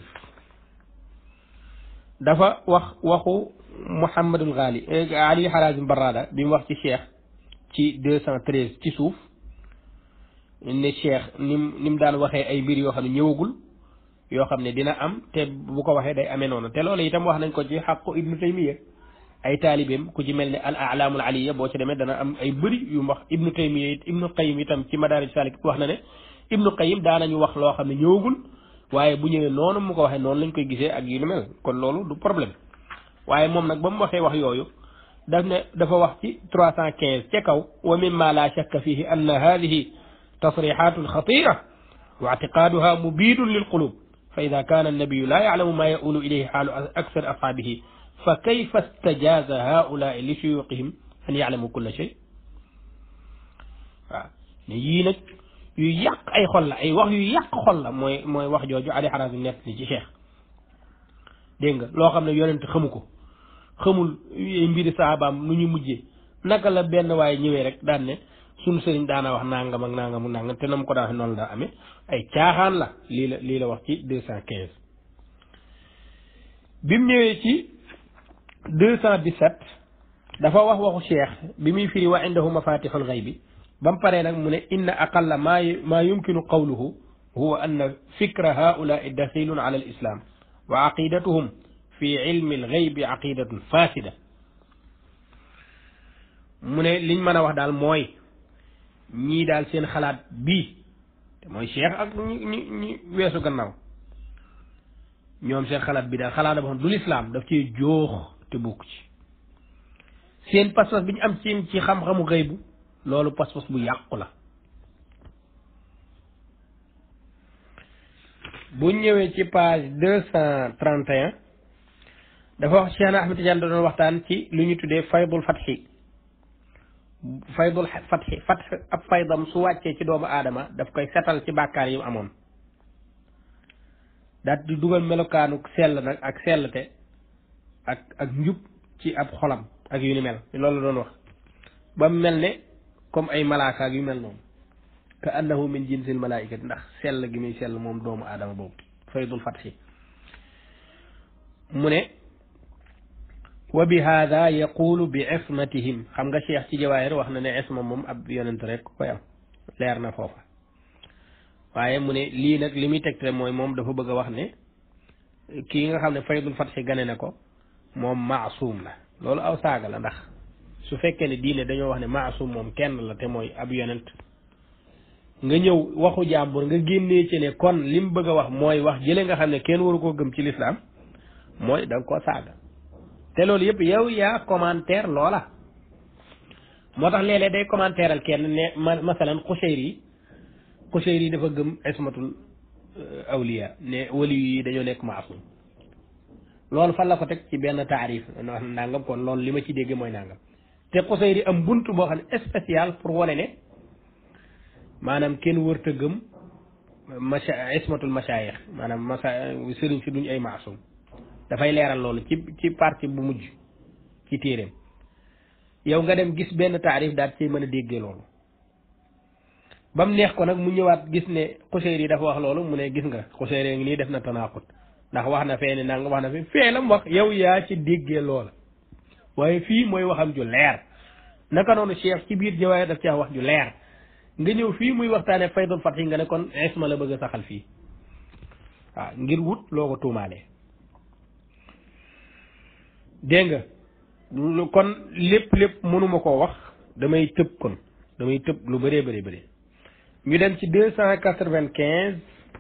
dafa wax waxu Muhammadul Ghali Ali Harazim Barrada bi mu wax ci cheikh ci deux cent treize ci suuf ne cheikh nim ni mu daan waxee ay mbir yoo xam ne ñëwagul yoo xam ne dina am te bu ko waxee day amee noonu te loolu itam wax nañ ko ci xaqu ibnu taymiya ay taalibeem ku ci mel ne al alaamul aliya boo ci demee dana am ay bëri yu wax ibnu taymiya it ibnu qayim itam ci madaarij salik wax na ne ibnu qayim daanañu wax loo xam ne ñëwagul waaye bu ñëwee noonu mu ko waxee noonu lañ koy gisee ak yu ni mel kon loolu du problème waaye moom nag ba mu waxee wax yooyu daf ne dafa wax ci trois cent quinze ca kaw wa mimma la shakka fihi anna hadihi tasrixatun xatira wa ictiqaaduha mubidun lil qulub fa ida kaana annabiyu laa yaclamu maa yaulu ilayhi xaalu aksar ashaabihi fa kayfa stajaza haulaai li suyuqihim an yaclamu kulla shay waaw ne yii nag yu yàq ay xol la ay wax yu yàq xol la mooy mooy wax jooju Ali Harazim nett li ci cheikh dégg nga loo xam ne yonent xamu ko xamul mbiri saabaam nu ñu mujjee naka la benn waaye ñëwee rek daan ne suñu sëriñ daana wax nangam ak nangam ak nangam te na mu ko daan wax noonu daa amee ay caaxaan la lii la lii la wax ci deux cent quinze bi mu ñëwee ci deux cent dix-sept dafa wax waxu cheikh bi muy firi wa indahu mafatixul xaybi ba mu paree nag mu ne inna aqalla maa maa yumkinu qawluhu huwa anna fikra haulaai daxilun ala al islam wa aqidatuhum fi ilmi al xaybi aqidatun fasida mu ne liñ mën a wax daal mooy ñii daal seen xalaat bii te mooy cheikh ak ñi ñi ñi weesu gannaaw ñoom seen xalaat bi daal xalaat boo xam du lislaam daf cee joox te bokk ci seen pas-pas bi ñu am ci ci xam-xamu xëybu loolu pas-pas bu yàqu la bu ñëwee ci page deux cent trente et un dafa wax Cheikh Ahmed Tidiane doon waxtaan ci lu ñu tuddee faydul fatxi faydul fatxi fatx ab faydam su wàccee ci doomu aadama daf koy setal ci bàkkaar yi mu amoon daal di dugal melokaanu sell nag ak sellte ak ak njub ci ab xolam ak yu ni mel loolu la doon wax ba mu mel ne comme ay malaaka ak yu mel noonu ka annahu min jinsil malaaikati ndax sell gi muy sell moom doomu aadama boobu faydul fatxi mu ne wa bi hada yaqulu bi ismatihim xam nga cheikh ci jawaahir wax na ne isma moom ab yonent rek koy am leer na foofa waaye mu ne lii nag li muy tegte mooy moom dafa bëgg a wax ne kii nga xam ne faydul fatxi gane na ko moom maasum la loolu aw saaga la ndax su fekkee ne diine dañoo wax ne maasum moom kenn la te mooy ab yonent nga ñëw waxu jàmbur nga génnee ci ne kon li mu bëgg a wax mooy wax jële nga xam ne kenn waru koo gëm ci lislaam mooy da nga koo saaga te loolu yëpp yow yaa commentaire loola moo tax léeg-léeg day commentaire kenn ne masalan Qushayri yi Qushayri yi dafa gëm ismatul awliya ne wali yi dañoo nekk maasum loolu fan la ko teg ci benn taarif nangam kon loolu li ma ci dégg mooy nangam te Xusayri am bunt boo xam ne spécial pour wane ne maanaam kenn wërta gëm macha ismatul masaayix maanaam masa sëriñ si duñ ay maasum dafay leeral loolu ci ci partie bu mujj ci téeréem yow nga dem gis benn taarif daal ci mën a déggee loolu ba mu neex ko nag mu ñëwaat gis ne Xuseyri yi dafa wax loolu mu ne gis nga Xuseyri ngi nii def na tanaqut ndax wax na fee ne nanga wax na fi fee la mu wax yow yaa ci déggee loola waaye fii mooy waxam ju leer naka noonu cheikh ci biir jawaay daf ci wax ju leer nga ñëw fii muy waxtaane faydul fatih nga ne kon isma la bëgg a saxal fii waaw ngir wut loo ko tuumaalee dégg nga kon lépp lépp mënuma koo wax damay tëb kon damay tëb lu bëree bëri bëri ñu dem ci deux cent quatre-vingt-quinze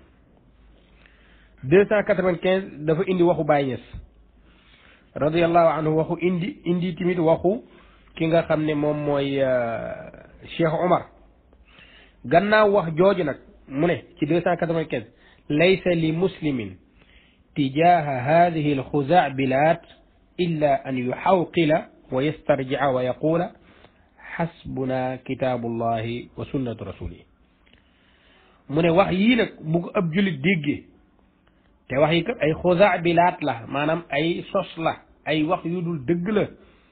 deux cent quatre-vingt-quinze dafa indi waxu Baay Ñas radiyallahu anhu waxu indi indi tamit waxu ki nga xam ne moom mooy Cheikh Omar gannaaw wax jooju nag mu ne ci deux cent quatre-vingt-quinze laysa li muslimin tijaha hadihi alxuzaa bilaat illa an yuxawqila wa yastarjica wa yaqula xasbuna kitaabullahi wa sunnatu rasulihi mu ne wax yii nag bu ko ab jullit déggee te wax yi kat ay xusaa bilaat la maanaam ay sos la ay wax yu dul dëgg la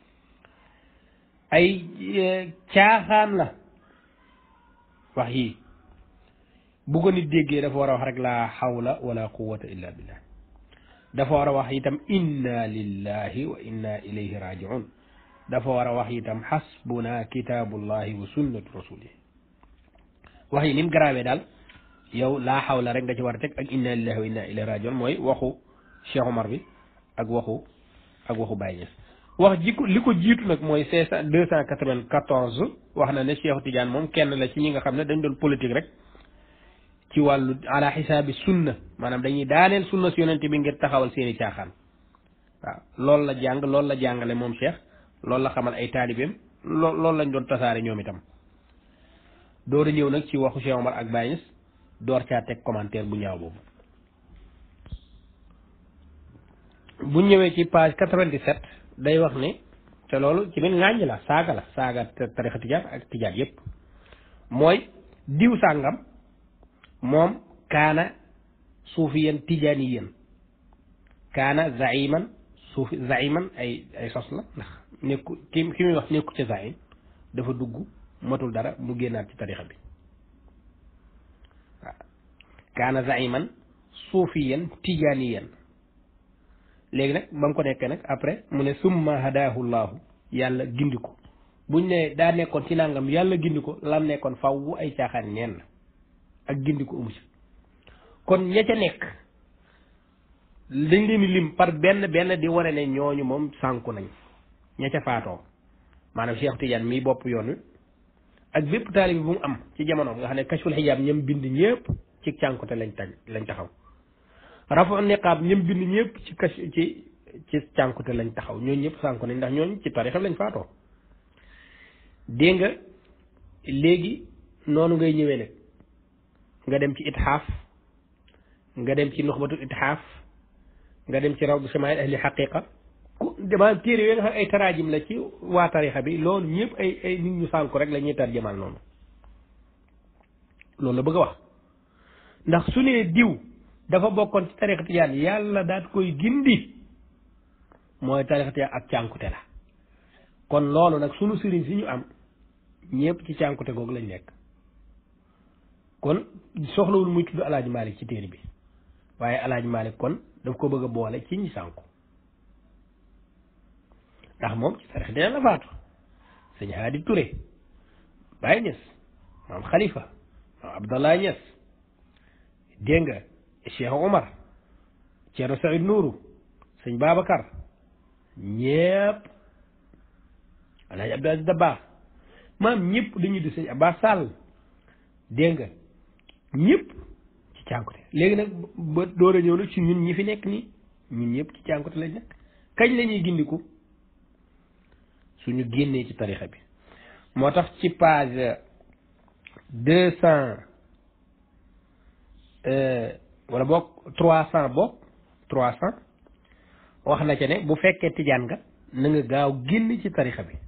ay caaxaan la wax yii bu ko nit déggee dafa war a wax rek laa xawla wala quwata illa billah dafa war a wax itam inna lillahi wa inna ilayhi rajiun dafa war a wax itam xasbuna kitaabullahi wa sunnatu rasulihi wax yi ni mu garaawee daal yow laa xawla rek nga ci war a teg ak inna lillahi wa inna ilayhi rajiun mooy waxu Cheikh Omar bi ak waxu ak waxu Baye Niass wax ji ko li ko jiitu nag mooy cinq cent deux cent quatre-vingt-quatorze wax na ne Cheikh Tidiane moom kenn la ci ñi nga xam ne dañ doon politique rek ci wàllu ala xisaabi sunna maanaam dañuy daaneel sunna si yonente bi ngir taxawal seeni caaxaan waaw loolu la jàng loolu la jàngale moom Cheikh loolu la xamal ay taalibeem loo loolu lañ doon tasaare ñoom itam door a ñëw nag ci waxu Cheikh Omar ak Baye Niass door caa teg commentaire bu ñaaw boobu bu ñëwee ci page 97 day wax ne te loolu ci biir ŋàññ la saaga la saaga tarixa tijaan ak tijaan yépp mooy diw sàngam moom kaana suufiyan tijaaniyan kaana zaiman suufi zaiman ay ay sos la ndax nekku ki ki muy wax nekku ci zaim dafa dugg matul dara mu génnaat ci tarixa bi waaw kaana zaiman suufiyan tijaaniyan léegi nag ba mu ko nekkee nag après mu ne summa hadaahu llahu yàlla gindi ko buñ ne daa nekkoon ci nangam yàlla gindi ko lam nekkoon faw ay caaxaan neen la ak gindi ko amu ci kon ña ca nekk dañ leen di lim par benn benn di wane ne ñooñu moom sànku nañ ña ca faatoo maanaam Cheikh Tidiane mii bopp yoon wi ak bépp taalibi bu mu am ci jamono nga xam ne kashful xijaab ñam bind ñëpp ci cànkute lañ tag lañ taxaw rafu niqaab ñëm bind ñëpp ci kas ci ci cànkute lañ taxaw ñooñu ñëpp sànku nañ ndax ñooñu ci tarixa lañ faatoo dégg nga léegi noonu ngay ñëwee nag nga dem ci itxaaf nga dem ci nuxbatu itxaaf nga dem ci rawdu samaayil ahli xaqiqa ku dama téere yooyu nga xam ay taraajim la ci waa tarixa bi loolu ñëpp ay ay nit ñu sànku rek la ñuy tarjamal noonu loolu la bëgg a wax ndax su nee diw dafa bokkoon ci tarixa tijaan yàlla daat koy gindi mooy tarixa tijaan ak cànkute la kon loolu nag sunu sëriñ si ñu am ñëpp ci cànkute googu lañ nekk kon soxlawul muy tudd alaaji Malick ci téere bi waaye alaaji Malick kon daf ko bëgg a boole ci ñi sànku ndax moom ci tarixa tijaan la faatu sëñ Haadi Touré Baye Niass maam Khalifa maam Abdallah Niass dégg nga Cheikh Omar Thierno Saïd Nourou sëñ Babacar ñépp Alaaji Abdou Aziz Dabakh maam ñëpp dañuy di sëñ Abbas Sall dégg nga ñëpp ci cànkute léegi nag ba door a ñëw nag ci ñun ñi fi nekk nii ñun ñëpp ci cànkute lañ nekk kañ la ñuy gindiku suñu génnee ci tarixa bi moo tax ci page deux cent wala boog trois cent boog trois cent wax na ca ne bu fekkee tijaan nga na nga gaaw génn ci tarixa bi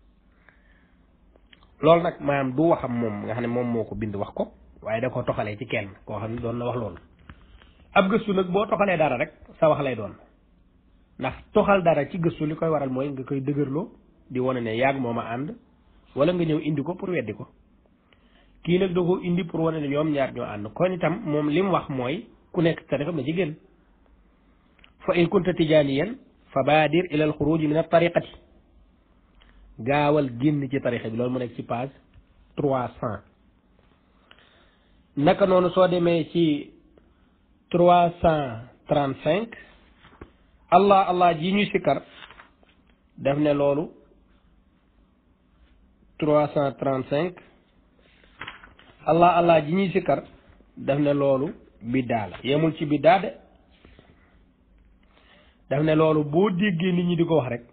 loolu nag maanaam du waxam moom nga xam ne moom moo ko bind wax ko waaye da ko toxalee ci kenn koo xam ne doon na wax loolu ab gëstu nag boo toxalee dara rek sa wax lay doon ndax toxal dara ci gëstu li koy waral mooy nga koy dëgërloo di wane ne yàgg moom a ànd wala nga ñëw indi ko pour weddi ko kii nag da ko indi pour wane ne ñoom ñaar ñoo ànd kon itam moom li mu wax mooy ku nekk tariqa na ci génn fa in kunta tijaaniyan fa baadir ila al xuruj min al tariqati gaawal génn ci tariqa bi loolu mu nekk ci page trois cent naka noonu soo demee ci trois cent trente cinq allah allah ji ñuy sikkar def ne loolu trois cent trente cinq allah allah ji ñuy sikkar def ne loolu biddaa la yemul ci biddaa de daf ne loolu boo déggee nit ñi di ko wax rek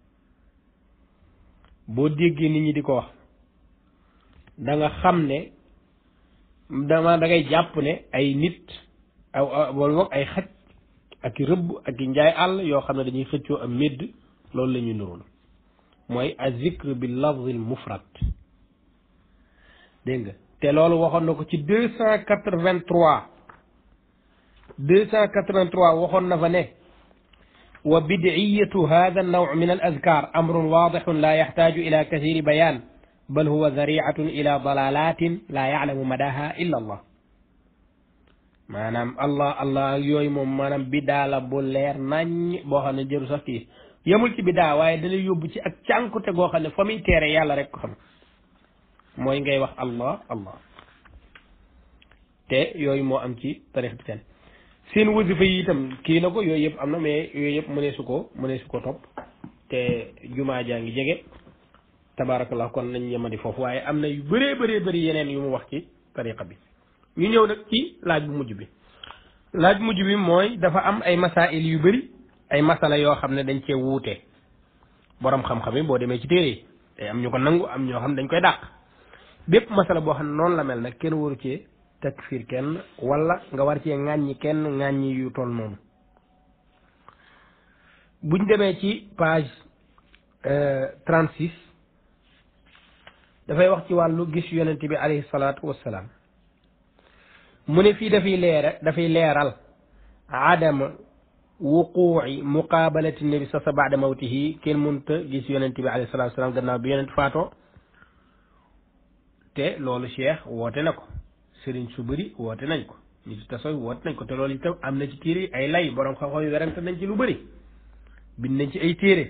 boo déggee nit ñi di ko wax da nga xam ne dama da ngay jàpp ne ay nit aw wala boog ay xaj ak i rëbb ak i njaay àll yoo xam ne dañuy xëccoo am médd loolu la ñuy nurul mooy a zikr bi lafzil mufrad dégg nga te loolu waxoon na ko ci deux cent quatre-vingt-trois deux cent quatre-vingt-trois waxoon na fa ne wa bid'iyatu hada an-naw' min al-azkar amrun wadihun la yahtaju ila kathiri bayan bal huwa dhari'atun ila dalalatin la ya'lamu madaha illa Allah maanaam allah allah yooyu moom maanaam bidaa la bu leer nañ boo xam ne jëru sax kii yemul ci bidaa waaye dalay yóbbu ci ak cànkute goo xam ne fa muy teere yàlla rek ko xam mooy ngay wax allah allah te yooyu moo am ci tarix bi seen seen wasifa yi itam kii na ko yooyu yëpp am na mais yooyu yëpp mënee su ko mënee su ko topp te jumaa jaa ngi jege tabaarakallah kon nañ yemadi foofu waaye am na yu bëree bëree bëri yeneen yu mu wax ci tariqa bi ñu ñëw nag ci laaj bu mujj bi laaj mujj bi mooy dafa am ay masail yu bëri ay masala yoo xam ne dañ cee wuute borom xam-xam yi boo demee ci téere yi day am ñu ko nangu am ñoo xam ne dañ koy dàq bépp masala boo xam ne noonu la mel nag kenn waru cee takfir kenn wala nga war cee ŋàññi kenn ŋàññi yu toll noonu buñ demee ci page trente six dafay wax ci wàllu gis yonent bi alayhi salaatu wassalaam mu ne fii dafay leera dafay leeral adama wuquuci muqaabalati nabi sa sa baada mawtihi kenn mënta gis yonent bi alayhi salaatu wassalaam gannaaw bi yonent faatoo te loolu cheikh woote na ko sëriñ su bëri woote nañ ko nit ci tasoy woote nañ ko te loolu itam am na ci téere ay lay borom xam-xam yi werante nañ ci lu bëri bind nañ ci ay téere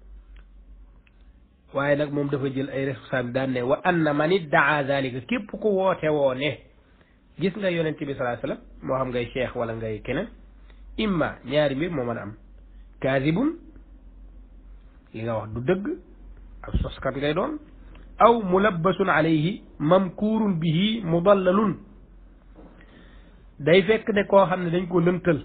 waaye nag moom dafa jël ay responsable daan ne wa anna man iddaa zalika képp ku woote woo ne gis nga yonent bi salaa sallam moo xam ngay cheikh wala ngay keneen imma ñaari mbir moo mën a am kaasibun li nga wax du dëgg ab soskat ngay doon aw mulabbasun alayhi mamkuurun bihi mudallalun day fekk ne koo xam ne dañ ko lëntal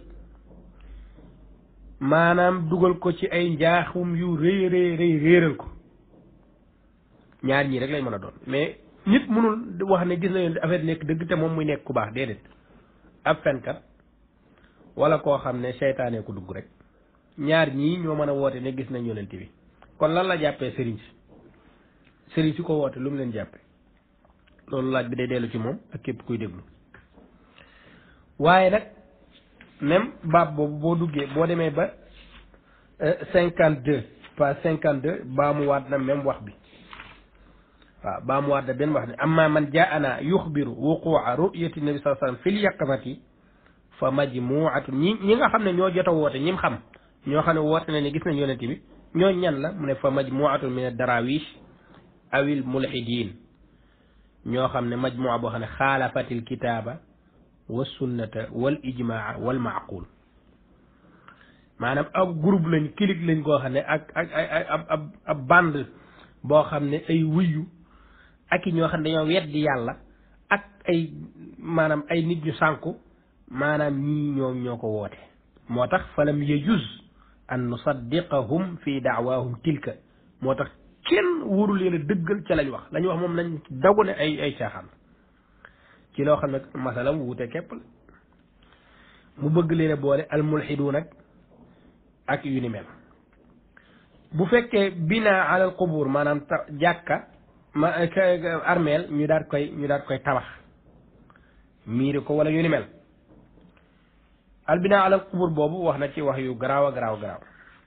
maanaam dugal ko ci ay njaaxum yu rëy rëy rëy réeral ko ñaar ñii rek lay mën a doon mais nit mënul wax ne gis na yoon affaire nekk dëgg te moom muy nekk ku baax déedéet ab fenkat wala koo xam ne seytaane ko dugg rek ñaar ñii ñoo mën a woote ne gis nañ yonent bi kon lan la jàppee sëriñ si sëriñ si ko woote lu mu leen jàppe loolu laaj bi day dellu ci moom ak képp kuy déglu waaye nag même baab boobu boo duggee boo demee ba cinquante deux pas cinquante deux baa mu waat na même wax bi waaw baa mu waat na benn wax ne amma man jaana yuxbiru wuqua ru'yati nabi sallallahu alayhi wasallam fil yaqamati fa majmuatun ñi ñi nga xam ne ñoo jot a woote ñim xam ñoo xam ne woote na ne gis nañ yonent bi ñoo ñan la mu ne fa majmuatun min ad-darawish awil mulhidin ñoo xam ne majmua boo xam ne xaalafatil kitaaba wa sunnata wal ijmaa wal maaqul maanaam ab groupe lañ clique lañ koo xam ne ak ak ay ab ab ab bande boo xam ne ay wuyu ak i ñoo xam ne dañoo weddi yàlla ak ay maanaam ay nit ñu sànku maanaam ñii ñoom ñoo ko woote moo tax falam yajuz an nusaddiqahum fi daawahum tilka moo tax kenn wóoru leen a dëggal ca lañ wax lañ wax moom lañ dagu ne ay ay caaxaan ci loo xam ne masalam wuute képp la mu bëgg leen a boole almulxidu nag ak yu ni mel bu fekkee bina alal qubur maanaam ta jàkka ma armeel ñu daat koy ñu daat koy tabax miiri ko wala yu ni mel al bina alal qubur boobu wax na ci wax yu garaaw a garaaw garaaw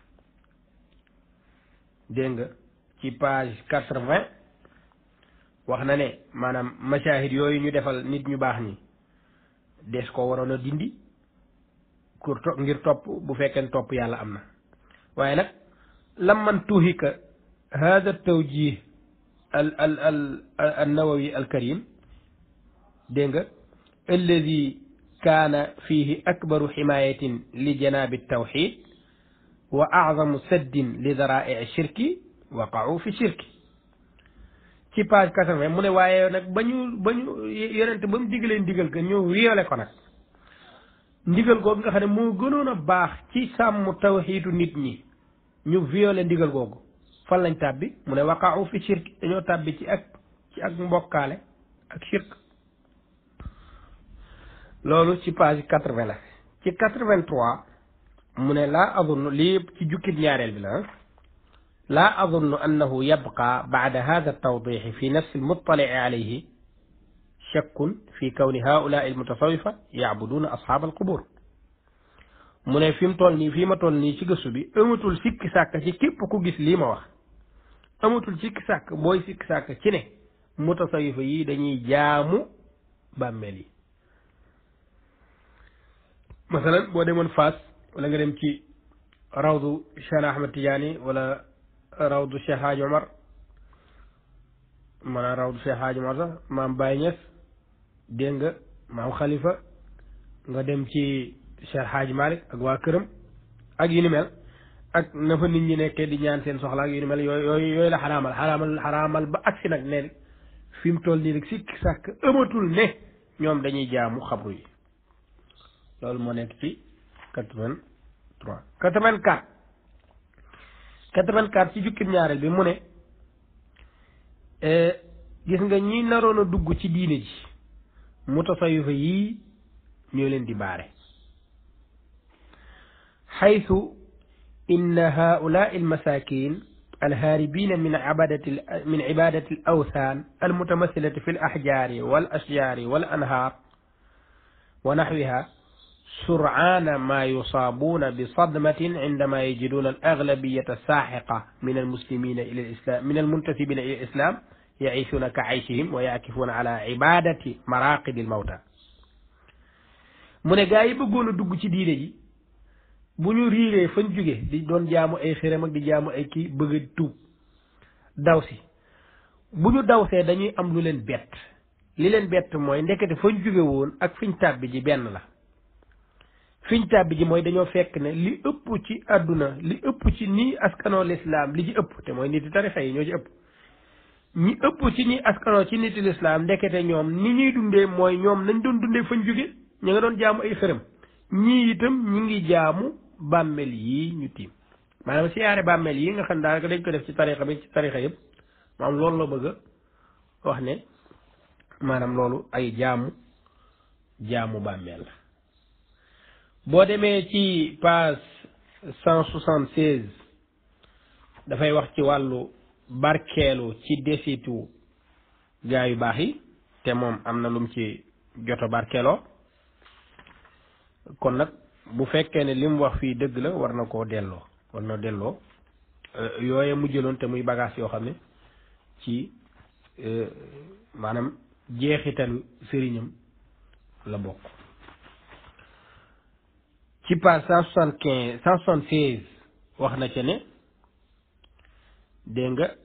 dégg nga ci page quatre-vingt wax na ne maanaam mashahid yooyu ñu defal nit ñu baax ñi des ko waroon a dindi pour ngir topp bu fekkee topp yàlla am na waaye nag lam man tuhika hada tawjih al al al al nawawi al karim dégg nga alladi kaana fihi akbaru ximayatin li janabi tawxid wa azamu saddin li darai shirki waqaau fi shirki ci page quatre-vingt mu ne waaye nag ba ñu ba ñu yonente ba mu digalee ndigal ka ñëw violé ko nag ndigal googu nga xam ne moo gënoon a baax ci sàmm tawxiitu nit ñi ñu violé ndigal googu fan lañ tàbbi mu ne waqaau fi shirk dañoo tàbbi ci ak ci ak mbokkaale ak shirk loolu ci page quatre-vingt la ci quatre-vingt-trois mu ne laa adunnu lii ci jukkit ñaareel bi la laa adunnu annahu yabqa bacda hada altawdixi fi nafsi almuttalici alayhi shakkun fi kawni haulaai almutasawifa yacbuduuna asxaab alqubur mu ne fi mu toll nii fii ma toll nii ci gëstu bi amatul sikki sàkk ci képp ku gis lii ma wax amatul sikki sàkk booy sikki sàkk ci ne mutasawifa yi dañuy jaamu bàmmeel yi masalan boo demoon Fass wala nga dem ci rawdu Cheikh Ahmed Tidiane wala rawdu Cheikh Hadj Omar maanaam rawdu Cheikh Hadj Omar sax maam Baye Niass dégg nga maam Khalifa nga dem ci Cheikh Hadj Malick ak waa këram ak yu ni mel ak na fa nit ñi nekkee di ñaan seen soxla ak yu ni mel yooyu yooyu yooyu la xaraamal xaraamal xaraamal ba agsi nag ne fi mu toll nii rek si sàkk ëmatul ne ñoom dañuy jaamu xabru yi loolu moo nekk ci quatre-vingt-trois quatre-vingt-quatre quatre-vingt-quatre ci jukkib ñaareel bi mu ne gis nga ñi naroon a dugg ci diine ji mutasawifa yii ñoo leen di baare xaytu inna haulaai almasakin alhaaribina min ibadati min ibadati alawthan almutamasilati fi alaxjaari wal ashjaari wal anhaar wa naxwiha سرعان ما يصابون بصدمة عندما يجدون الأغلبية الساحقة من المسلمين إلى الإسلام من المنتسبين إلى الإسلام يعيشون كعيشهم ويعكفون على عبادة مراقد الموتى mu ne gaa yi bëggoon a dugg ci diine ji bu ñu riiree fañ jóge di doon jaamu ay xërëm ak di jaamu ay kii bëgg a tuub daw si bu ñu dawsee dañuy am lu leen bett li leen bett mooy ndekete fañ jóge woon ak fiñ tàbbi ji benn la fiñ tàbbi ji mooy dañoo fekk ne li ëpp ci àdduna li ëpp ci nii askanoo lislaam li ci ëpp te mooy niti tarixa yi ñoo ci ëpp ñi ëpp ci nii askanoo ci niti lislaam ndekete ñoom ni ñuy dundee mooy ñoom nañ doon dundee fañ jóge ñu nga doon jaamu ay xërëm ñii itam ñi ngi jaamu bàmmeel yii ñu tiim maanaam siyaare bàmmeel yi nga xam daanaka dañ ko def ci tarixa bi ci tarixa yëpp maanaam loolu la bëgg a wax ne maanaam loolu ay jaamu jaamu bàmmeel la boo demee ci page cent soixante seize dafay wax ci wàllu barkeelu ci desitu gaa yu baax yi te moom am na lum ci joto barkeeloo kon nag bu fekkee ne li mu wax fii dëgg la war na koo delloo war na delloo yooye mu jëloon te muy bagage yoo xam ne ci maanaam jeexitalu sëriñam la bokk ci page cent soixante quinze cent soixante seize wax na ca ne dégg nga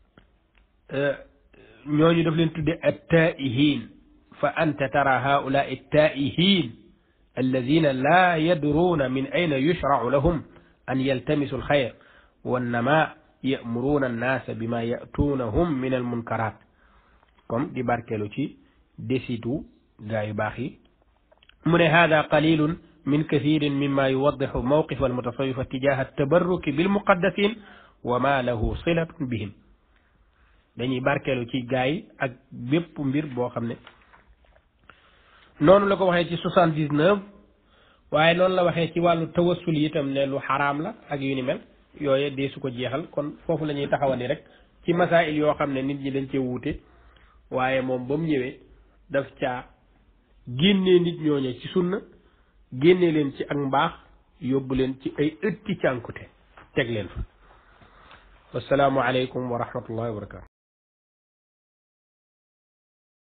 ñooñu daf leen tudde attaihin fa anta tara haula attaihin alladina la yadruuna min ayna yushrau lahum an yaltamisu alxayr wannama yamuruna annaasa bima yatuunahum min almunkarat comme di barkeelu ci desitu gaa yu baax yi mu ne hada qalilun min kathirin mimma yuwaddixu mawqif almutasawifa tijaha tabarruki bilmuqaddasin wa ma lahu silatun bihim dañuy barkeelu ci gaa yi ak bépp mbir boo xam ne noonu la ko waxee ci soixante dix neuf waaye noonu la waxee ci wàllu tawassul itam ne lu xaraam la ak yu ni mel yooye dee su ko jeexal kon foofu la ñuy taxawandi rek ci masail yoo xam ne nit ñi dañ cee wuute waaye moom ba mu ñëwee daf caa génnee nit ñooñe ci sunna génnee leen ci ak mbaax yóbbu leen ci ay ëtti cànkute teg leen fa wasalaamu aleykum wa rahmatullahi wa barakatu